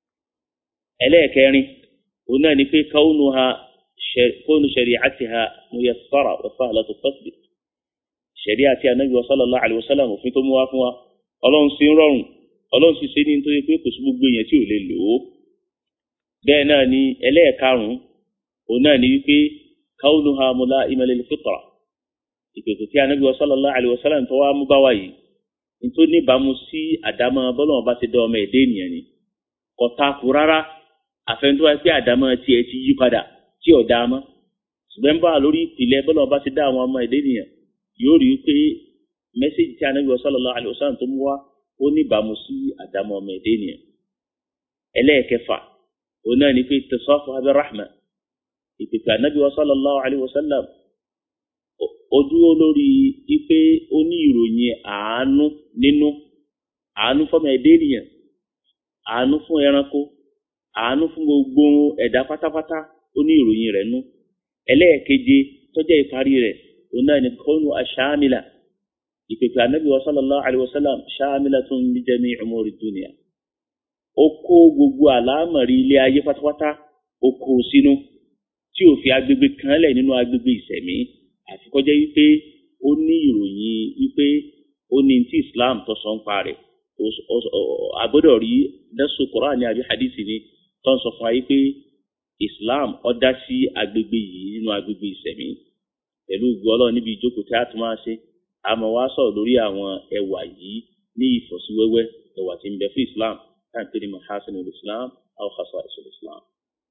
S1: ẹlẹ́ẹ̀kẹrin òun náà ni pé káwọnù ha kóònù shari'atiha muyassara wa sahlatu tatbiq. ṣẹ̀rí àti anabi wa sallallahu alayhi wa sallam òfin tó mú wá fún wa ọlọ́run sì ń rọrùn ọlọ́run sì ṣe ní nítorí pé kò sí gbogbo èèyàn tí ò lè lò ó. bẹ́ẹ̀ náà ni ẹlẹ́ẹ̀karùn-ún òun náà ni wípé káwọnù ha mula'ima lil fitra ìpèsè tí anabi wa sallallahu alayhi wa sallam tó wá mú bá wa yìí nítorí níbàámu sí àdámọ́ bọ́lọ́wọ́n bá ti dá ọmọ ẹ̀dá ènìyàn ni kò takò rárá àfẹnudọ́ wa pé àdámọ́ tiẹ̀ ti yí padà tí ò dáa mọ́ ṣùgbọ́n bá lórí ìpìlẹ̀ bọ́lọ́wọ́n bá ti dá àwọn ọmọ ẹ̀dá ènìyàn yóò rí i pé mẹ́sẹ̀jì tí Ànábì sallallahu alaihi wasallam tó mú wá ó níbàámu sí àdámọ́ ọmọ ẹ̀dá ènìyàn ẹlẹ́ẹ̀kẹfà òun náà ní pé tẹ̀sọ́fù abẹ́ rahma ìpèpè Ànábì sallallahu alaihi wasallam ó dúró lórí ipe ó ní ìròyìn àánú nínú àánú fọmọ ẹ̀dá ènìyàn àánú fún ẹranko àánú fún gbogbo ẹ̀dá pátápátá ó ní ìròyìn rẹ̀ nú ẹlẹ́ẹ̀keje tọ́jà ìparí rẹ̀ òun náà ní kọ́nù aṣáámìlà ìpèpè ànábì wa sallallahu alayhi wa sallam ṣáámìlatun li jami'i umuri dunya ó kó gbogbo àlámọ̀rí ilé ayé pátápátá ó kó sínú tí ò fi agbègbè kan lẹ̀ nínú agbègbè ìsẹ̀mí àfi kó jẹ́ wípé ó ní ìròyìn wípé ó ní tí Islam tó sọ ń pa rẹ̀ agbọ́dọ̀ rí nẹ́sùn Kùránì àbí hadithi ni tó ń sọ fún wa wípé Islam ó dá sí agbègbè yìí nínú agbègbè ìsẹ̀mí pẹ̀lú gbọ́lọ́ níbi ìjókòó tí a tún máa ṣe àmọ́ wá sọ̀rọ̀ lórí àwọn ẹwà yìí ní ìfọ̀síwẹ́wẹ́ ẹwà tí ń bẹ fún Islam táǹpé ní mahasinul Islam aw khasa'isul Islam.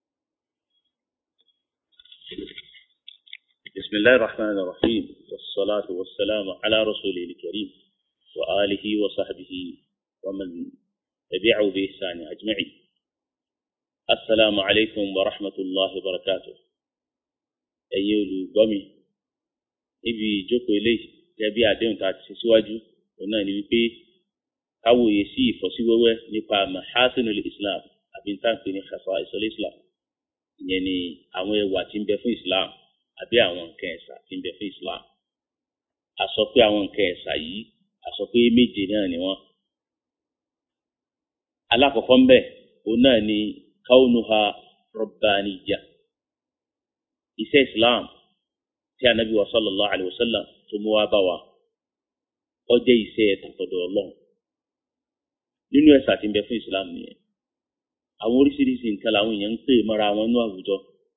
S1: بسم الله الرحمن الرحيم والصلاة والسلام على رسوله الكريم وآله وصحبه ومن تبعه بإحسان أجمعين السلام عليكم ورحمة الله وبركاته أيها الغمي ibi ìjókòó eléyìí gẹ́gẹ́ bí àdéhùn tá a ti ṣe síwájú òun náà ni wípé káwòye sí ìfọ́síwẹ́wẹ́ nípa mahasinul islam àbí ntàǹpé ní khasa'is islam ìyẹn ni àwọn ẹwà tí ń bẹ fún islam àbí àwọn nǹkan ẹ̀sà tí ń bẹ fún islam a sọ pé àwọn nǹkan ẹ̀sà yìí a sọ pé méje náà ni wọ́n alákọ̀ọ́kọ́ ń bẹ òun náà ni kaunuha rabbaniyya iṣẹ́ islam tí anabi wa sallallahu alayhi wa sallam tó mú wá bá wa ó jẹ́ iṣẹ́ tàkọ̀dọ̀ ọlọ́run nínú ẹ̀sà tí ń bẹ fún islam nìyẹn àwọn oríṣiríṣi nǹkan làwọn èèyàn ń pè mọ́ra wọn nínú àwùjọ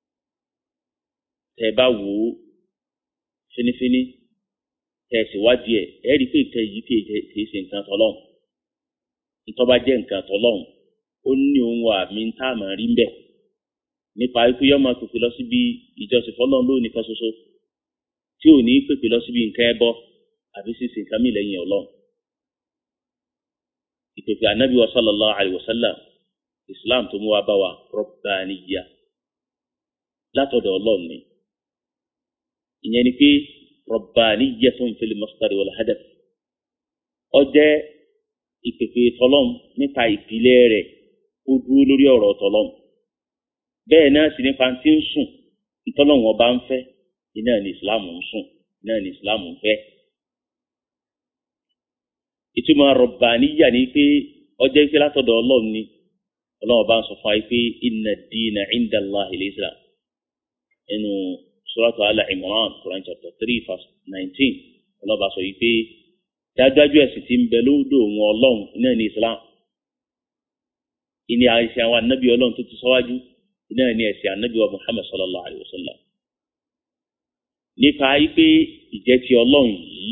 S1: tẹ́ bá wò ó fínífíní tẹ́ sì wádìí ẹ̀ ẹ́ rí i pé nǹkan yìí kì í ṣe nǹkan tọ́lọ́run nítorí bá jẹ́ nǹkan tọ́lọ́run ó ní ohun àmì ń tá àmọ́ rí ń bẹ̀ nípa ikú yọmọ pèpè lọ síbi ìjọsìn fọlọ́run lónìí kan ṣoṣo tí ò ní pèpè lọ síbi nǹkan ẹbọ àbí sísè nǹkan mi lẹ́yìn ọlọ́run ìpèpè anabi wa sallallahu alayhi wa sallam islam tó mú wa bá wa rọ̀bàníyà látọ̀dọ̀ ọlọ́run ni ìyẹn ni pé rọ̀bàníyà tó ń fil masdari wal hadaf ó jẹ́ ìpèpè tọlọ́m nípa ìpìlẹ̀ rẹ̀ ó dúró lórí ọ̀rọ̀ tọlọ́m bẹ́ẹ̀ náà sì nípa tí ń sùn ìtọ́lọ́wọ́n ọba ń fẹ́ iná ní islam ń sùn iná ní islam ń fẹ́. ìtumọ̀ rọ̀bàníyà ni pé ọjọ́ ìfẹ́ látọ̀dọ̀ ọlọ́run ni ọlọ́run bá ń sọ fún wa pé inna ad-dina 'inda Allahi al-Islam nínú suratu Al-Imran Quran chapter three verse nineteen ọlọ́run bá sọ yìí pé dájúdájú ẹ̀sìn tí ń bẹ lódò wọn ọlọ́run iná ní islam ìní àìsàn àwọn anábì ọlọ́run tó ti sọ́wájú iná ní ẹ̀sìn anábì wa Muhammad sallallahu alayhi wa sallam nípa pé ìjẹ́ ti ọlọ́run yìí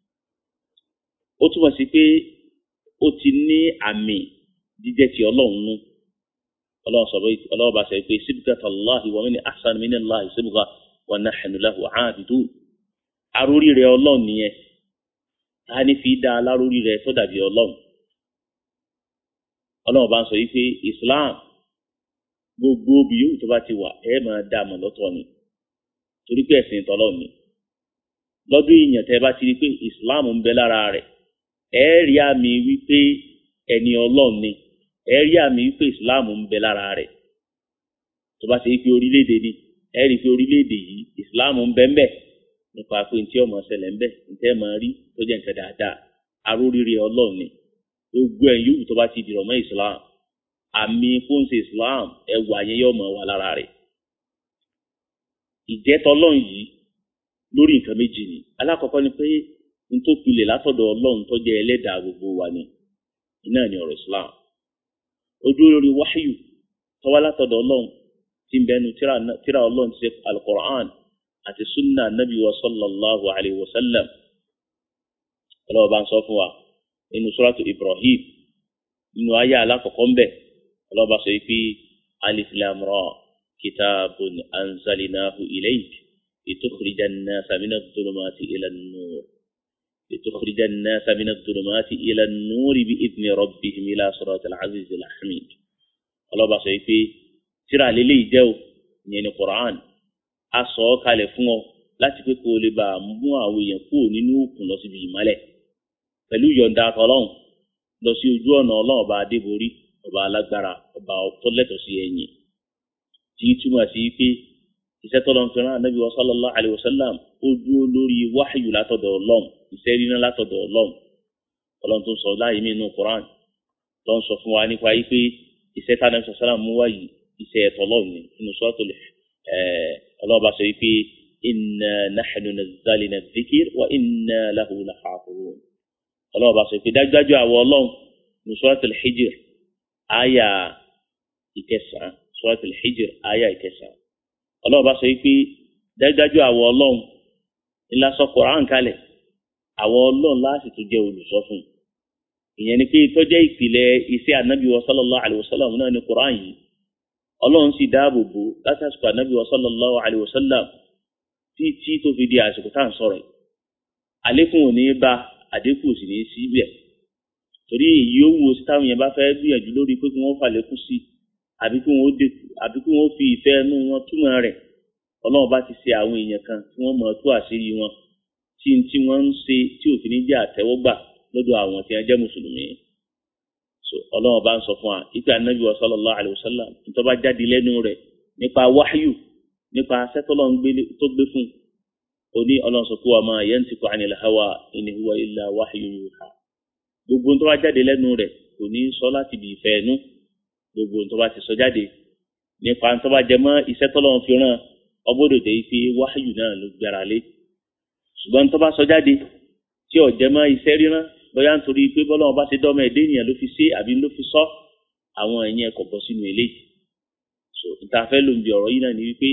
S1: ó túmọ̀ sí pé ó ti ní àmì jíjẹ́ ti ọlọ́run nú ọlọ́run sọ ọlọ́run bá sọ pé sibgata Allahi wa min ahsan min Allahi sibga wa nahnu lahu aabidun arórí rẹ ọlọ́run nìyẹn ta ni fi dá alárórí rẹ tó dàbí ọlọ́run ọlọ́run bá ń sọ yìí pé Islam gbogbo bí yòówù tó bá ti wà ẹ máa dá a mọ̀ lọ́tọ̀ ni torí pé ẹ̀sìn tọ́lọ́ ni lọ́dún ìyàn tẹ́ bá ti rí pé Islam ń bẹ lára rẹ̀ ẹ rí àmì wípé ẹni ọlọ́run ni ẹ rí àmì wípé Islam ń bẹ lára rẹ̀ tó bá ti rí pé orílẹ̀-èdè ni ẹ rí pé orílẹ̀-èdè yìí Islam ń bẹ ń bẹ nípa pé ntí ọmọ ṣẹlẹ̀ ń bẹ ntẹ́ máa rí tó jẹ́ nǹkan dáadáa aróríire ọlọ́run ni gbogbo ẹ̀yìn yòówù tó bá ti dìrọ̀ mọ́ Islam àmì fóńsì Islam ẹwà yẹn yóò mọ̀ wà lára rẹ̀ ìjẹ́tọ̀ ọlọ́run yìí lórí nǹkan méjì ni alákọ̀ọ́kọ́ ni pé n tó pilẹ̀ látọ̀dọ̀ ọlọ́run tó jẹ́ ẹlẹ́dàá gbogbo wa ni iná ni ọ̀rọ̀ Islam ojú lórí wáyù tọ́wá látọ̀dọ̀ ọlọ́run tí ń bẹnu tíra ọlọ́run ti ṣe al-Qur'an àti sunna nabi wa sallallahu alayhi wa sallam ọlọ́wọ́ bá ń sọ fún wa nínú suratu Ibrahim nínú ayé alákọ̀ọ́kọ́ ńbẹ̀ ọlọ́ba sọ pé alif lam ra kitabun anzalnahu ilayk litukhrija an-nasa mina adh-dhulumati ila an-nur litukhrija an-nasa mina adh-dhulumati ila an-nur bi'idhni rabbihim ila siratil azizil hamid ọlọ́ba sọ pé tíra lélẹ́yìí jẹ́ o ìyẹn ní Qur'an a sọ ọ́ kalẹ̀ fún ọ láti pé kó o lè bá a mú àwọn èèyàn kúrò nínú òkun lọ síbi ìmọ́lẹ̀ pẹ̀lú yọ̀ǹda ọlọ́run lọ sí ojú ọ̀nà ọlọ́run ọba adébórí ọba alágbára ọba tọ́lẹ̀tọ̀ sí ẹ̀yìn tí túmọ̀ sí pé iṣẹ́ tọ́lọ́ ń fẹ́ràn anábì wa sallallahu alayhi wa sallam ó dúró lórí wáhìyù látọ̀dọ̀ ọlọ́run iṣẹ́ ríná látọ̀dọ̀ ọlọ́run ọlọ́run tó ń sọ láàyè mí inú Qur'an tó ń sọ fún wa nípa yìí pé iṣẹ́ tá anábì sallam mú wáyé iṣẹ́ ẹ̀tọ́ ọlọ́run ni inú suratul ọlọ́ọ̀bá sọ yìí pé inna nahnu nazzalna dhikr wa inna lahu lahafizun ọlọ́ọ̀bá sọ pé dájúdájú àwọ̀ ọlọ́run ní suratul hijr àyà ìkẹsàn-án suratul hijr àyà ìkẹsàn-án ọlọ́ọ̀bá sọ pé dájúdájú àwọ̀ ọlọ́run ńlá sọ Qur'an kalẹ̀ àwọ̀ ọlọ́run láti tún jẹ́ olùsọ fún ìyẹn ni pé tọ́jẹ́ ìpìlẹ̀ iṣẹ́ ànábì wa sallallahu alayhi wa sallam náà ní Qur'an yìí ọlọ́run sì dáàbò bò látàsùkò ànábì wa sallallahu alayhi wa sallam títí tó fi di àsìkò tá à ń sọ̀rọ̀ yìí àlékún ò ní bá àdínkù sì ní síbẹ̀ torí èyí ó wo táwọn yẹn bá fẹ́ gbìyànjú lórí pé kí wọ́n fàlékún sí àbí kí wọ́n dínkù àbí kí wọ́n fi ìfẹ́ inú wọn túmọ̀ rẹ̀ ọlọ́run bá ti ṣe àwọn èèyàn kan tí wọ́n mọ̀ tú àṣírí wọn tí tí wọ́n ń ṣe tí òfin ní jẹ́ àtẹ́wọ́gbà lọ́dọ̀ àwọn tí wọ́n jẹ́ mùsùlùmí so ọlọ́run bá ń sọ fún wa ipe anabi wa sallallahu alayhi wa sallam nítorí bá jáde lẹ́nu rẹ̀ nípa wáyù nípa sẹ́tọ́lọ́ tó gbé fún oní ọlọ́run sọ fún wa ma yantiqu anil hawa in huwa illa wahyun yuha gbogbo tó bá jáde lẹ́nu rẹ̀ kò ní sọ láti bí ìfẹ́ ẹnu gbogbo tó bá ti sọ jáde nípa tó bá jẹ mọ́ iṣẹ́ tọ́lọ́run fi ràn ọgbọ́dọ̀ dé pé wáyù náà ló gbára lé ṣùgbọ́n tó bá sọ jáde tí ò jẹ mọ́ iṣẹ́ ríran bóyá nítorí pé bọ́lọ́run bá ti dọ́mọ ẹ̀dẹ́ ènìyàn ló fi ṣe àbí ló fi sọ àwọn ẹ̀yìn ẹ̀kọ́ bọ́ sínú eléyìí so ìtafẹ́ ló ń bi ọ̀rọ̀ yìí náà ni wípé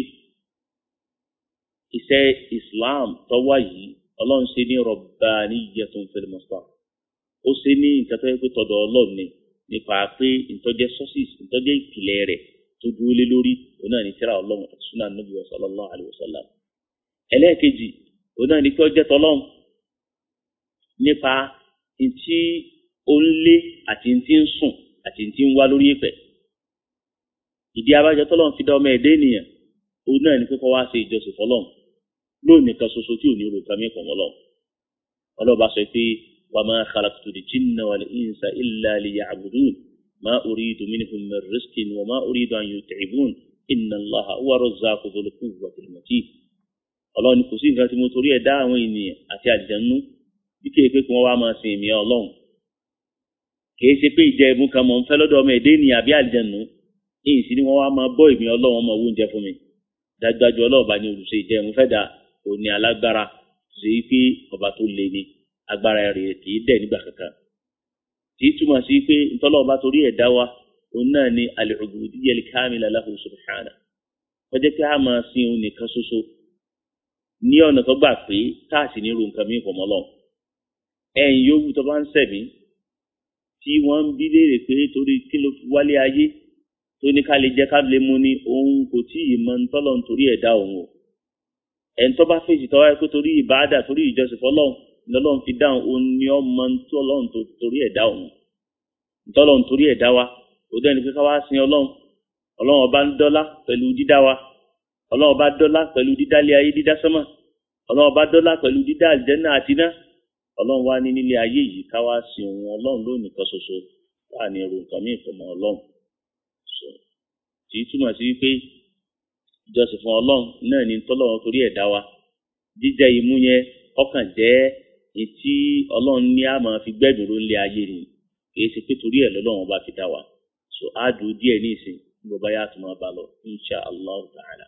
S1: iṣẹ́ Islam tó wà yìí ọlọ́run ṣe ní rabbaniyyatun fil mustar ó ṣe ní nǹkan tó yẹ pé tọ̀dọ̀ ọlọ́run ni nípa pé ìtọ́jẹ́ sources ìtọ́jẹ́ ìpìlẹ̀ rẹ̀ tó dúró lé lórí òun náà ní tírà ọlọ́run àti sunnah Nabi sallallahu alaihi wasallam ẹlẹ́ẹ̀kejì òun náà ní pé ọjẹ́ tọ́lọ́run nípa ntí ó ń lé àti ntí ń sùn àti ntí ń wá lórí ìpẹ́ ìdí abájọ tọ́lọ́run fi dá ọmọ ẹ̀dẹ́ ènìyàn òun náà ní pé kó wá ṣe ìjọsìn fọlọ́run lónìí kan ṣoṣo tí ò ní rògbà mí pọ̀ mọ́lọ́ ọlọ́ba sọ pé wa ma khalaqtul jinna wal insa illa liya'budun ma uridu minhum min rizqin wa ma uridu an yut'ibun inna Allaha huwa razzaqu dhul quwwatil matin ọlọ́run ní kò sí nǹkan tí mo torí ẹ̀ dá àwọn ènìyàn àti àjẹnú bí kéè pé kí wọ́n wá máa sin èmi ọlọ́run kìí ṣe pé ìjẹ ìmú kan mọ̀ ń fẹ́ lọ́dọ̀ ọmọ ẹ̀dẹ́ ènìyàn àbí àjẹnú ìyìn sí ni wọ́n wá máa bọ́ èmi ọlọ́run ọmọ owó oúnjẹ fún mi dájúdájú ọlọ́ọ̀bá ni olùṣe ìjẹ ìmú fẹ́ dà òní alágbára ṣe é pé ọba tó le ni agbára rẹ̀ kì í dẹ̀ nígbà kankan kì í túmọ̀ sí pé ntọ́lọ́ọ̀bá torí ẹ̀ dá wa òun náà ni al-ubudiyyah al-kamila lahu subhanahu wọ́n jẹ́ pé a máa sin òun nìkan ṣoṣo ní ọ̀nà tó gbà pé káàsì ní irú nǹkan mìíràn pọ̀ lọ. ẹ̀yìn yòówù tó bá ń sẹ̀mí tí wọ́n ń bí léèrè pé torí kí ló fi wálé ayé tó ní ká lè jẹ́ ká lè mú ni òun kò tí ì mọ ntọ́lọ́ nítorí ẹ̀dá òun o ẹni tó bá fèsì tọ́wọ́ ẹ pé torí ìbáàdà torí ìjọsìn fọlọ́run lọ́lọ́run fi dáhùn òun ni ó mọ ntọ́lọ́run torí ẹ̀dá òun ntọ́lọ́run torí ẹ̀dá wa ó dẹ́ni pé ká wá sin ọlọ́run ọlọ́run ọba ń dọ́lá pẹ̀lú dídá wa ọlọ́run ọba dọ́lá pẹ̀lú dídálé ayé dídá sánmà ọlọ́run ọba dọ́lá pẹ̀lú dídá àlìjẹ́nà àti iná ọlọ́run wá ní nílé ayé yìí ká wá sin òun ọlọ́run lónìí kan ṣoṣo wà ní irú nǹkan míì fọmọ ọlọ́run tí túmọ̀ sí wípé ìjọsìn fún ọlọ́run náà ní tọ́lọ́run torí ẹ̀dá wa jíjẹ imú yẹn ọkàn jẹ́ etí ọlọ́run ní a máa fi gbẹ́dùn ló ń lé ayé ni kì í ṣe pé torí ẹ̀ lọ́lọ́run bá fi dá wa so á dùn díẹ̀ ní ìsìn bó bá yá tó máa bá lọ insha allah ta'ala.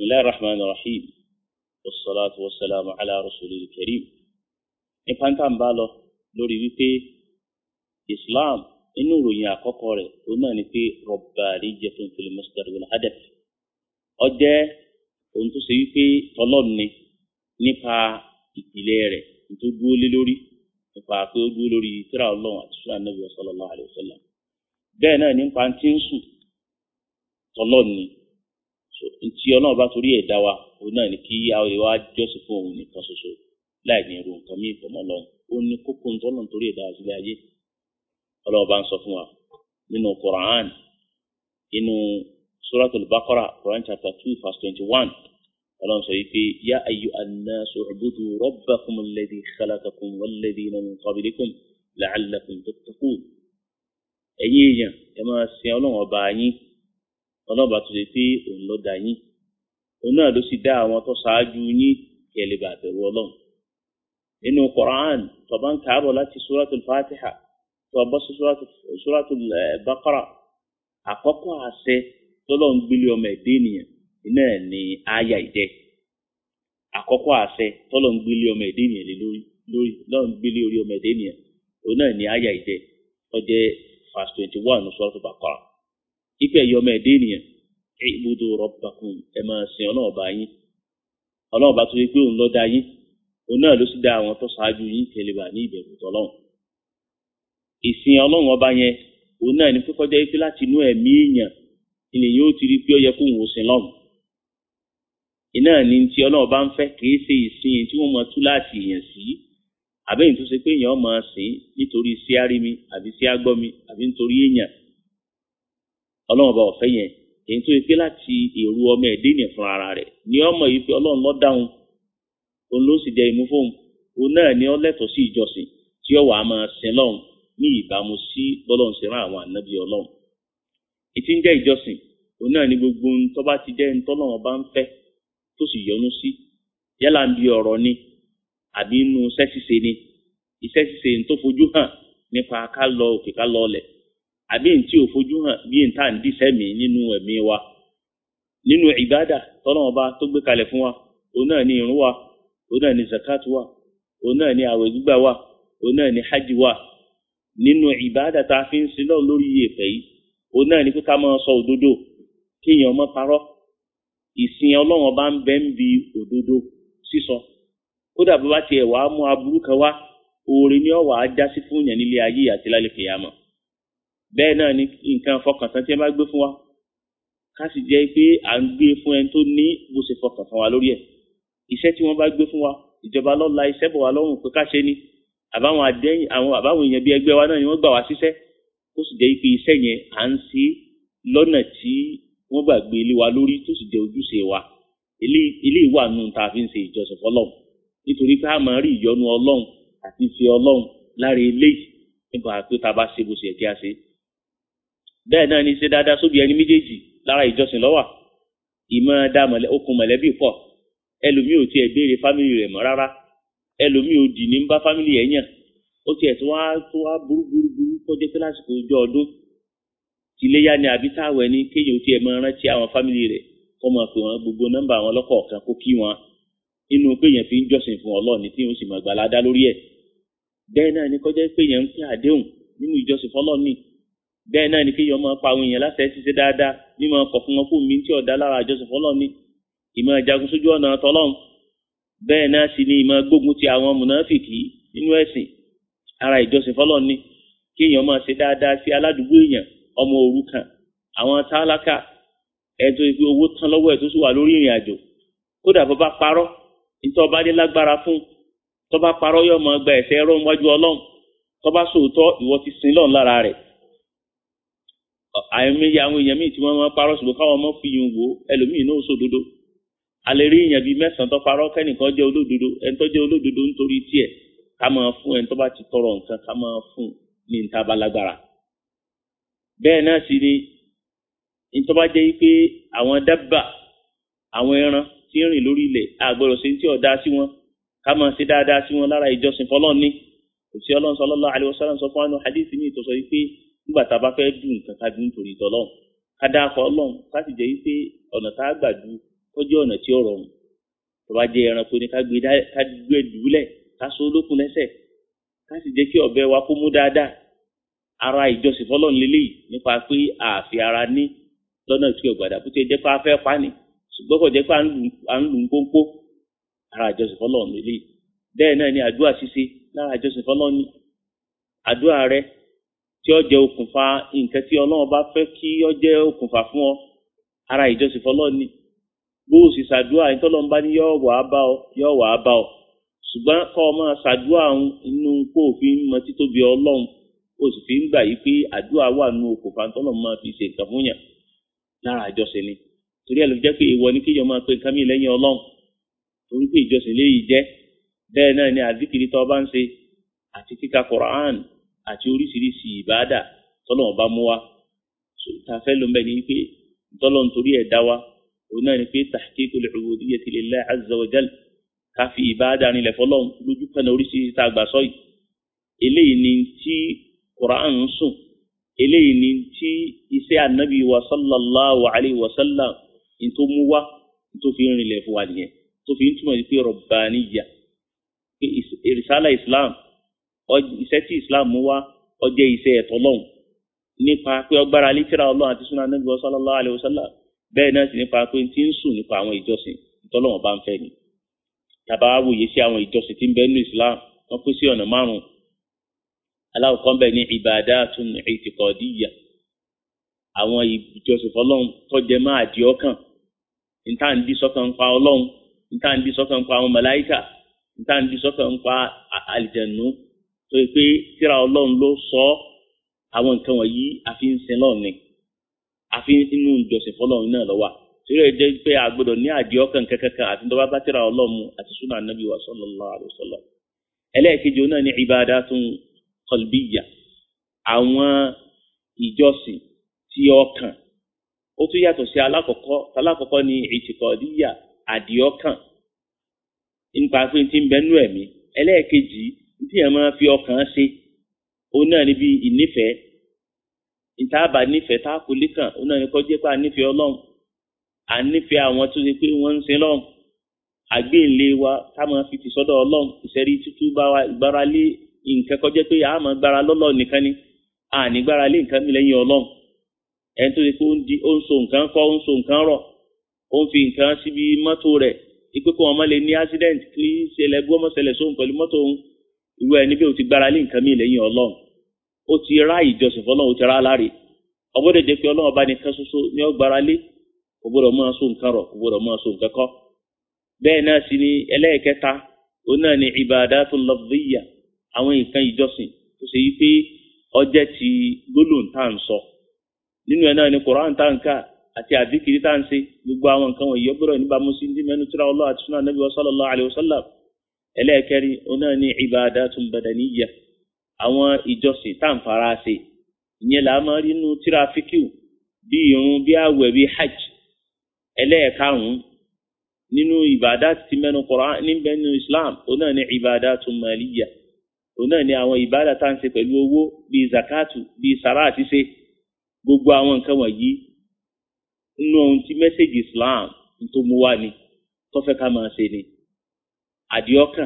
S1: بسم الله الرحمن الرحيم والصلاة والسلام على رسول الكريم nípa ń tà ń bá lọ lórí wípé islam inú ìròyìn àkọ́kọ́ rẹ̀ òun náà ni pé rabbaniyatun fil masdar wal hadaf ó jẹ́ ohun tó ṣe wípé tọlọ́run ni nípa ìpìlẹ̀ rẹ̀ tó dúró lé lórí nípa pé ó dúró lórí tírà ọlọ́run àti sùnà nàbì sallallahu alaihi wasallam bẹ́ẹ̀ náà nípa tí ń sùn tọlọ́run ni tí ọlọ́run bá torí ẹ̀ dá wa òun náà ni kí àwọn ìwà jọ́sìn fún òun nìkan ṣoṣo láì ní irú nǹkan míì fọmọ lọ ó ní kókó ń tọ́lọ̀ nítorí ẹ̀dá sílẹ̀ ayé ọlọ́run bá ń sọ fún wa nínú Quran inú suratul Baqara Quran chapter two verse twenty one ọlọ́run sọ yìí pé yá ayyu annasu u'budu rabbakum alladhi khalaqakum walladhina min qablikum la'allakum tattaqun ẹ̀yin èèyàn ẹ máa sin ọlọ́run ọba yín ọlọ́run bá tún lè pé òun ló dá yín òun náà ló sì dá àwọn tó ṣáájú yín kí ẹ lè bá bẹ̀rù ọlọ́run nínú Quran tó bá ń kàábọ̀ láti suratul Fatiha tó bọ́ sí suratul Baqara àkọ́kọ́ àṣẹ tọ́lọ́ ń gbélé ọmọ ẹ̀dẹ́ ènìyàn iná ní àyà ìjẹ́ àkọ́kọ́ àṣẹ tọ́lọ́ ń gbélé ọmọ ẹ̀dẹ́ ènìyàn lé lórí lórí lọ́n gbélé orí ọmọ ẹ̀dẹ́ ènìyàn òun náà ní àyà ìjẹ́ ọjẹ́ verse twenty one suratul Baqara ìpẹ́ ẹ̀yọ ọmọ ẹ̀dẹ́ ènìyàn ibudu rabbakum ẹ̀ máa sin ọlọ́ọ̀bá yín ọlọ́ọ̀bá tó yẹ pé òun ló dá yín òun náà ló sì dá àwọn tó ṣáájú yín kẹlẹ́bà ní ìbẹ̀rù tọ́lọ́hún ìsìn ọlọ́run ọba yẹn òun náà ní pípọ́jọ́ yìí pé láti inú ẹ̀mí èèyàn ilẹ̀ yóò ti rí pé ó yẹ kó òun sin lọ́hùn iná ní ti ọlọ́run bá ń fẹ́ kìí ṣe ìsìn tí wọ́n mọ tú láti èèyàn sí àbẹ́yìn tó ṣe pé èèyàn máa sìn nítorí sí árími àbí sí ágbọ́mi àbí nítorí èèyàn ọlọ́run ọba ọ̀fẹ́ yẹn èyí tó yẹ pé láti èrò ọmọ ẹ̀dẹ́ ènìyàn fún ara rẹ̀ ní ọmọ yìí pé ọlọ́run ló dáhùn òun ló sì jẹ ìmú fóun òun náà ni ó lẹ́tọ̀ọ́ sí ìjọsìn tí ó wà á máa sin lọ́hùn ní ìbámu sí bọ́lọ́hùn sí rán àwọn ànábì ọlọ́hùn. ìtí ń jẹ́ ìjọsìn òun náà ni gbogbo ohun tó bá ti jẹ́ ohun tọ́lọ́hùn bá ń fẹ́ tó sì yọ́nú sí yálà ń bi ọ̀rọ̀ ni àbí inú iṣẹ́ ṣíṣe ni iṣẹ́ ṣíṣe ń tó fojú hàn nípa ká lọ òkè ká lọ ọlẹ̀ àbí ń tí ò fojú hàn bí ń tà ń díṣẹ́ mi nínú ẹ̀mí wa nínú ìbádà tọ́lọ́hùn bá tó gbé kalẹ̀ fún wa òun náà ni ìrun wa òun náà ni zakat wà òun náà ni àwẹ̀ gbígbà wà òun náà ni hajj wà nínú ìbáàdà tá a fi ń sin lọ́wọ́ lórí ìyèpẹ̀ yìí òun náà ni pé ká máa sọ òdodo kéèyàn má parọ́ ìsìn ọlọ́run ọba ń bẹ ń bi òdodo sísọ kódà bó bá tiẹ̀ wàá mú aburú kan wá oore ni ọ̀wà á já sí fún yàn nílé ayé àti lálẹ́ kìyàmọ̀ bẹ́ẹ̀ náà ni nǹkan fọkàntán tí wọ́n bá gbé fún wa ká sì jẹ́ pé à ń gbé fún ẹni tó ní bó ṣe fọkàn fún wa lórí ẹ̀ iṣẹ́ tí wọ́n bá gbé fún wa ìjọba lọ́la iṣẹ́ bọ̀ wá lọ́rùn pé ká ṣe ni àbáwọn àdéhìn àwọn àbáwọn èèyàn bíi ẹgbẹ́ wa náà ni wọ́n gbà wá síṣẹ́ tó sì jẹ́ pé iṣẹ́ yẹn à ń ṣe lọ́nà tí wọ́n gbàgbé ilé wa lórí tó sì jẹ́ ojúṣe wa ilé ìwà nù tá a fi ń ṣe ìjọsìn fọlọ́run nítorí pé a máa rí ìyọ́nú ọlọ́run àti ìfẹ́ ọlọ́run lára eléyìí nípa pé tá a bá ṣe bó ṣe yẹ kí a ṣe. bẹ́ẹ̀ náà ni ṣe dáadáa sóbi ẹni méjèèjì lára ìjọsìn lọ́wà ìmọ̀ dá okùn mọ̀lẹ́bí pọ̀ ẹlòmíì ò tiẹ̀ béèrè fámìlì rẹ̀ mọ́ rárá ẹlòmíì ò dì ní bá fámìlì ẹ̀ yàn ó tiẹ̀ tó wá tó wá burú burú burú kọjá pé lásìkò ọjọ́ ọdún tìléyà ni àbí táwẹ̀ ni kéèyàn tiẹ̀ máa rántí àwọn fámìlì rẹ̀ kọ́ máa pè wọ́n gbogbo nọ́mbà àwọn lọ́kọ̀ọ̀kan kó kí wọn inú péyàn fi ń jọ́sìn fún ọlọ́ọ̀ni tí yóò sì máa gbà ládá lórí ẹ̀ bẹ́ẹ̀ náà ni kọjá péyàn ń pè àdéhùn nínú ìjọsìn fọlọ́ọ̀ni bẹ́ẹ̀ náà ni kéèyàn máa pa àwọn èèyàn láti ẹ̀ ṣiṣẹ́ dáadáa mímọ kọ̀ fún wọn kó mi tí ọ̀dá lára ìjọsìn fọlọ́ọ̀ni ìmọ̀ ìjagun sójú ọ̀nà tọ́lọ́hún bẹ́ẹ̀ náà sì ni ìmọ̀ gbógun ti àwọn mùnáfìkì nínú ẹ̀sìn ara ìjọsìn fọlọ́hún ni kéèyàn máa ṣe dáadáa sí aládùúgbò èèyàn ọmọ òrukàn àwọn tálákà ẹ̀tọ́ ìpè owó tán lọ́wọ́ ẹ̀ tó sì wà lórí ìrìn àjò kódà bó bá parọ́ nítorí ọba dé lágbára fún tó bá parọ́ yóò máa gba ẹ̀ṣẹ̀ ẹ̀rọ níwájú ọlọ́run tó bá sòótọ́ ìwọ ti sin lọ́run lára rẹ̀ àìmọye àwọn èèyàn míì tí wọ́n máa parọ́ ṣùgbọ́n káwọn ọmọ fi yun wò ẹlòmíì náà sòdodo alẹ́ rí èèyàn bíi mẹ́sàn-án tó parọ́ kẹ́nìkan jẹ́ olódodo ẹni tó jẹ́ olódodo nítorí tiẹ̀ ká máa fún ẹni tó bá ti tọrọ nǹkan ká máa fún ní níta bá lágbára bẹ́ẹ̀ náà sì ni nítorí bá jẹ́ pé àwọn dábà àwọn ẹran tí ń rìn lórí ilẹ̀ àgbọ̀dọ̀ sí tí ọ̀dá sí wọn ká máa ṣe dáadáa sí wọn lára ìjọsìn fọlọ́ọ̀ ní òsì ọlọ́run sallallahu alaihi wasallam sọ fún àwọn hadith mi ìtọ́sọ yìí pé nígbà tá a bá fẹ́ dùn nǹkan ká dùn nítorí ìtọ́lọ́run ká dáa kọ́ ọlọ́run ká sì jẹ́ pé ọ̀nà tá a gbà du kọjú ọ̀nà tí ó rọrùn tó bá jẹ́ ẹranko ni ká gbé dùúlẹ̀ ká so olókun lẹ́sẹ̀ ká sì jẹ́ kí ọ̀bẹ wa kó mú dáadáa ara ìjọsìn fọlọ́run lélẹ́yìí nípa pé àfi ara ní lọ́nà tí ọ̀gbàdà bó ti jẹ́ pé a fẹ́ pa ni ṣùgbọ́n kò jẹ́ pé à ń lù ń pónpó ara ìjọsìn fọlọ́run lélẹ́yìí bẹ́ẹ̀ náà ni àdúrà ṣíṣe lára ìjọsìn fọlọ́run ni àdúrà rẹ tí ó jẹ́ okùnfà nǹkan tí ọlọ́run bá fẹ́ kí ó jẹ́ okùnfà fún ọ ara ìjọsìn fọlọ́run ni bó o sì ṣàdúrà yìí tọ́lọ́run bá ní yọ̀ wà á bá ọ yọ̀ wà á bá ọ ṣùgbọ́n kọ́ ọ máa ṣàdúrà inú kó o fi mọ títóbi ọlọ́run o sì fi ń gbà yí pé àdúrà wà nù okùnfà tọ́lọ́run máa fi ṣe nǹkan fún yàn lára ìjọsìn ni torí ẹ̀ ló jẹ́ pé ìwọ ni kéèyàn máa pe nǹkan mi lẹ́yìn ọlọ́run torí pé ìjọsìn léyìí jẹ́ bẹ́ẹ̀ náà ni àdìkìrì tó bá ń ṣe àti kíka Quran àti oríṣiríṣi ìbáàdà tọ́lọ́run bá mú wa ta fẹ́ ló ń bẹ̀ ní pé tọ́lọ́run torí ẹ̀ dá wa òun náà ni pé tahqiqul ubudiyyati lillahi azza wa jal ká fi ìbáàdà nílẹ̀ fọlọ́run lójú kan oríṣiríṣi tá a gbà sọ́yìí eléyìí ni tí Quran ń sùn eléyìí ni tí iṣẹ́ anabi wa sallallahu alayhi wa sallam ní tó mú wa ní tó fi ń rinlẹ̀ fún wa nìyẹn tó fi ń túmọ̀ sí pé rọ̀bàníyà pé ìrìsálà islam iṣẹ́ tí islam mú wa ó jẹ́ iṣẹ́ ẹ̀tọ́ lọ́hùn nípa pé ọgbára lítírà ọlọ́run àti súnà anabi wa sallallahu alayhi wa sallam bẹ́ẹ̀ náà sì nípa pé tí ń sùn nípa àwọn ìjọsìn ìtọ́lọ́wọ̀n bá ń fẹ́ ni tàbá wòye sí àwọn ìjọsìn tí ń bẹ nínú islam wọ́n pín sí ọ̀nà márùn-ún aláwọ̀kọ́ bẹ̀ ní ibadatun i'tiqadiyya àwọn ìjọsìn fọlọ́run tó jẹ máa di ọkàn níta ń di sọ́kàn ń pa ọlọ́run níta ń di sọ́kàn ń pa àwọn màláíkà níta ń di sọ́kàn ń pa àlìjẹ̀nù tó yẹ pé tíra ọlọ́run ló sọ àwọn nǹkan wọ̀nyí àfi ń sin lọ́ọ̀ ni àfi inú ìjọsìn fọlọ́run náà lọ́wọ́ torí ẹ jẹ́ pé a gbọ́dọ̀ ní àdí ọkàn kankan àti tó bá bá tíra ọlọ́run àti súnà nàbí wa sallallahu alaihi wasallam ẹlẹ́ẹ̀kejì náà ní ibadatun qalbiyya àwọn ìjọsìn tí ọkàn ó tún yàtọ̀ sí alákọ̀ọ́kọ́ alákọ̀ọ́kọ́ ní ìtìkọ̀ọ́díyà àdìọ́kàn nípa pé tí ń bẹnú ẹ̀mí ẹlẹ́ẹ̀kejì tí ẹ̀ máa fi ọkàn ṣe òun náà níbi ìnífẹ̀ẹ́ ìtaàbà nífẹ̀ẹ́ tá a kò lékàn òun náà ní kọ́ jẹ́ pé a nífẹ̀ẹ́ ọlọ́run à ń nífẹ̀ẹ́ àwọn tó ṣe pé wọ́n ń sin lọ́run àgbéǹlé wa ká máa fi ti sọ́dọ̀ ọlọ́run ìṣẹ́rí tútú bá wa ìgbára lé nǹkan kọjá pé àá máa gbára lọ́lọ́ nìkan ni àní gbára lé nǹkan mi lẹ́yìn ọlọ́run ẹni tó ṣe pé ó ń di ó ń so nǹkan kọ́ ó ń so nǹkan rọ̀ ó ń fi nǹkan síbi mọ́tò rẹ̀ ipe kó wọn má lè ní accident kí ṣẹlẹ̀ bú ọmọ ṣẹlẹ̀ sóhun pẹ̀lú mọ́tò òun ìwé ẹni bí o ti gbára lé nǹkan mi lẹ́yìn ọlọ́run ó ti rá ìjọsìn fọlọ́run ó ti rá láre ọgbọ́dọ̀ jẹ́ pé ọlọ́run bá nìkan ṣoṣo ní ó gbára lé kò gbọ́dọ̀ máa so nǹkan rọ̀ kò gbọ́dọ̀ máa so nǹkan kọ́ bẹ́ẹ̀ náà sì ni ẹlẹ́ẹ̀kẹta òun náà ni ibadatul lafziyya àwọn nǹkan ìjọsìn tó ṣe yí pé ọjẹ́ ti gbólóhùn tá à ń sọ nínú ẹ̀ náà ni koran tá à ń kà àti àdìkiri tá à ń ṣe gbogbo àwọn nǹkan wọ̀nyí ọgbọ́dọ̀ níbàámu sí ní mẹ́nu tíra Allah àti sunnah nabi sallallahu alayhi wa sallam ẹlẹ́ẹ̀kẹrin òun náà ni ibadatun badaniyya àwọn ìjọsìn tá à ń fara ṣe ìyẹn là á máa rí nínú tíra fíkìw bí irun bí àwẹ̀ bí hajj ẹlẹ́ẹ̀karùn-ún nínú ìbàdá ti mẹ́nu koran níbẹ̀ nínú islam òun náà ni ibadatun maliyya òun náà ni àwọn ìbádà tá à ń ṣe pẹ̀lú owó bíi zakatu bíi sàrà àti ṣe gbogbo àwọn nǹkan wọ̀nyí nínú ohun tí mẹ́sẹ̀gì Islam tó mú wá ni tó fẹ́ ká máa ṣe ni àdìọ́kàn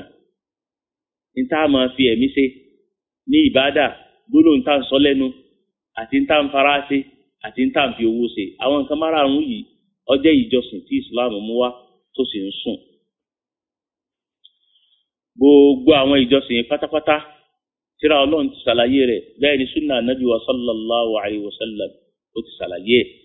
S1: ní tá a máa fi ẹ̀mí ṣe ní ìbádà gbólóhùn tá à ń sọ lẹ́nu àti tá à ń fara ṣe àti tá à ń fi owó ṣe àwọn nǹkan márààrún yìí ó jẹ́ ìjọsìn tí Islam mú wá tó sì ń sùn gbogbo àwọn ìjọsìn pátápátá tíra ọlọ́run ti ṣàlàyé rẹ̀ bẹ́ẹ̀ ni sunna anabi wa sallallahu alayhi wa sallam ó ti ṣàlàyé ẹ̀.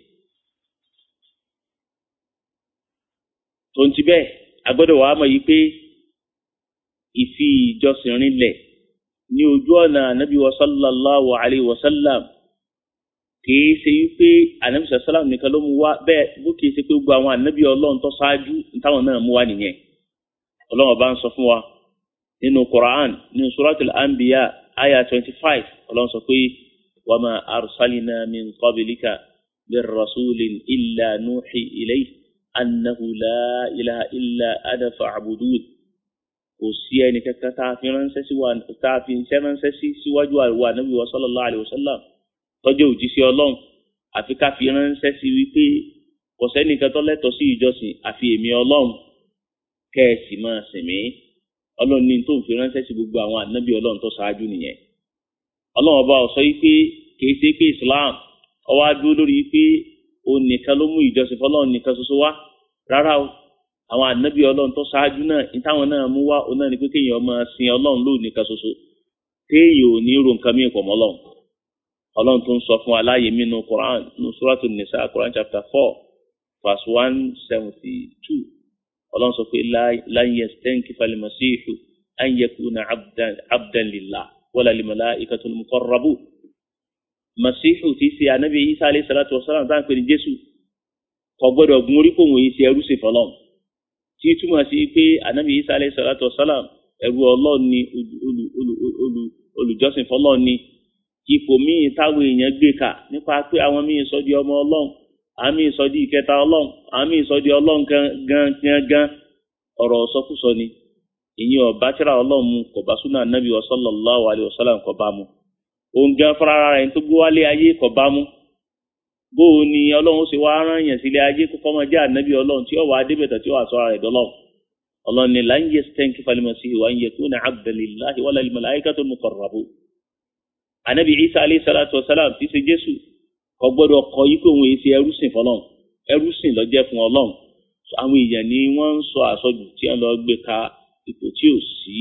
S1: tó ń ti bẹ́ẹ̀ agbọ́dọ̀ wàá mọ̀ yìí pé ìfi ìjọsìn rinlẹ̀ ní ojú ọ̀nà anabi wa sallallahu alayhi wa sallam kìí ṣe wípé anabi sallam nìkan ló mú wá bẹ́ẹ̀ bó kìí ṣe pé gbogbo àwọn anabi ọlọ́run tó ṣáájú táwọn náà mú wá nìyẹn ọlọ́run ọba ń sọ fún wa nínú Quran nínú suratul anbiya aya twenty five ọlọ́run sọ pé wa ma arsalina min qablika min rasulin illa nuhi ilayhi annahu la ilaha illa ana fa'budun kò sí ẹni kankan tá a fi ránṣẹ́ sí wa tá a fi iṣẹ́ ránṣẹ́ sí síwájú àríwá nabi wa sallallahu alayhi wa sallam tọ́jú òjíṣẹ́ ọlọ́run àfi ká fi ránṣẹ́ sí wípé kò sẹ́nìkan tó lẹ́tọ̀ọ́ sí ìjọsìn àfi èmi ọlọ́run kẹ́ ẹ sì máa sìn mí ọlọ́run ní tó ń fi ránṣẹ́ sí gbogbo àwọn ànábì ọlọ́run tó ṣáájú nìyẹn ọlọ́run ọba ó sọ yìí pé kìí ṣe pé Islam ó wá dúró lórí pé òun nìkan ló mú ìjọsìn fọlọ́run nìkan ṣoṣo wá rárá o àwọn ànábì ọlọ́run tó ṣáájú náà ìtàwọn náà mú wá òun náà ni pé kéèyàn máa sin ọlọ́run lóun nìkan ṣoṣo téèyàn ò ní ro nǹkan mìíràn pọ̀ mọ́ ọlọ́run ọlọ́run tó ń sọ fún aláyè mínú Quran ní suratu Nisa Quran chapter four verse one seventy two ọlọ́run sọ pé lan yastankifa al-masihu an yakuna abdan lillah wala lil-malaikatil muqarrabun masihu ti ṣe anabi isa alayhi salatu wa salam táwọn pè ní jésù kò gbọ́dọ̀ gun orí kò wòye sí ẹrú sí fọlọ́n tí túmọ̀ sí pé anabi isa alayhi salatu wa salam ẹrú ọlọ́run ni olùjọ́sìn fọlọ́n ni ipò míì táwọn èèyàn gbé kà nípa pé àwọn míì sọ di ọmọ ọlọ́run àwọn míì sọ di ìkẹta ọlọ́run àwọn míì sọ di ọlọ́run gan gan gan ọ̀rọ̀ sọkúsọ ni ìyẹn ọba tíra ọlọ́run mu kò bá súnà anabi wa sallallahu alayhi wa sallam kò bá mu òun gan fúnra rẹ̀ tó gbé wálé ayé kò bá mú bó o ní ọlọ́run ṣe wá rán yẹn sílé ayé kó kọ́mọ jẹ́ ànábì ọlọ́run tí ó wà á débẹ̀tẹ̀ tí ó wà sọ́ra rẹ̀ dọ́lọ́run ọlọ́run ní lan yastankifa al-masihu wa an yakuna abdan lillahi wala lil-malaikatil muqarrabun. ànábì isa alayhi salatu wa salam ti ṣe jésù kò gbọ́dọ̀ kọ yí pé òun èsì ẹrú sìn fọlọ́run ẹrú sìn ló jẹ́ fún ọlọ́run àwọn èèyàn ni wọ́n ń sọ àsọjù tí wọ́n lọ gbé ka ipò tí ò sí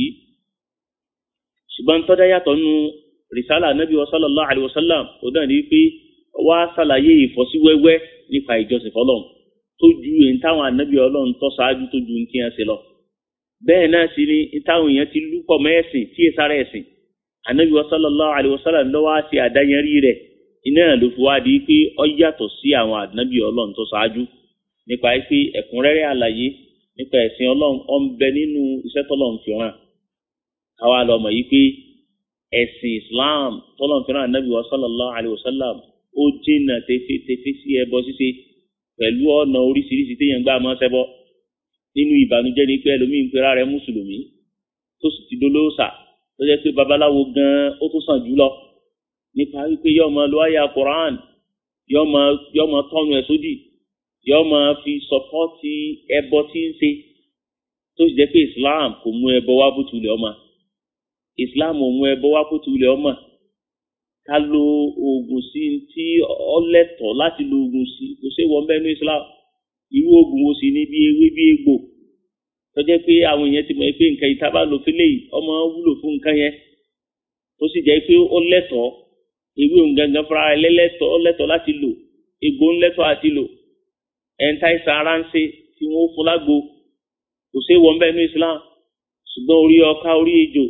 S1: ṣùgbọ́n tọ́jà yàtọ̀ nù risala anabi wa sallallahu alayhi wa sallam ó dàn ní pé wá ṣàlàyé ìfọ́síwẹ́wẹ́ nípa ìjọsìn fọlọ́n tó ju èyí táwọn anabi ọlọ́run tó ṣáájú tó ju ti hàn sí lọ. bẹ́ẹ̀ náà sì ni táwọn èèyàn ti lúpọ̀ mẹ́ẹ̀sìn tí èsà rẹ̀ sìn anabi wa sallallahu alayhi wa sallam lọ́wọ́ á ṣe àdáyẹrí rẹ̀ iná ló fi wá di pé ó yàtọ̀ sí àwọn anabi ọlọ́run tó ṣáájú nípa pé ẹ̀kúnrẹ́rẹ́ àlàyé nípa ẹ̀sìn ọlọ́run ó ń bẹ nínú iṣẹ́ tọ́lọ́run fi hàn káwa lọ mọ̀ yí pé ẹ̀sìn islam tọ́lọ́n fẹ́ràn anábì wa sallallahu alayhi wa sallam ó jìnnà tẹfẹ́tẹfẹ́ sí ẹbọ ṣíṣe pẹ̀lú ọ̀nà oríṣiríṣi téèyàn gbà máa ṣẹbọ nínú ìbànújẹ́ ni pé ẹlòmíín pera rẹ̀ mùsùlùmí tó sì ti dolóòṣà tó jẹ́ pé babaláwo gan-an ó tún sàn jù lọ nípa wípé yóò máa lo àyà quran yóò máa tọ́nu ẹ̀ sódì yóò máa fi sọpọ́tì ẹbọ tí ń ṣe tó sì jẹ́ pé islam kò mú ẹbọ wá bó tulẹ̀ ọmọ islam òun ẹbọ wá kó tu ilẹ̀ ọmọ ká lo oògùn sí tí ọlẹ́tọ̀ láti lo oògùn sí kò sí wọn bẹ́ẹ̀ ní islam irú oògùn wo sì ní bí ewé bí egbò tọ́jẹ́ pé àwọn èèyàn ti mọ̀ pé nǹkan yìí tá a bá lò fílẹ̀ yìí ọmọ wúlò fún nǹkan yẹn tó sì jẹ́ pé ó lẹ́tọ̀ọ́ ewé òun gangan fúnra rẹ̀ lẹ́lẹ́tọ̀ ó lẹ́tọ̀ọ́ láti lò egbò ń lẹ́tọ̀ọ́ àti lò ẹ̀ńtà ìsàn ara ń ṣe tí wọ́n fún lágbo kò sí wọn bẹ́ẹ̀ ní islam ṣùgbọ́n orí ọká orí ejò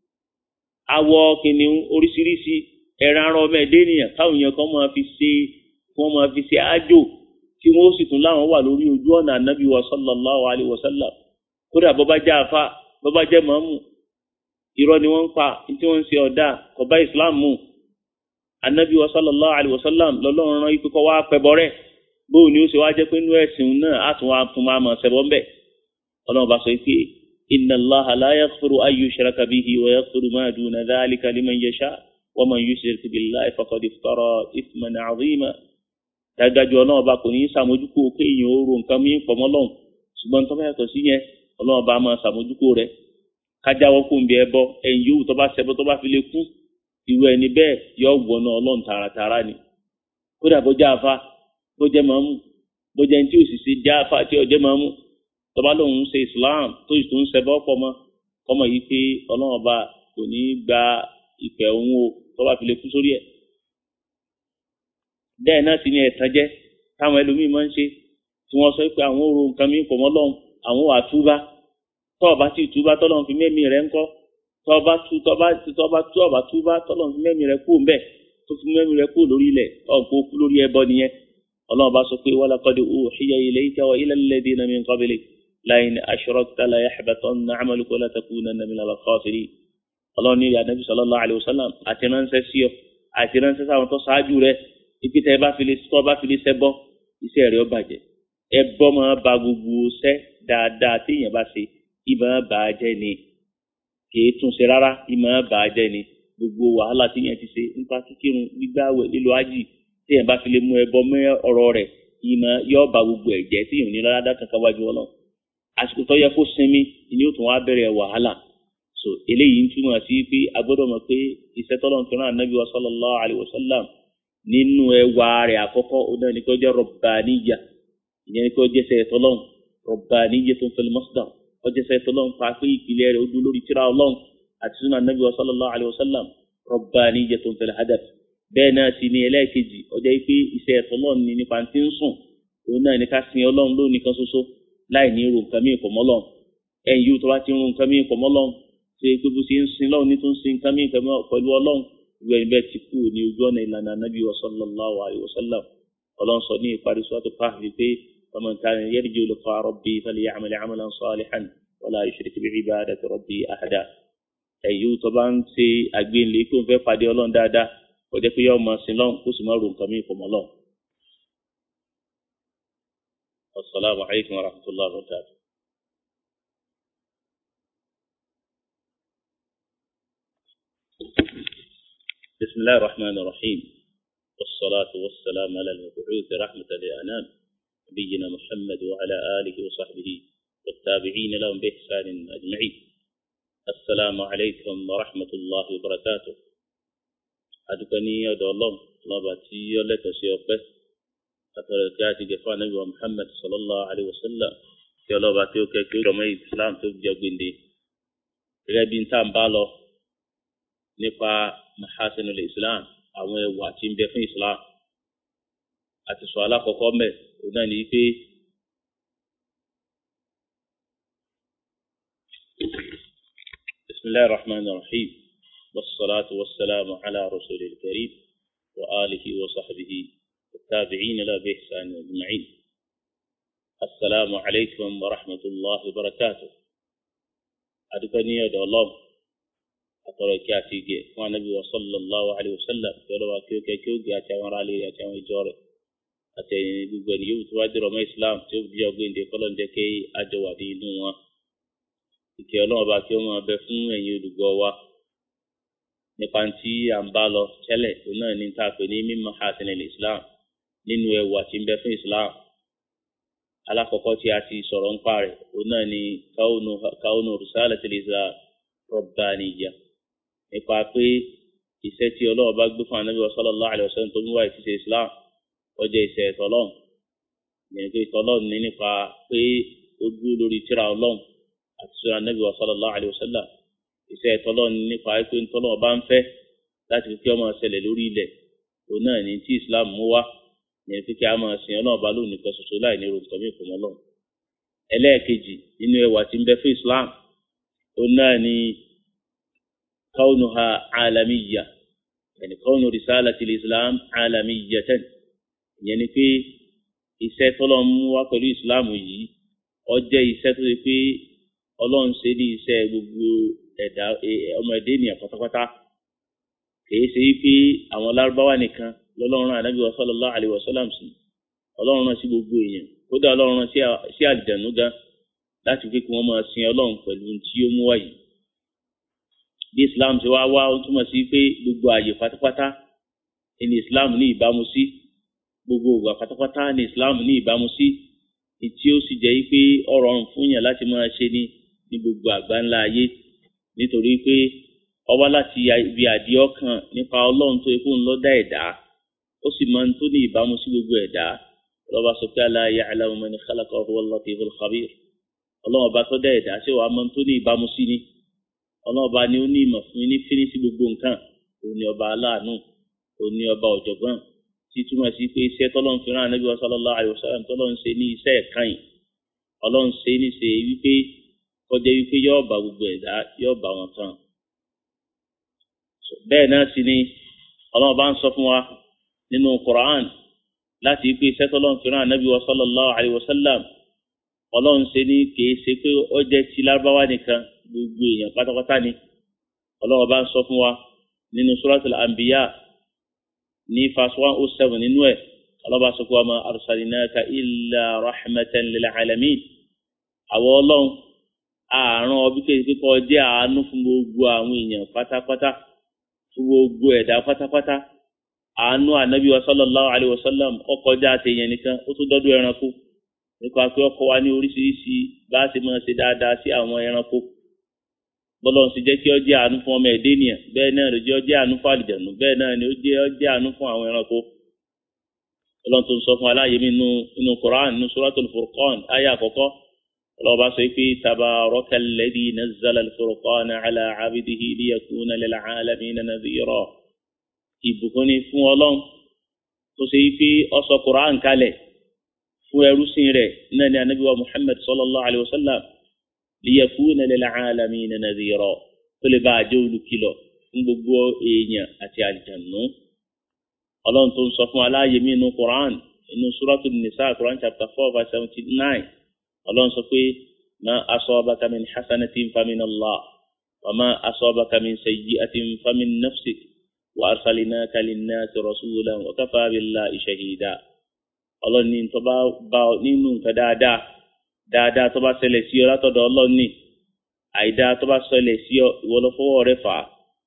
S1: awọ kìnìún oríṣiríṣi ẹran arọ ọmọ ẹdẹ ènìyàn táwọn èèyàn kan máa fi ṣe wọn máa fi ṣe ájò tí wọn ó sì tún láwọn wà lórí ojú ọ̀nà ànábì wa sallallahu alayhi wa sallam kódà bọ́bá jẹ́ àfa bọ́bá jẹ́ màmú irọ́ ni wọ́n ń pa tí wọ́n ń ṣe ọ̀dà kọ̀bá islam mú ànábì wa sallallahu alayhi wa sallam lọ́lọ́run rán ikú kọ́ wá pẹ̀bọ rẹ̀ bóun ni ó ṣe wá jẹ́ pé inú ẹ̀sìn náà á tún wá tún máa mọ̀ ṣẹbọ ńbẹ̀ ọlọ́run bá sọ pé إن الله لا يغفر أن يشرك به ويغفر ما دون ذلك لمن يشاء ومن يشرك بالله فقد افترى إثما عظيما dájú ọlọ́run ọba kò ní í sàmójúkò kéèyàn ó ro nǹkan mí pọ̀mọ́ lọ́hùn ṣùgbọ́n tó bá yàtọ̀ sí yẹn ọlọ́run ọba máa sàmójúkò rẹ̀ kájáwọ́ kó ń bí ẹbọ ẹ̀yìn yòówù tó bá ṣẹbọ tó bá fi lè kú irú ẹni bẹ́ẹ̀ yọ wọnà ọlọ́run tààràtààrà ni kódà bó jẹ́ àfa bó jẹ́ màmú bó jẹ́ ní tí òṣìṣẹ́ jẹ́ àfa tí ọ̀jẹ́ màmú tọba lòun ń ṣe islam tó sì tún ń ṣẹbọ pọmọ kọmọ yìí pé ọlọ́run ọba kò ní í gba ìpè òun o tọba fi lè kú sórí ẹ̀. bẹ́ẹ̀ náà sì ni ẹ̀tàn jẹ́ táwọn ẹlòmíín máa ń ṣe tí wọ́n sọ pé àwọn òru nǹkan mìíràn pọ̀ mọ́ lọ́hùn àwọn wà túbá tọ́ọ̀bá sì túbá tọ́lọ́run fi mẹ́mí rẹ̀ ńkọ́ tọ́ọ̀bá tú tọ́ọ̀bá tọ́ọ̀bá tọ́ọ̀bá túbá tọ́lọ́run fi mẹ́mí rẹ̀ kú ńbẹ̀ tó fi mẹ́mí rẹ̀ kú lórí ilẹ̀ ọ̀pọ̀ kú lórí ẹbọ nìyẹn ọlọ́run bá sọ pé walaqad uhiya ilayka wa ila alladhina min qablik لئن أشركت ليحبطن عملك ولتكونن من الخاسرين ọlọ́run ní ìyá nàbí sallallahu alayhi wa sallam àti ránṣẹ́ sí ọ àti ránṣẹ́ sáwọn tó ṣáájú rẹ ibi tẹ́ ẹ bá fi lè tọ́ bá fi lè ṣẹ́ bọ́ iṣẹ́ rẹ̀ ó bàjẹ́ ẹ bọ́ máa ba gbogbo ṣẹ́ dáadáa téèyàn bá ṣe ìmọ̀ bà á jẹ́ ni kìí tún ṣe rárá ìmọ̀ bà á jẹ́ ni gbogbo wàhálà téèyàn ti ṣe nípa kíkírun gbígbàwẹ̀ lílo ájì téèyàn bá fi lè mú ẹ bọ́ mọ́ ọ̀rọ̀ rẹ̀ ìmọ̀ yọ ba gbogbo ẹ̀jẹ̀ tí ìhùn ní lọ́dá kankan wájú ọlọ́ àsìkò tó yẹ kó sinmi ni ó tún wá bẹ̀rẹ̀ wàhálà so eléyìí ń túmọ̀ sí pé a gbọ́dọ̀ mọ̀ pé iṣẹ́ tọ́lọ̀ ń fẹ́ràn ànábì wa sallallahu alayhi wa sallam nínú ẹwà rẹ̀ àkọ́kọ́ ó náà ní kó jẹ́ rọ̀bàníyà ìyẹn ní kó jẹ́ sẹ́ tọ́lọ̀ rọ̀bàníyà tó ń fẹ́ masdar kó jẹ́ sẹ́ tọ́lọ̀ pa pé ìpìlẹ̀ rẹ̀ ó dúró lórí tírà ọlọ́run àti sunnah ànábì wa sallallahu alayhi wa sallam rọ̀bàníyà tó ń fẹ́ hadaf bẹ́ẹ̀ náà sì ni ẹlẹ́ẹ̀kejì ọjọ́ pé iṣẹ́ ẹ̀tọ́ náà ní nípa tí ń sùn òun náà ní ká sin ọlọ́run lónìí kan ṣoṣo láì ní irun nǹkan mìíràn pọ̀ mọ́ Ọlọ́run ẹ̀yìn yóò tó bá ti ń run nǹkan mìíràn pọ̀ mọ́ Ọlọ́run ṣe pé bó ṣe ń sin lọ́run ní tó ń sin nǹkan mìíràn pẹ̀lú ọlọ́run ìwé ẹni bẹ́ẹ̀ ti kú ní ojú ọ̀nà ìlànà anábì wa sallallahu alayhi wa sallam ọlọ́run sọ ní ìparí sọ́tò káàkiri pé faman kana yarju liqa rabbi falya'mal 'amalan salihan wala yushrik bi'ibadati rabbi ahada ẹ̀yìn tó bá ń ṣe àgbéǹlé kó ń fẹ́ pàdé ọlọ́run dáadáa kọjá pé yọ ọmọ sin lọ́n kó sì má ro nǹkan mìíràn fọmọ lọ́n. asalaamu alaykum wa rahmatullahi wa barakatuh. بسم الله الرحمن الرحيم والصلاة والسلام على المبعوث رحمة للأنام نبينا محمد وعلى آله وصحبه والتابعين لهم بإحسان أجمعين السلام عليكم ورحمة الله وبركاته adúpẹ́ ní ọ̀dọ̀ ọlọ́run lọ́ba tí ó lẹ́tọ̀ọ́ sí ọpẹ́ àtọ̀rọ̀ tí a ti gẹ̀ fún anábì wa muhammed sallallahu alayhi wa sallam tí ọlọ́ba tí ó kẹ́ kí ó jọmọ́ islam tó jẹ gbèǹde gẹ́gẹ́ bí n tá n bá lọ nípa mahasinul islam àwọn ẹwà tí ń bẹ fún islam àti sọ alákọ̀ọ́kọ́ mẹ́ òun náà ní pé bisimilahi rahman rahim. والصلاة والسلام على رسول الكريم وآله وصحبه والتابعين لا بإحسان أجمعين السلام عليكم ورحمة الله وبركاته أدكني يا الله أترى كاتيجي ونبي صلى الله عليه وسلم يلوى كيو كيو جاتا ورالي جاتا ويجوري أتيني بغني يوتوادي رمى إسلام تيوب جاوبين دي قلن دي كي أجوا دي نوا ìkẹ́ ọlọ́run ọba kí ó máa bẹ fún ẹ̀yin olùgbọ́ wa nípa tí à ń bá lọ tẹ́lẹ̀ tó náà ní ta pè ní mímọ̀ hasanil islam nínú ẹwà tí ń bẹ fún islam alákọ̀ọ́kọ́ tí a ti sọ̀rọ̀ ń pa rẹ̀ tó náà ní kaunu risalatil islam rabbaniyya nípa pé iṣẹ́ tí ọlọ́run bá gbé fún anábì sallallahu alaihi wasallam tó ń wá ìṣiṣẹ́ islam ọjọ́ iṣẹ́ tọ́lọ́run yẹn pé tọ́lọ́run ní nípa pé ó dúró lórí tíra ọlọ́run àti sọ̀rọ̀ anábì sallallahu alaihi wasallam iṣẹ́ tọ́lọ́run nípa pé tọ́lọ́run bá ń fẹ́ láti fi kí ọmọ ṣẹlẹ̀ lórí ilẹ̀ òun náà ní tí islam mú wá ní fi kí a máa sin ọlọ́run bá lónìí kan ṣoṣo láì ní irun tọ́mí ìfọ̀mọ́ lọ́run. ẹlẹ́ẹ̀kejì nínú ẹwà tí ń bẹ fún islam òun náà ní kaunuha alamiyya yẹni kaunu risalati islam alamiyyatan ìyẹn ni pé iṣẹ́ tọ́lọ́run mú wá pẹ̀lú islam yìí ó jẹ́ iṣẹ́ tó ṣe pé ọlọ́run ṣe ní iṣẹ́ gbogbo ẹ̀dá ọmọ ẹ̀dá ènìyàn pátápátá kìí ṣe pé àwọn lárúbáwá nìkan lọ́lọ́run ànábì wa sallallahu alaihi wasallam sí ọlọ́run rán sí gbogbo èèyàn kódà ọlọ́run rán sí àlìjànú gan láti fi kí wọ́n máa sin ọlọ́run pẹ̀lú tí ó mú wáyé bí islam ṣe wá wá ó túmọ̀ sí pé gbogbo ààyè pátápátá ní islam ní ìbámu sí gbogbo ògbà pátápátá ní islam ní ìbámu sí tí ó sì jẹ́ pé ó rọrùn fún yàn láti máa ṣe ní ní gbogbo àgbáńlá ayé nítorí pé ọwá láti ibi àdí ọkàn nípa ọlọ́run tó ikú ńlọ dá ẹ̀dá ó sì máa ń tó ní ìbámu sí gbogbo ẹ̀dá ọlọ́ba sọ pé ala ya'lamu man khalaqa wa huwa al-latiful khabir ọlọ́run ọba tó dá ẹ̀dá ṣé wàá máa ń tó ní ìbámu sí ni ọlọ́run ọba ni ó ní ìmọ̀ fún ní fíní sí gbogbo nǹkan òun ni ọba aláàánú òun ni ọba ọ̀jọ̀gbọ́n tí túmọ̀ sí pé iṣẹ́ tọ́lọ́run fi rán Ànábì sallallahu alaihi wasallam tọ́lọ́run ṣe ní iṣẹ́ ẹ̀kan yìí ọlọ́run ṣe ní ṣe wípé kọjá wípé yóò bá gbogbo ẹ̀dá yóò bá wọn tán bẹ́ẹ̀ náà sì ni ọlọ́run bá ń sọ fún wa nínú Qur'an láti pé sẹ́tọ́lọ́n fìràn anábì wa sallallahu alayhi wa sallam ọlọ́run ṣe ní kìí ṣe pé ó jẹ́ ti lárúbáwá nìkan gbogbo èèyàn pátápátá ni ọlọ́run bá ń sọ fún wa nínú suratul anbiya ní verse one oh seven nínú ẹ̀ ọlọ́run bá sọ fún wa ma arsalinaka illa rahmatan lil alamin àwọn ọlọ́run àárọ̀ ọbí kéde kọ́ jẹ́ àánú fún gbogbo àwọn èèyàn pátápátá fún gbogbo ẹ̀dá pátápátá àánú ànábì wa sallallahu alayhi wa sallam ọkọjá àtẹyẹn nìkan ó tún dọdún ẹranko nípa pé ọkọ wa ní oríṣiríṣi bá a ṣe máa ṣe dáadáa sí àwọn ẹranko bọ́lá ń sì jẹ́ kí ọ jẹ́ àánú fún ọmọ ẹ̀dẹ́ nìyẹn bẹ́ẹ̀ náà ló jẹ́ ọ jẹ́ àánú fún àlìjẹ̀nù bẹ́ẹ̀ náà ni ó jẹ́ ọ jẹ́ àánú fún àwọn ẹranko ọlọ́run tó ń sọ fún aláyé mi nínú Qur'an nínú Suratul Furqan ayé àkọ́kọ́ ọlọ́ba sọ pé tabaraka alladhi nazzala al-furqana ala abdihi liyakuna lil alamina nadhira ìbùkún ni fún ọlọ́run tó ṣe pé ó sọ Qur'an kalẹ̀ fún ẹrúsìn rẹ̀ náà ni anabi wa Muhammad sallallahu alayhi wa sallam liyakuna lil alamina nadhira tó lè bá a jẹ́ olùkìlọ̀ fún gbogbo èèyàn àti àlìjànú ọlọ́run tó ń sọ fún aláàyè mí inú Quran inú suratul nisa Quran chapter four verse seventy nine ọlọ́run sọ pé ma asabaka min hasanatin famin Allah wa ma asabaka min sayyi'atin famin nafsik wa arsalinaka linnasi rasulan wa kafa billahi shahida ọlọ́run ní tó bá bá nínú nǹkan dáadáa dáadáa tó bá ṣẹlẹ̀ sí ọ látọ̀dọ̀ ọlọ́run ní àìdáa tó bá ṣẹlẹ̀ sí ọ ìwọ ló fọwọ́ rẹ fà á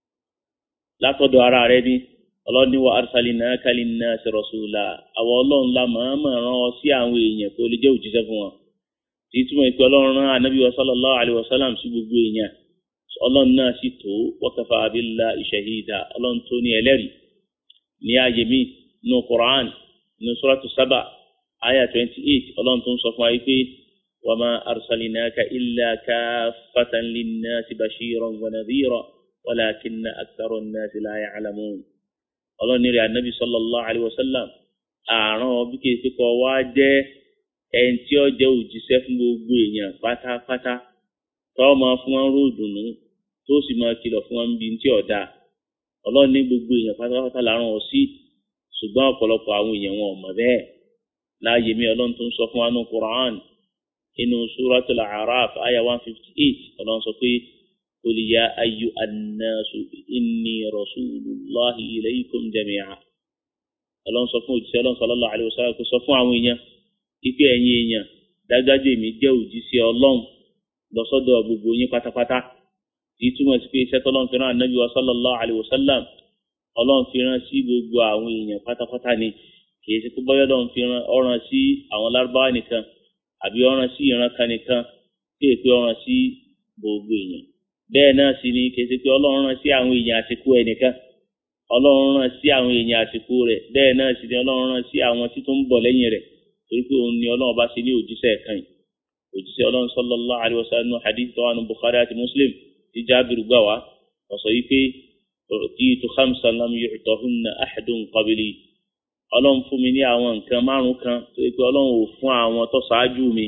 S1: látọ̀dọ̀ ara rẹ ní ọlọ́ni wa arsalinaka linnasi rasula àwọn ọlọ́run la màámà rán ọ sí àwọn èèyàn tó lè jẹ́ òjíṣẹ́ fún wọn tí túmọ̀ ìpè ọlọ́run rán anabi wa sallallahu alayhi wa sallam sí gbogbo èèyàn ọlọ́run náà sì tó wa kafa billahi shahida ọlọ́run tó ní ẹlẹ́rìí ní ààyè mi nínú Qur'an nínú suratu Saba aya twenty eight ọlọ́run tó ń sọ fún wa yìí pé wa ma arsalinaka illa kaffatan linnasi bashiran wa nadhira walakinna akthara an-nasi la ya'lamun ọlọ́ni rẹ̀ anabi sallallahu alayhi wa sallam àrùn bí kìí ṣe kọ́ wá jẹ́ ẹni tí ó jẹ́ òjíṣẹ́ fún gbogbo èèyàn pátápátá tó máa fún wọn ró dùnú tó sì máa kìlọ̀ fún wọn bí tí ọ̀dà ọlọ́ni gbogbo èèyàn pátápátá làrùn ọ̀ sí ṣùgbọ́n ọ̀pọ̀lọpọ̀ àwọn èèyàn wọn ò mọ̀ bẹ́ẹ̀ láàyè mi ọlọ́run tó ń sọ fún wa ní Qur'an inú suratul A'raf aya one fifty eight ọlọ́run sọ pé. قل يا أيها الناس إني رسول الله إليكم جميعا ọlọ́run sọ fún òjíṣẹ́ ọlọ́run sallallahu alaihi wasallam kó sọ fún àwọn èèyàn ipe ẹ̀yin èèyàn dájájú èmi jẹ́ òjíṣẹ́ ọlọ́run lọ́sọ́dọ̀ gbogbo yín pátápátá tí túmọ̀ sí pé iṣẹ́ tọ́lọ́run fi rán ànábì wa sallallahu alaihi wasallam ọlọ́run fi rán sí gbogbo àwọn èèyàn pátápátá ni kì í ṣe pé bọ́yọ́ ọlọ́run fi rán ọ̀ràn sí àwọn lárúbáwá nìkan àbí ọ̀ràn sí ìran kan nìkan tí èpè ọ̀ràn sí gbogbo èèyàn bẹ́ẹ̀ náà sì ni kèsì pé ọlọ́run rán sí àwọn èèyàn àsìkò ẹnìkan ọlọ́run rán sí àwọn èèyàn àsìkò rẹ̀ bẹ́ẹ̀ náà sì ni ọlọ́run rán sí àwọn tí tó ń bọ̀ lẹ́yìn rẹ̀ torí pé òun ni ọlọ́run bá ṣe ní òjíṣẹ́ kan yìí òjíṣẹ́ ọlọ́run sallallahu alaihi wasallam hadith tó wà ní Bukhari àti Muslim tí Jábìrì gbà wá ọ̀sọ̀ yìí pé utitu khamsan lam yu'tahunna ahadun qabli ọlọ́run fún mi ní àwọn nǹkan márùn kan torí pé ọlọ́run ò fún àwọn tó ṣáájú mi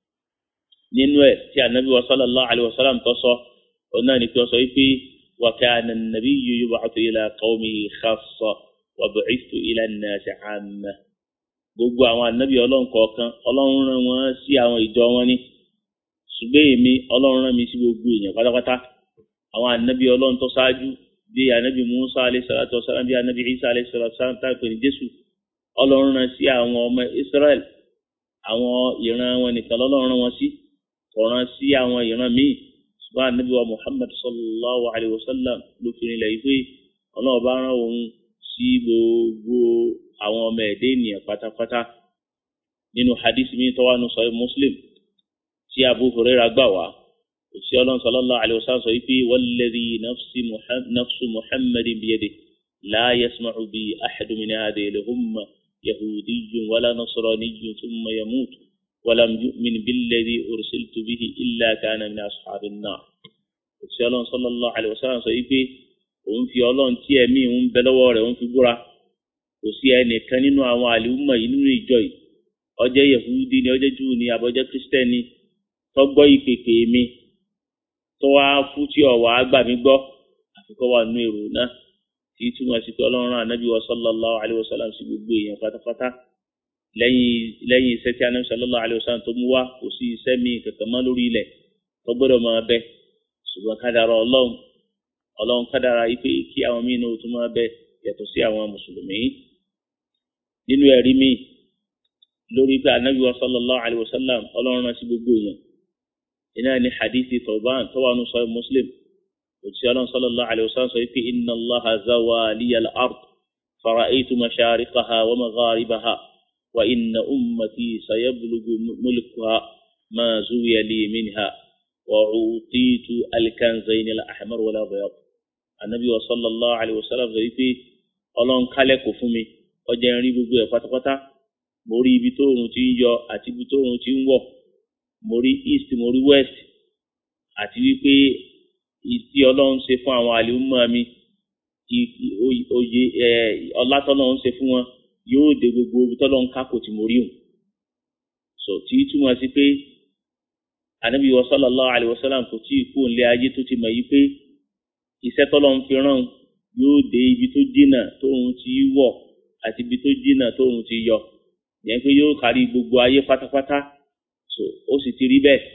S1: nínú ẹ̀ tí ànábì wa sallallahu alaihi wasallam tó sọ ọ̀nà ni pé ọ sọ wípé wa kana an-nabiyyu yub'athu ila qawmihi khassa wa bu'ithtu ila an-nasi 'amma. gbogbo àwọn ànábì ọlọ́run kọ̀ọ̀kan ọlọ́run rán wọn sí àwọn ìjọ wọn ní ṣùgbọ́n èmi ọlọ́run rán mi sí gbogbo èèyàn pátápátá àwọn ànábì ọlọ́run tó ṣáájú bí ànábì Musa alayhi salatu wa salam bí ànábì Isa alayhi salatu wa salam tá a pè ní Jésù ọlọ́run rán sí àwọn ọmọ Israel àwọn ìran wọn nìkan lọ́lọ́run rán wọn sí kò rán sí àwọn ìran míì ṣùgbọ́n ànábì wa muhammad sallallahu alayhi wa sallam ló fi rinlẹ̀ yìí pé ọlọ́run bá rán òun sí gbogbo àwọn ọmọ ẹ̀dẹ́ ènìyàn pátápátá nínú hadith mi tó wà nù sọ muslim tí abu huraira gbà wá òsì ọlọ́run sallallahu alayhi wa sallam sọ yìí pé walladhi nafsu muhammadin biyadihi la yasma'u bi ahadu min hadhihi al-umma yahudiyyun wala nasraniyyun thumma yamut. ولم يؤمن بالذي أرسلت به إلا كان من أصحاب النار òṣìṣẹ́ ọlọ́run sallallahu alaihi wasallam sọ wípé òun fi ọlọ́run tí ẹ̀mí òun bẹ lọ́wọ́ rẹ̀ òun fi búra kò sí ẹnìkan nínú àwọn àlùmọ̀ yìí nínú ìjọ yìí ọjẹ́ yehudi ni ọjẹ́ júù ni àbọ̀jẹ́ kristẹni tó gbọ́ ìpèpè mi tó wá fún tí ọ̀wà àgbà mi gbọ́ àfikọ́ wà nínú èrò náà tí túmọ̀ sí pé ọlọ́run rán ànábì wa sallallahu alaihi wasallam sí gbogbo èèyàn pátápátá lẹ́yìn lẹ́yìn iṣẹ́ tí anabi sallallahu alayhi wa sallam tó mú wá kò sí iṣẹ́ mi kankan mọ́ lórí ilẹ̀ tó gbọ́dọ̀ máa bẹ ṣùgbọ́n kádàrá ọlọ́run ọlọ́run kádàrá ipe kí àwọn míín náà tó máa bẹ yàtọ̀ sí àwọn mùsùlùmí nínú ẹ̀rí mi lórí pé anabi wa sallallahu alayhi wa sallam ọlọ́run rán sí gbogbo èèyàn iná ní hadithi Thawban tó wà nù sọ muslim òtí ọlọ́run sallallahu alayhi wa sallam sọ pé inna allaha zawa liyal ard فرأيت مشارقها ومغاربها وإن أمتي سيبلغ ملكها ما زوي لي منها وعطيت الكنزين الأحمر والأبيض النبي صلى الله عليه وسلم ذي ọlọ́run kálẹ̀kùn fún mi ọjà ń rí gbogbo ẹ̀ pátápátá mo rí ibi tó oòrùn ti ń yọ àti ibi tó oòrùn ti ń wọ̀ mo rí east mo rí west àti wípé ìtí ọlọ́run ṣe fún àwọn àlùmọ́ mi oyè ọlátọ́lọ́run ṣe fún wọn yóò dé gbogbo ibi tọ́lọ́run kákò tí mo rí òun so tí túmọ̀ sí pé ànábì wa sallallahu alayhi wa sallam kò tí ì kú nílé ayé tó ti mọ̀ yí pé iṣẹ́ tọ́lọ́run fi rán yóò dé ibi tó jìnnà tóun ti wọ̀ àti ibi tó jìnnà tóun ti yọ yẹn pé yóò kárí gbogbo ayé pátápátá so ó sì ti rí bẹ́ẹ̀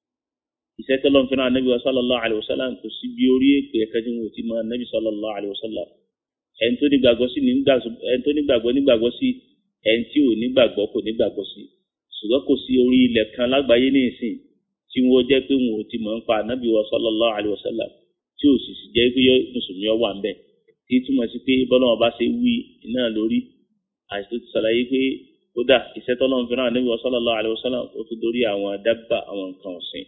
S1: iṣẹ́ tọ́lọ́run fi rán ànábì wa sallallahu alayhi wa sallam kò sí bí orí èpè ẹ̀ka tí wọn ò ti mọ ànábì sallallahu alayhi wa sallam ẹni tó nígbàgbọ́ sí ẹni tó nígbàgbọ́ nígbàgbọ́ sí ẹni tí ò nígbàgbọ́ kò nígbàgbọ́ sí ṣùgbọ́n kò sí orí ilẹ̀ kan lágbàáyé ní ìsìn tí wọ́n jẹ́ pé wọn ò ti mọ̀ ń pa ànábì wa sallallahu alayhi wa sallam tí ò sì sì jẹ́ pé mùsùlùmí ọ wà ń bẹ̀ tí túmọ̀ sí pé bọ́lọ́wọ́n bá ṣe wí náà lórí àti tó ti ṣàlàyé pé kódà iṣẹ́ tọ́lọ́run fi rán ànábì wa sallallahu alayhi wa sallam ó tún dórí àwọn dábà àwọn nǹkan ọ̀sìn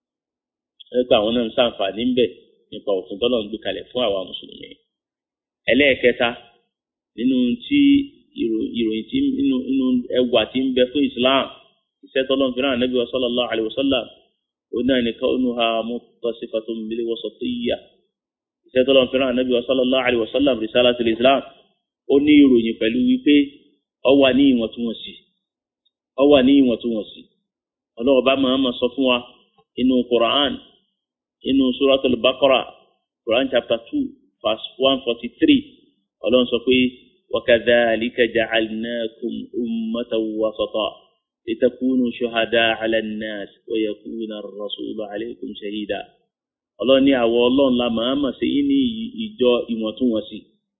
S1: nípa àwọn náà ń sàǹfààní ń bẹ̀ nípa òfin tọ́lọ́run gbé kalẹ̀ fún àwa mùsùlùmí ẹlẹ́ẹ̀kẹta nínú tí ìròyìn tí nínú nínú ẹwà tí ń bẹ fún Islam iṣẹ́ tọ́lọ́run fi rán ànábì wa sallallahu alayhi wa sallam ó náà ní kaunuha muttasifatun bil wasatiyya iṣẹ́ tọ́lọ́run fi rán ànábì wa sallallahu alayhi wa sallam risalatul Islam ó ní ìròyìn pẹ̀lú wípé ó wà ní ìwọ̀ntúnwọ̀nsì ó wà ní ìwọ̀ntúnwọ̀nsì ọlọ́wọ́ bá máa ma sọ fún wa inú Quran inú suratul Baqara Quran chapter two verse one forty three ọlọ́run sọ pé wakadhalika ja'alnakum ummatan wasata litakunu shuhada 'ala an-nas wa yakuna ar-rasulu 'alaykum shahida ọlọ́run ní àwọ̀ ọlọ́run la máa mà sí ní ìjọ ìwọ̀ntúnwọ̀nsì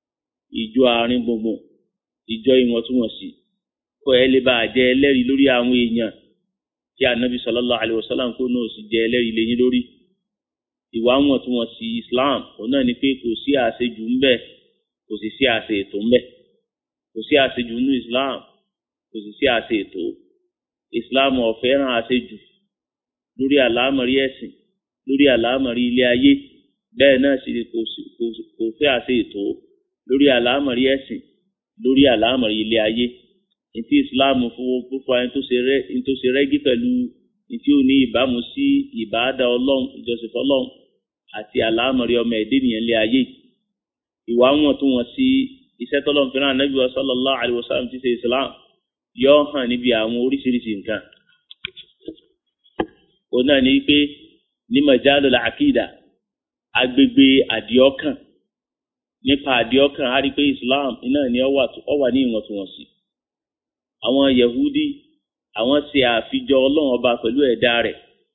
S1: ìjọ àárín gbùngbùn ìjọ ìwọ̀ntúnwọ̀nsì kó ẹ lè bá a jẹ ẹlẹ́rìí lórí àwọn èèyàn tí anabi sallallahu alayhi wa sallam kó náà sì jẹ ẹlẹ́rìí lẹ́yìn lórí ìwà wọ̀ntúnwọ̀nsì islam òun náà ni pé kò sí àṣejù ń bẹ kò sì sí àṣe ètò ń bẹ kò sí àṣejù nínú islam kò sì sí àṣe ètò islam ò fẹ́ràn àṣejù lórí àlámọ̀rí ẹ̀sìn lórí àlámọ̀rí ilé ayé bẹ́ẹ̀ náà sì ni kò fẹ́ àṣe ètò lórí àlámọ̀rí ẹ̀sìn lórí àlámọ̀rí ilé ayé ntí islam fowó fúnfọ ẹni tó ṣe rẹ́gí pẹ̀lú ntí ò ní ìbámu sí ìbáadà ọlọ́run ìjọsìn fọlọ́run àti àlámọ̀rí ọmọ ẹ̀dẹ́ nìyẹn lé ayé ìwà wọn tó wọn sí iṣẹ́ tọ́lọ́run fẹ́ràn anábì wa sallallahu alayhi wa sallam ti ṣe islam yọ hàn níbi àwọn oríṣiríṣi nǹkan òun náà ní pé ní majalul àkìdá agbègbè àdìọ́kàn nípa àdìọ́kàn á rí pé islam iná ni ó wà ní ìwọ̀ntúnwọ̀nsì àwọn yahudi àwọn ṣe àfijọ ọlọ́run ọba pẹ̀lú ẹ̀dá rẹ̀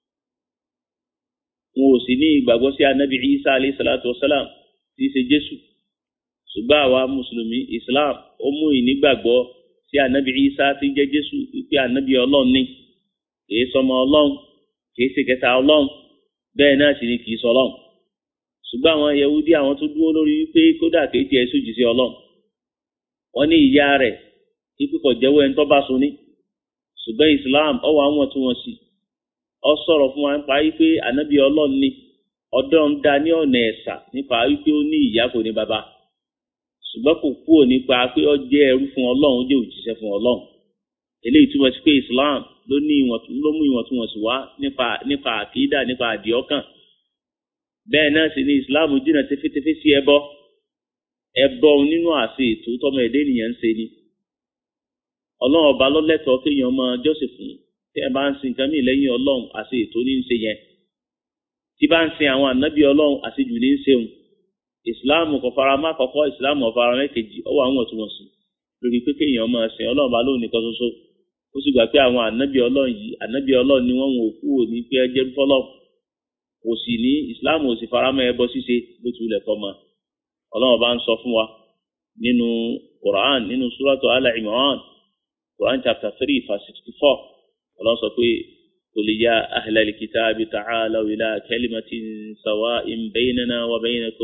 S1: wọn ò sì ní ìgbàgbọ́ sí anabi isa alayhi salatu wasalam tí í ṣe jésù ṣùgbọ́n àwa mùsùlùmí islam ó mú ìnígbàgbọ́ sí anabi isa tí jẹ́ jésù wípé anabi ọlọ́run ní kìí sọmọ ọlọ́run kìí ṣe kẹta ọlọ́run bẹ́ẹ̀ náà sì ni kìí sọ ọlọ́run ṣùgbọ́n àwọn yahudi àwọn tó dúró lórí wípé kódà kìí tiẹ̀ sójì sí ọlọ́run wọ́n ní ìyá rẹ̀ ikú kò jẹ́wọ́ ẹni tó bá so ní ṣùgbọ́n islam ọwọ́ àwọn tí wọ́n sì ọ sọ̀rọ̀ fún wa nípa wípé ànábì ọlọ́run ni ọdọ́ ń da ní ọ̀nà ẹ̀sà nípa wípé ó ní ìyá kò ní bàbá ṣùgbọ́n kò kúrò nípa pé ó jẹ́ ẹrú fún ọlọ́run ó jẹ́ òjíṣẹ́ fún ọlọ́run eléyìí túmọ̀ sí pé islam ló ní ló mú ìwọ̀ntúnwọ̀nsì wá nípa nípa àkídà nípa àdìọ́kàn bẹ́ẹ̀ náà sì ni islam jìnnà tẹfẹ́tẹfẹ́ sí ẹbọ ẹbọ nínú àṣẹ ètò tọmọ ẹ̀dẹ́ ènìyàn ń ṣe ni ọlọ́run ọba lọ́lẹ́tọ̀ọ́ kéèyàn máa jọ́sìn fún tí ẹ bá ń sin nǹkan mìíràn lẹ́yìn ọlọ́run àti ètò ní í ṣe yẹn tí bá ń sin àwọn ànábì ọlọ́run àṣejù ní í ṣeun ìsìláàmù kò fara má kọ́kọ́ ìsìláàmù ọ̀fara mẹ́kejì ọwọ́ àwọn ọ̀túnwọ̀nsì lórí pé kéèyàn máa sin ọlọ́run bá lóun nìkan ṣoṣo ó sì gbà pé àwọn ànábì ọlọ́run yìí ànábì ọlọ́run ni wọ́n wò kú òní pé ẹ jẹ́ fọ́lọ́ kò sì ní ìsìláàmù ò sì fara mọ́ ẹbọ ṣíṣe bó ti wulẹ̀ kọ́ mọ́ ọlọ́run bá ń sọ fún wa nínú Quran nínú suratu Al-Imran Quran chapter three verse sixty-four ọlọ́run sọ pé qul ya ahlal kitabi ta'alaw ila kalimatin sawa'in baynana wa baynakum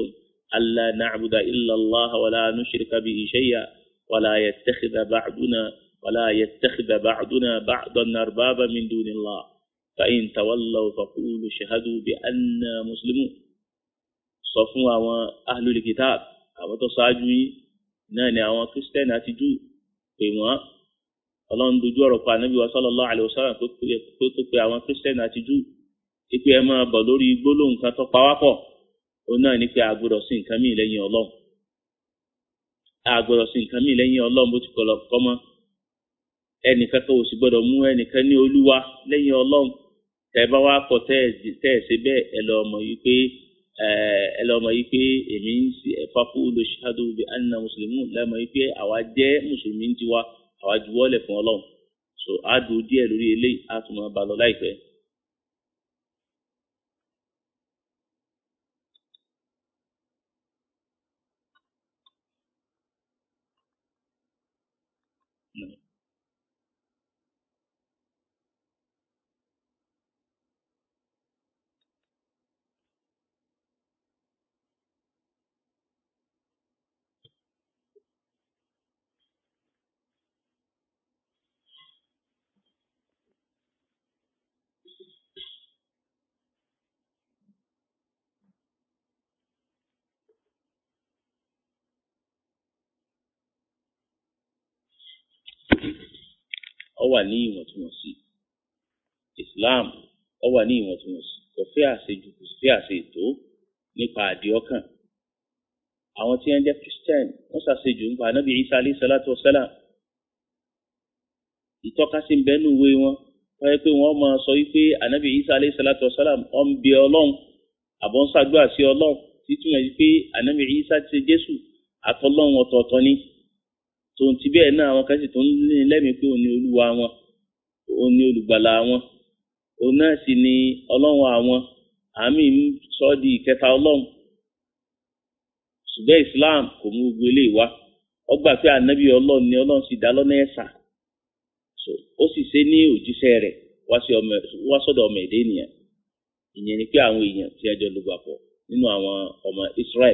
S1: alla na'buda illa Allah wa la nushrika bihi shay'a wa la yattakhidha ba'duna wa la yattakhidha ba'duna ba'dan arbaba min dunillah fa in tawallaw faqulu shahadu bi anna muslimun sọ fún àwọn ahlul kitab àwọn tó ṣáájú yín náà ni àwọn kírísítẹ́nì àti júù pè wọ́n ọlọ́run dojú ọ̀rọ̀ pa ànábì wa sallallahu alaihi wasallam pé kó pe àwọn kírísítẹ́nì àti júù ipe ẹ máa bọ̀ lórí gbólóhùn kan tó pawápọ̀ òun náà ni pé a gbọ́dọ̀ sí nǹkan míì lẹ́yìn ọlọ́run a gbọ́dọ̀ sí nǹkan míì lẹ́yìn ọlọ́run bó ti kọ̀ lọ kọ́ mọ́ ẹnìkan kan ò sì gbọ́dọ̀ mú ẹnìkan ní olúwa lẹ́yìn ọlọ́run tẹ́ bá wá pọ̀ tẹ́ ẹ̀ ṣe bẹ́ẹ̀ ẹ lọ mọ̀ yìí pé ẹ lọ mọ̀ yìí pé èmi ń ṣe faqulu shahadu bi anna muslimun lẹ́mọ̀ yìí pé àwa jẹ́ mùsùlùmí ń tiwa àwa juwọ́lẹ̀ fún ọlọ́run so a dùn díẹ̀ lórí eléyìí a tún máa bá lọ láìpẹ́. ó wà ní ìwọ̀ntúnwọ̀nsì Islam ó wà ní ìwọ̀ntúnwọ̀nsì kò fẹ́ àṣejù kò sí àṣe ètò nípa àdìọ́kàn àwọn tí wọ́n jẹ́ Christian wọ́n ṣàṣejù nípa anábì Isa alayhi salatu wa salam ìtọ́kasí ń bẹ́nu ìwé wọn wọ́n yẹ pé wọ́n máa sọ wípé anábì Isa alayhi salatu wa salam ó ń bẹ ọlọ́run àbọ̀ ń ṣàdúrà sí ọlọ́run títúmọ̀ yìí pé anábì Isa ti ṣe Jésù àtọ́lọ́run ọ̀tọ̀ọ̀tọ̀ ni tòun ti bẹ́ẹ̀ náà àwọn kan sì tó ń ní lẹ́mìí pé òun ni olúwa wọn òun ni olùgbàlà wọn òun náà sì ni ọlọ́run àwọn àmì ń sọ di ìkẹta ọlọ́run ṣùgbọ́n Islam kò mú gbogbo eléyìí wá ó gbà pé ànábì ọlọ́run ni ọlọ́run sì dá lọ́nà ẹ̀sà ó sì ṣe ní òjíṣẹ́ rẹ̀ wá sọ́dọ̀ ọmọ èdè ènìyàn ìyẹn ni pé àwọn èèyàn tí ẹjọ́ ló gbà pọ̀ nínú àwọn ọmọ Israel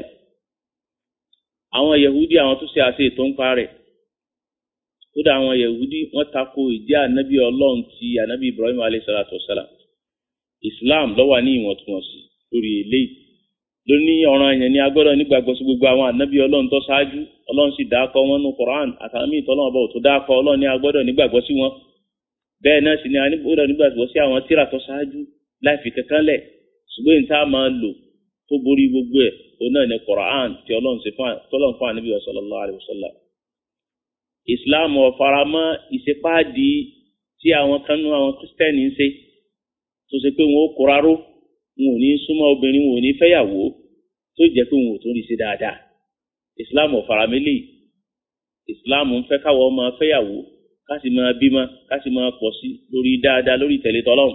S1: àwọn Yahudi àwọn tó ṣe àṣe ètò ń pa rẹ̀ kódà àwọn yahudi wọ́n tako ìjẹ́ ànábì ọlọ́run ti ànábì ibrahim alayhisalatu wasalam islam ló wà ní ìwọ̀ntúnwọ̀nsì lórí eléyìí lóní ọ̀ràn yẹn ní agbọ́dọ̀ nígbàgbọ́ sí gbogbo àwọn ànábì ọlọ́run tó ṣáájú ọlọ́run sì dákọ̀ wọn nù quran àtàwọn míì tọ́lọ́wọ́n bọ̀ tó dákọ̀ ọlọ́run ní agbọ́dọ̀ nígbàgbọ́ sí wọn bẹ́ẹ̀ náà sì ni agbọ́dọ̀ nígbàgbọ́ sí àwọn tíra tó ṣáájú láì fi kankan lẹ̀ ṣùgbọ́n ìta máa lò tó borí gbogbo ẹ̀ òun náà ní quran tí ọlọ́run fún ànábì sallallahu alaihi wasallam islam ọ̀faramọ́ ìṣepáàdì tí àwọn kan nú àwọn kristẹni ń ṣe tó ṣe pé wọn ó kóraró wọn ò ní súnmọ́ obìnrin wọn ò ní fẹ́yàwó tó jẹ́ pé wọn ò tó rí ṣe dáadáa islam ọ̀faramẹ́lẹ̀ islam ń fẹ́ káwọ́ máa fẹ́yàwó ká sì máa bímọ ká sì máa pọ̀ sí lórí dáadáa lórí ìtẹ̀lé tọ́lọ́run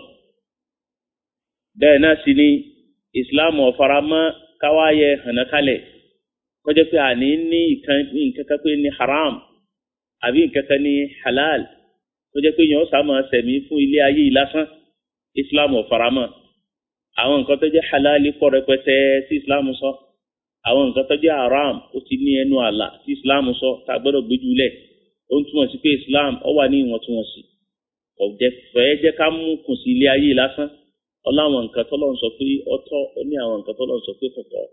S1: bẹ́ẹ̀ náà sì ni islam ọ̀faramọ́ káwáyẹ hànákálẹ̀ kọjá pé àní ní nǹkan kan pé ní haram àbí nǹkan kan ní halal tó jẹ́ pé yẹn ó sáà máa sẹ̀mí fún ilé ayé yìí lásán islam ò faramọ́ àwọn nǹkan tó jẹ́ halal pọ̀ rẹpẹtẹ tí islam sọ àwọn nǹkan tó jẹ́ haram ó ti ní ẹnu àlà tí islam sọ tá a gbọ́dọ̀ gbójú lẹ̀ ó ń túmọ̀ sí pé islam ó wà ní ìwọ̀ntúnwọ̀nsì kò jẹ́ fẹ́ jẹ́ ká mú kùn sí ilé ayé yìí lásán ọláwọn nǹkan tọ́lọ́run sọ pé ọ̀tọ̀ ó ní àwọn nǹkan tọ́lọ́run sọ pé kọ̀tọ̀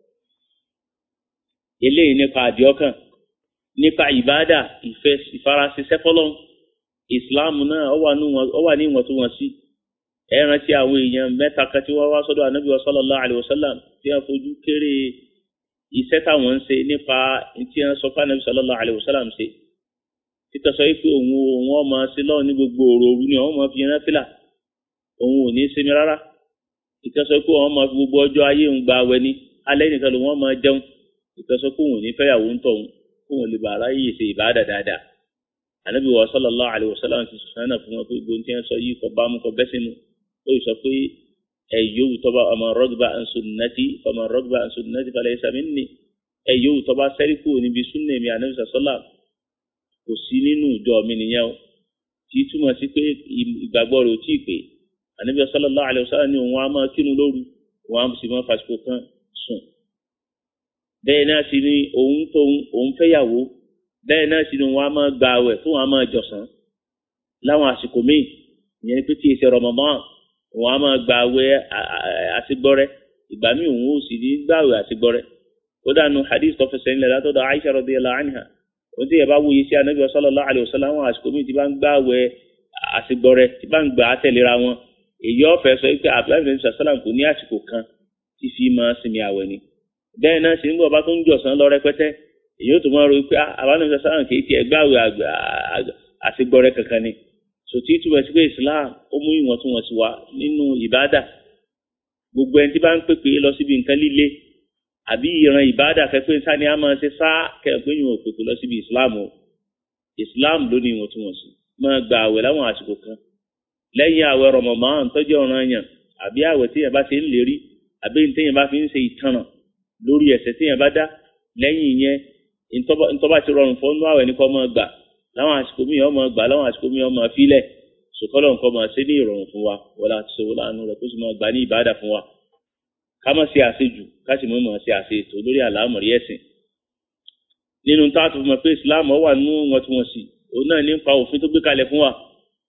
S1: eléyìí nípa àdìọ́kàn nípa ìbáàdà ìfẹ́ ìfarasíṣẹ́ fọlọ́n islam náà ó wà ní ìwọ̀ntúnwọ̀nsí ẹ rántí àwọn èèyàn mẹ́ta kan tí wọ́n wá sọ́dọ̀ ànábì sallallahu alaihi wasallam tí wọ́n fojú kéré iṣẹ́ táwọn ń ṣe nípa tí wọ́n sọ fún ànábì sallallahu alaihi wasallam ṣe títọ́ sọ pé òun òun ọmọ sí lọ́wọ́ ní gbogbo òru òru ni òun máa fi yẹn fìlà òun ò ní sinmi rárá títọ́ sọ pé òun máa fi gbogbo ọjọ́ ayé òun gba awẹ ní alẹ́ nìkan lòun máa jẹun títọ́ sọ pé òun ò ní fẹ́yàwó ń tọ̀ òun kóun lè bàrà yìí ṣe ìbáàdà dáadáa ànábì wa sallallahu alaihi wasallam ti sọ̀rọ̀ fún wọn pé gbogbo tí wọ́n sọ yìí kọ́ bá mú kọ́ bẹ́sẹ̀ mu ó sọ pé ẹ yóò tọ́ba ọmọ rọ́gbà sunnati ọmọ rọ́gbà sunnati falaysa minni ẹ yóò tọ́ba sẹ́ríkù níbi súnnà mi ànábì sọ́lá kò sí nínú ìjọ mi nìyẹn o tí túmọ̀ sí pé ìgbàgbọ́ rẹ̀ ò tí ì pé ànábì sallallahu alaihi wasallam ní òun á máa kírun lóru òun á sì máa fàṣikò kan sùn
S2: bẹ́ẹ̀ náà sì ni òun tóun òun fẹ́yàwó bẹ́ẹ̀ náà sì ni wọn á máa gba àwẹ̀ fún wọn á máa jọ̀sán láwọn àsìkò míì ìyẹn ni pé tí èsì Ramadan wọn á máa gba àwẹ̀ àsìgbọ́rẹ́ ìgbà míì òun ò sì ní gbà àwẹ̀ àsìgbọ́rẹ́ ó dànù hadith tó fẹsẹ̀ ńlẹ̀ látọ̀dọ̀ Aisha radiyallahu anha ó ti yẹ bá wúye sí anabi sallallahu alayhi wa sallam àwọn àsìkò míì tí bá ń gbà àwẹ̀ àsìgbọ́rẹ́ tí bá ń gbà á tẹ̀léra wọn èyí ọ̀fẹ́ sọ pé abdulayi sàlám kò ní àsìkò kan tí fi máa sinmi àwẹ̀ ni bẹ́ẹ̀ náà sì ń bọ̀ bá tó ń jọ̀sán lọ rẹpẹtẹ èyí ó tó máa ro pé abdulayi sàlám kì í tiẹ̀ gbàwé àsìgbọ́rẹ́ kankan ni sòtí túbọ̀ sí pé Islam ó mú ìwọ̀ntúnwọ̀nsí wá nínú ìbádà gbogbo ẹni tí bá ń pèpè lọ síbi nǹkan líle àbí ìran ìbádà kẹpẹ́ sani a máa ṣe sá kẹpẹ́ yìí wọ́n pèpè lọ síbi Islam o Islam ló ní ìwọ̀ntúnwọ̀nsí máa gba àwẹ̀ láwọn àsìkò kan lẹ́yìn àwẹ̀ Ramadan tọ́jú ọ̀ràn yàn àbí àwẹ̀ tí yẹn bá ṣe ń lérí àbí ní tẹ́yìn bá fi ń ṣe ìtanràn lórí ẹ̀ṣẹ̀ tí yẹn bá dá lẹ́yìn yẹn ntọ́ba ti rọrùn fún ọ́nú àwẹ̀ ní kọ́ máa gbà láwọn àsìkò míì ọmọ gbà láwọn àsìkò míì ọmọ fílẹ̀ sòkòlò nǹkan máa ṣe ní ìrọ̀rùn fún wa wọlé àti ṣòwò láàánú rẹ̀ kó sì máa gbà ní ìbáàdà fún wa ká má ṣe àṣejù ká sì mọ̀ ṣe àṣetò lórí àlámọ̀rí ẹ̀sìn nínú táàtù mọ̀ pé Islam wà nínú wọn tí wọ́n sì òun náà nípa òfin tó gbé kalẹ̀ fún wa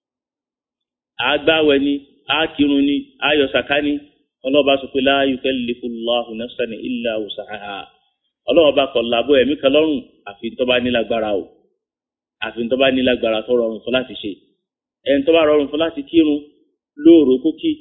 S2: àgbáwẹ̀ ni àkírun ni ayọ̀ sàká ni ọlọ́ọ̀bá sọ pé la yukallifullahu nafsan illa wus'aha ọlọ́ọ̀bá kọ̀ làbọ̀ ẹ̀mí kan lọ́rùn àfi tó bá nílágbára o àfi tó bá nílágbára tó rọrùn fún láti ṣe ẹni tó bá rọrùn fún láti kírun lóòrò kókí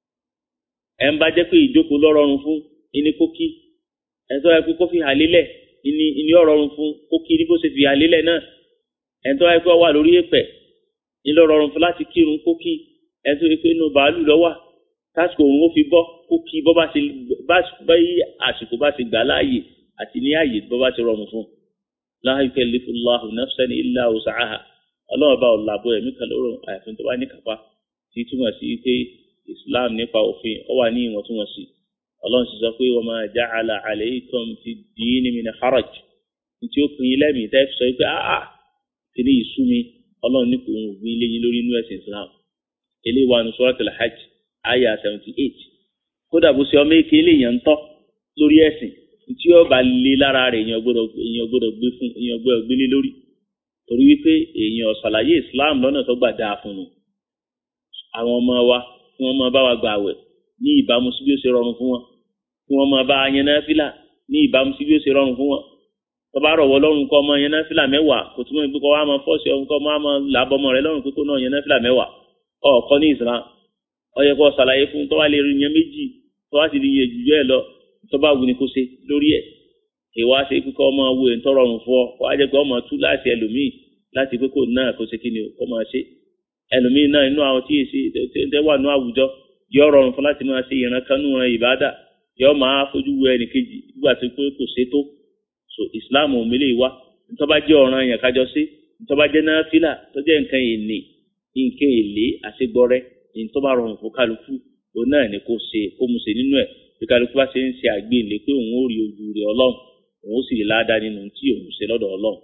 S2: ẹ̀ ń bá jẹ́ pé ìjókòó lọ́ rọrùn fún ìní kókí ẹ̀ tó yẹ pé kó fi hà lélẹ̀ ìní ìní ọ̀rọ̀rùn fún kókí ní bó ṣe fi hà lélẹ̀ náà ẹ̀ tó yẹ pé ó wà lórí èpẹ̀ ìní ọ̀rọ̀rùn fún láti kírun kókí ẹ̀ tó yẹ pé inú bàálù lọ́wà tásìkò òun ó fi bọ́ kókí bọ́ bá ṣe bá yí àsìkò bá ṣe gbà láàyè àti ní àyè bọ́ bá ṣe rọrùn fún la yukallifullahu nafsan illa wus'aha ọlọ́run bá ọ̀làbọ̀ ẹ̀mí kan lóró àyàfin tó bá ní kápá tí túmọ̀ sí pé islam nípa òfin ó wà ní ìwọ̀ntúnwọ̀nsì ọlọ́run sì sọ pé wa ma ja'ala alaykum fi ddini min haraj tí ó pin ilé mi tẹ́ sọ pé áá kí ni ìsú mi ọlọ́run ní kò ń gbé ilé yín lórí inú ẹ̀sìn islam eléyìí wà ní suratul hajj aya seventy eight kódà bó ṣe ọmọ èké eléyìí ń tọ́ lórí ẹ̀sìn tí ó bá lé lára rẹ̀ èèyàn gbọ́dọ̀ gbé fún èèyàn gbọ́dọ̀ gbélé lórí torí wípé èèyàn ṣàlàyé islam lọ́nà tó gbà dáa fún un àwọn ọmọ wa kí wọ́n máa bá wa gbà àwẹ̀ ní ìbámu sí bí ó ṣe rọrùn fún wọn kí wọ́n máa bá yẹn náfìlà ní ìbámu sí bí ó ṣe rọrùn fún wọn tó bá rọ̀wọ́ lọ́rùn kọ́ ọmọ yẹn náfìlà mẹ́wàá kò túmọ̀ ìpín kọ́ wa máa fọ́ọ̀ṣì ọ̀hún kọ́ máa máa làbọ̀ ọmọ rẹ lọ́rùn pé kó náà yẹn náfìlà mẹ́wàá ọ̀ọ́kọ́ ní islam ó yẹ kó ṣàlàyé fún tó wá lè rí yẹn méjì tó wá sì rí yẹn jù bẹ́ẹ̀ lọ tó bá wù ní kó ṣe lórí ẹ̀ ìwà ṣe kíkọ́ ọmọ wo ẹ̀ ń tọrọrùn fún ọ wá jẹ́ pé ọmọ tú láti ẹlòmíì láti pé kò náà kó ṣe kí ni kó máa ṣe ẹlòmíín náà inú àwọn tí èsì tẹ wà ní àwùjọ yóò rọrùn fún láti máa ṣe ìran kanú ran ìbádà yóò máa fojú wo ẹnì kejì nígbà tó pé kò ṣe tó so islam òmìnira ìwà ntọ́ba jẹ́ ọ̀ràn yẹn kájọ sí ntọ́ba jẹ́ náfìlà tó jẹ́ nǹkan èlé nǹkan èlé àṣegbọ́rẹ́ ntọ́ba rọrùn fún kálukú òun náà ni kò ṣe kó mu ṣe nínú ẹ̀ bí kálukú bá ṣe ń ṣe àgbélé pé òun ó rí ojú rẹ̀ ọlọ́run òun ó sì rí ládàá nínú tí òun ṣe lọ́dọ̀ ọlọ́run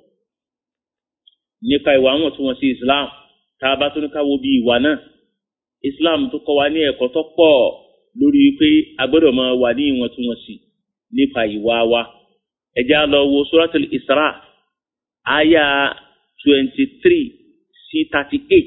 S2: nípa ìwà wọn tí wọ́n sí islam tá a bá tó ní ká wo bí ìwà náà islam tó kọ́ wa ní ẹ̀kọ́ tó pọ̀ lórí pé a gbọ́dọ̀ máa wà ní ìwọ̀ntúnwọ̀nsì nípa ìwà wa ẹ jẹ́ á lọ wo suratul isra aya twenty three sí thirty eight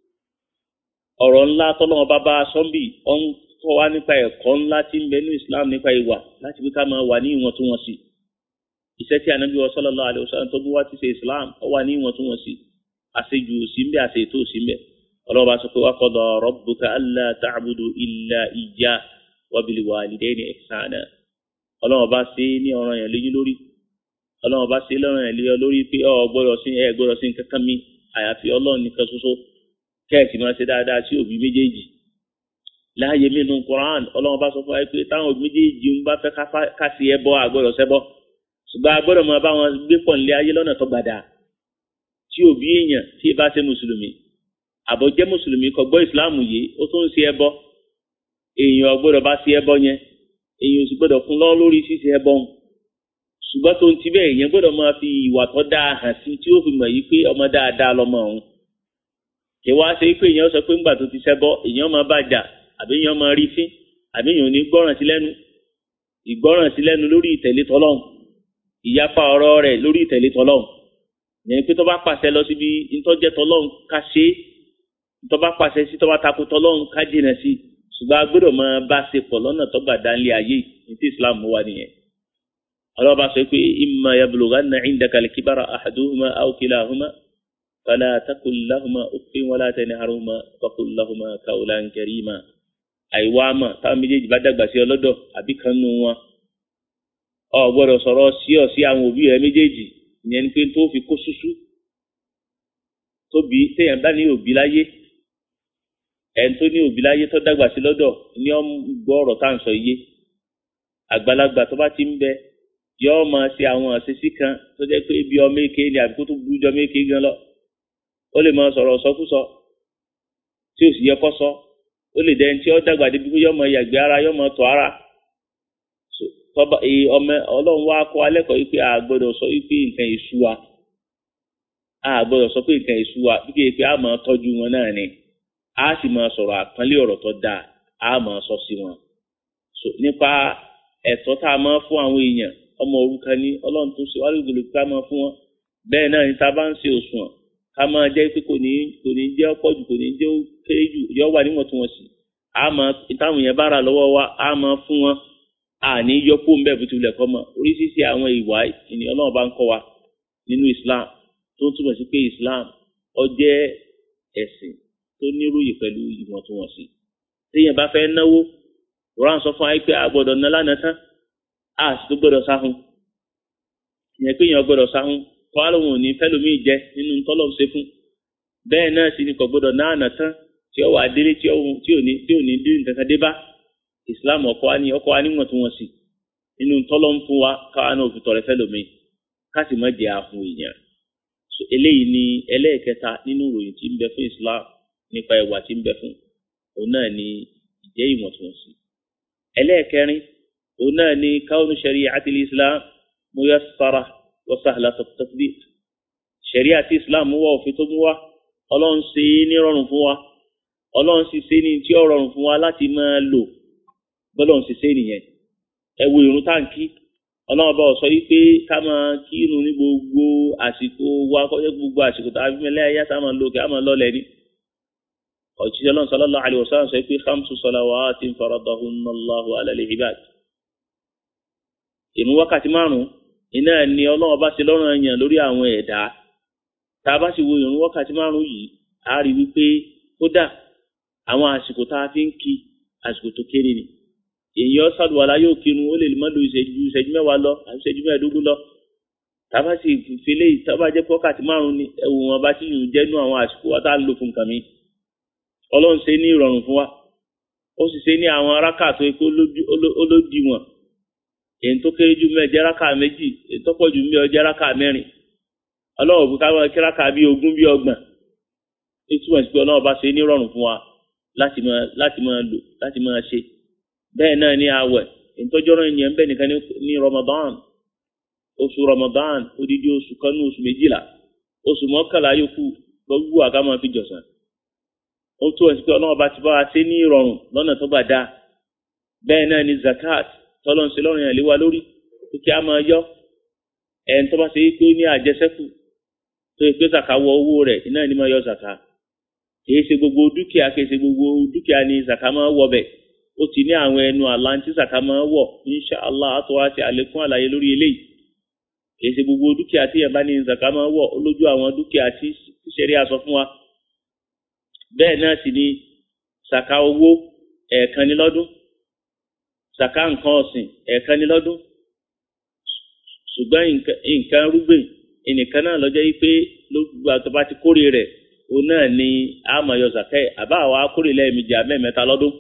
S2: ọ̀rọ̀ ńlá tọ́lọ́wọ́n bá bá sọ́ńbì ọ̀ ń kọ́ wa nípa ẹ̀kọ́ ńlá tí ń bẹ ní islam nípa ìwà láti fi ká máa wà ní ìwọ̀ntúnwọ̀nsì iṣẹ́ tí anabi wa sallallahu alayhi wa sallam tó bú wá ti ṣe islam ó wà ní ìwọ̀ntúnwọ̀nsì àṣejù símbẹ àṣetò símbẹ ọlọ́wọ́ bá sọ pé wa qada rabbuka alla ta'budu illa iyyah wa bil walidayni ihsana ọlọ́wọ́ bá ṣe ní ọ̀ràn yẹn léyìn lórí ọlọ́wọ́ bá ṣe lọ́ràn yẹn léyìn lórí pé ọ gbọ́dọ̀ sí ẹ gbọ́dọ̀ sí kankan mi àyàfi ọlọ́run nìkan ṣoṣo kẹ́ẹ̀sì máa ṣe dáadáa sí òbí méjèèjì láàyè mínú Qur'an ọlọ́wọ́ bá sọ fún wa pé táwọn òbí méjèèjì ń bá fẹ́ ká sí ẹbọ àgbọ́dọ̀ ṣẹbọ ṣùgbọ́n agbọ́dọ̀ máa bá wọn gbé pọ̀ nílé ayé lọ́nà tó gbàdá tí òbí èèyàn tí ì bá ṣe mùsùlùmí àbọ̀ jẹ́ mùsùlùmí kò gbọ́ ìsìláàmù yìí ó tún ń ṣe ẹbọ èèyàn gbọ́dọ̀ bá ṣe ẹbọ yẹn èèyàn sì gbọ́dọ̀ fún lọ́wọ́ lórí ṣíṣe ẹbọ ṣùgbọ́n tó ń ti bẹ́ẹ̀ èèyàn gbọ́dọ̀ máa fi ìwà tó dáa hàn sí tí ó fi mọ̀ yìí pé ọmọ dáadáa lọmọ òun kì wá ṣe pé èèyàn sọ pé ńgbà tó ti ṣẹbọ èèyàn máa bá jà àbí èèyàn máa rí fín àbí èèyàn ò ní gbọ́ràn sí lẹ́nu ìgbọ́ràn sí lẹ́nu lórí ìtẹ̀lé tọ́lọ́hùn ìyapa ọ̀rọ̀ rẹ̀ lórí ìtẹ̀lé tọlọ́hun yẹn pé tó bá pàṣẹ lọ síbi ntọ́jẹ́ tọlọ́hun ká ṣe tó bá pàṣẹ sí tó bá takò tọlọ́hun ká jìnà sí ṣùgbọ́n a gbọ́dọ̀ máa bá ṣe pọ̀ lọ́nà tó gbà dánlé ayé ní tí islam wà nìyẹn ọlọ́ba sọ pé imma yablughanna indaka al-kibara ahaduhuma aw kilahuma fala taqul lahuma uffin wala tanharhuma waqul lahuma qawlan karima àìwá mà táwọn méjèèjì bá dàgbà sí ọlọ́dọ̀ àbí kan nù wọn ọ gbọ́dọ̀ sọ̀rọ̀ sí ọ sí àwọn òbí rẹ méjèèjì ìyẹn ni pé tó fi kó ṣúṣú tóbi téèyàn bá ní òbí láyé ẹni tó ní òbí láyé tó dàgbà sí lọ́dọ̀ ní ọ gbọ́ ọ̀rọ̀ tá à ń sọ yé àgbàlagbà tó bá ti ń bẹ yọ ọ máa ṣe àwọn àṣeṣí kan tó jẹ́ pé bí ọmọ èké ni àbí kó tó burú jọ ọmọ èké gan lọ ó lè máa sọ̀rọ̀ sọkúsọ tí ò sì yẹ kó sọ ó lè dẹni tí ó dàgbà débi pé yọ ọmọ yàgbé ara yọ ọmọ tọ̀ ara tọba ọmọ Ọlọ́run wa kọ́ alẹ́kọ̀ọ́ yìí pé a gbọ́dọ̀ sọ yìí pé nǹkan èṣù wa a gbọ́dọ̀ sọ pé nǹkan èṣù wa bí kéèké pé a máa tọ́jú wọn náà ni a sì máa sọ̀rọ̀ àpọ́nlé ọ̀rọ̀ tó dáa a máa sọ sí wọn nípa ẹ̀tọ́ tá a máa fún àwọn èèyàn ọmọ òrukàn ní Ọlọ́run tó ṣe wálé ìgbèlè ká máa fún wọn bẹ́ẹ̀ náà ní tá a bá ń ṣe òṣùwọ̀n ká máa jẹ́ pé kò ní kò ní jẹ́ ọ̀pọ̀ jù kò ní jẹ́ kéré jù yọ wà níwọ̀ntúnwọ̀nsì a máa táwọn èèyàn bá rà lọ́wọ́ wa a máa fún wọn àní yọkó ń bẹ̀ bó tilẹ̀ kọ́ mọ́ oríṣiríṣi àwọn ìwà ìní ọlọ́run bá ń kọ́ wa nínú Islam tó túmọ̀ sí pé Islam ó jẹ́ ẹ̀sìn tó níròyìn pẹ̀lú ìwọ̀ntúnwọ̀nsì téèyàn bá fẹ́ náwó Quran sọ fún wa pé a gbọ́dọ̀ ná lánàá tán a sì tó gbọ́dọ̀ sáhùn ìyẹn pé èèyàn gbọ́dọ̀ sáhùn kọ́ àlòhùn òní fẹ́lòmíì jẹ nínú tọ́lọ̀ ṣe fún bẹ́ẹ̀ náà sì ni kò gbọ́dọ̀ ná àná tán tí ó wà délé tí ò ní tí ò ní dín nǹkan kan dé bá islam ọkọ wa ni ọkọ wa níwọ̀n tí wọ́n sì nínú tọ́lọ́ ń fún wa káwa náà fi tọrẹ fẹ́ lómi káàsì má jẹ́ ahun èèyàn so eléyìí ni ẹlẹ́ẹ̀kẹta nínú ìròyìn tí ń bẹ fún islam nípa ìwà tí ń bẹ fún òun náà ni ìjẹ́ ìwọ̀ntúnwọ̀nsì ẹlẹ́ẹ̀kẹrin òun náà ni káwọn shari'ati islam muyassara wa sahlat at-tatbiq shari'ati islam mú wá òfin tó mú wá ọlọ́run ṣe é ní rọrùn fún wa ọlọ́run sì ṣe ní tí ó rọrùn fún wa láti máa lò bọ́lọ́run sì ṣe nìyẹn ẹ wo ìrun táǹkì ọlọ́run bá sọ yìí pé ká máa kírun ní gbogbo àsìkò wa kọ́jọ́ gbogbo àsìkò tá a fi mẹ́lẹ́ ayé tá a máa lò kí a máa lọ́lẹ̀ ní. òjíṣẹ́ ọlọ́run sallallahu alaihi wasallam sọ pé khamsu salawatin faradahunna Allahu ala al-ibad. ìrun wákàtí márùn-ún iná ni ọlọ́run bá ṣe lọ́rùn ẹ̀yàn lórí àwọn ẹ̀dá tá a bá sì wo ìrun wákàtí márùn-ún yìí a rí wípé kódà àwọn àsìkò tá a fi ń kí àsìkò tó kéré ni èèyàn sàlùwàlá yóò kírun ó lè má lo ìṣẹ́jú ìṣẹ́jú mẹ́wàá lọ àti ìṣẹ́jú mẹ́ẹ̀ẹ́dógún lọ tábà sì fìlẹ̀ tábà jẹ́ pọ́kàtí márùn-ún ni ẹ̀wù wọn bá ti yùn jẹ́nu àwọn àsìkò wa tá a lò fún nǹkan mi ọlọ́run ṣe ní ìrọ̀rùn fún wa ó sì ṣe ní àwọn arákà tó yẹ kó olódiwọ̀n èyí tó kéré jù mẹ́ẹ̀ jẹ́ rákà méjì èyí tó pọ̀ jù mẹ́ẹ̀ jẹ́ rákà mẹ́rin ọlọ́run òbí káwọn kí rákà bíi ogún bíi ọgbọ̀n ìtumọ̀ sí pé ọlọ́run bá ṣe ní ìrọ̀rùn fún wa láti máa láti máa lò láti máa ṣe bẹ́ẹ̀ náà ní àwẹ̀ ìtọ́jọ́rọ̀ yẹn ń bẹ nìkan ní Ramadan oṣù Ramadan odidi oṣù kan ní oṣù méjìlá oṣù mọ́kànlá yòókù gbogbo àga máa fi jọ̀sán ó tó ẹ̀sìn pé ọlọ́run bá ti bá wa ṣe ní ìrọ̀rùn lọ́nà tó gbà dáa bẹ́ẹ̀ náà ní zakat tọ́lọ́ ń ṣe lọ́rùn yẹn lé wa lórí pé kí a máa yọ ẹ̀ń tó bá ṣe pé ó ní àjẹsẹ́kù tó yẹ pé zaka wọ owó rẹ̀ iná ní máa yọ zaka kì í ṣe gbogbo dúkìá kì í ṣe gbogbo dúkìá ní zaka máa wọ bẹ́ẹ̀ ó ti ní àwọn ẹnu àlá tí zaka máa wọ̀ insha allah àtọ́ wa ti àlékún àlàyé lórí eléyìí kì í ṣe gbogbo dúkìá tí yẹn bá ní zaka máa wọ̀ ó lójú àwọn dúkìá tí ṣẹ̀rí àsọ fún wa bẹ́ẹ̀ náà sì ni zaka owó ẹ̀ẹ̀kan ní lọ́dún zaka nǹkan ọ̀sìn ẹ̀ẹ̀kan ní lọ́dún ṣùgbọ́n nǹkan rúgbìn ẹnìkan náà lọ́jọ́ yìí pé lóògbé àtọ́ba ti kórè rẹ̀ òun náà ni àmọ̀yọ zaka ẹ̀ àbá àwa kórè lẹ́ẹ̀mejì àmẹ́mẹ́ta lọ́dún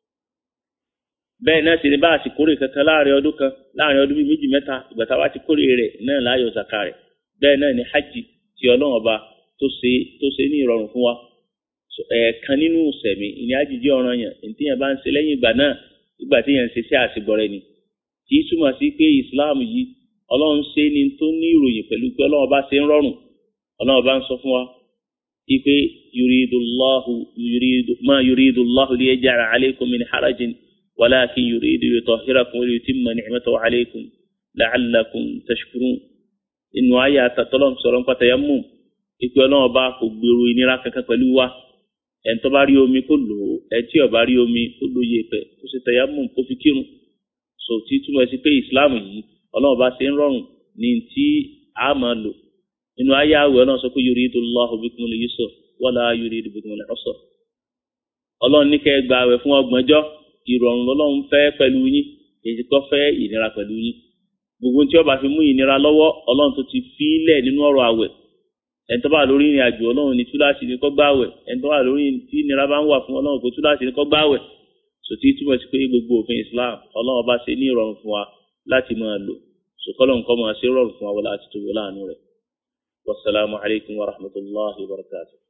S2: bẹ́ẹ̀ náà sì ni bá a sì kórè kankan láàrin ọdún kan láàrin ọdún bíi méjì mẹ́ta ìgbà tá a bá ti kórè rẹ̀ náà láyọ̀ zaka rẹ̀ bẹ́ẹ̀ náà ni hajj ti ọlọ́run ọba tó ṣe tó ṣe ní ìrọ̀rùn fún wa ẹ̀ẹ̀kan nínú sẹ̀mí ìní àjíjẹ́ ọ̀ràn yẹn èyí tí yẹn bá ń ṣe lẹ́yìn ìgbà náà ìgbà tí yẹn ń ṣe sí àṣegbọ̀rẹ́ ni kì í túmọ̀ sí pé Islam yìí ọlọ́run ṣe ni tó ní ìròyìn pẹ̀lú pé ọlọ́run bá ṣe ń rọrùn ọlọ́run bá ń sọ fún wa ipe yuridullahu yuridu ma yuridullahu liyaj'ala alaykum min harajin ولكن يريد يطهركم ويتم نعمته عليكم la'allakum tashkurun inú ayé àtàtọ́lọ́ sọ̀rọ̀ nípa tayammum ìpè ọlọ́run bá kò gbèrò ìnira kankan pẹ̀lú wa ẹni tó bá rí omi kó lò ó ẹni tí ó bá rí omi kó lò yẹ pẹ̀ kó ṣe tayammum kó fi kírun so tí túmọ̀ sí pé islam yìí ọlọ́run bá ṣe ń rọrùn ní tí a máa lò inú ayé àwẹ̀ náà sọ pé yuridullahu bikumul yusra wala yuridu bikumul usra ọlọ́run ní kẹ́ gba àwẹ̀ fún ọgbọ̀njọ́ ìrọ̀rùn lọ́lọ́run fẹ́ pẹ̀lú yín èyí kọ́ fẹ́ ìnira pẹ̀lú yín gbogbo tí ó bá fi mú ìnira lọ́wọ́ ọlọ́run tó ti fílẹ̀ nínú ọ̀rọ̀ àwẹ̀ ẹni tó bá lórí ìrìn àjò ọlọ́run ní túláàsì ní kó gbààwẹ̀ ẹni tó bá lórí tí ìnira bá ń wà fún ọlọ́run kó túláàsì ní kó gbààwẹ̀ sòtí túmọ̀ sí pé gbogbo òfin Islam ọlọ́run bá ṣe ní ìrọ̀rùn fún wa láti máa lò sòkòlò nǹkan máa ṣe rọrùn fún wa wọlé àti tòwó láàánú rẹ̀ wasalaamu alaykum wa rahmatulahi wa barakatuh.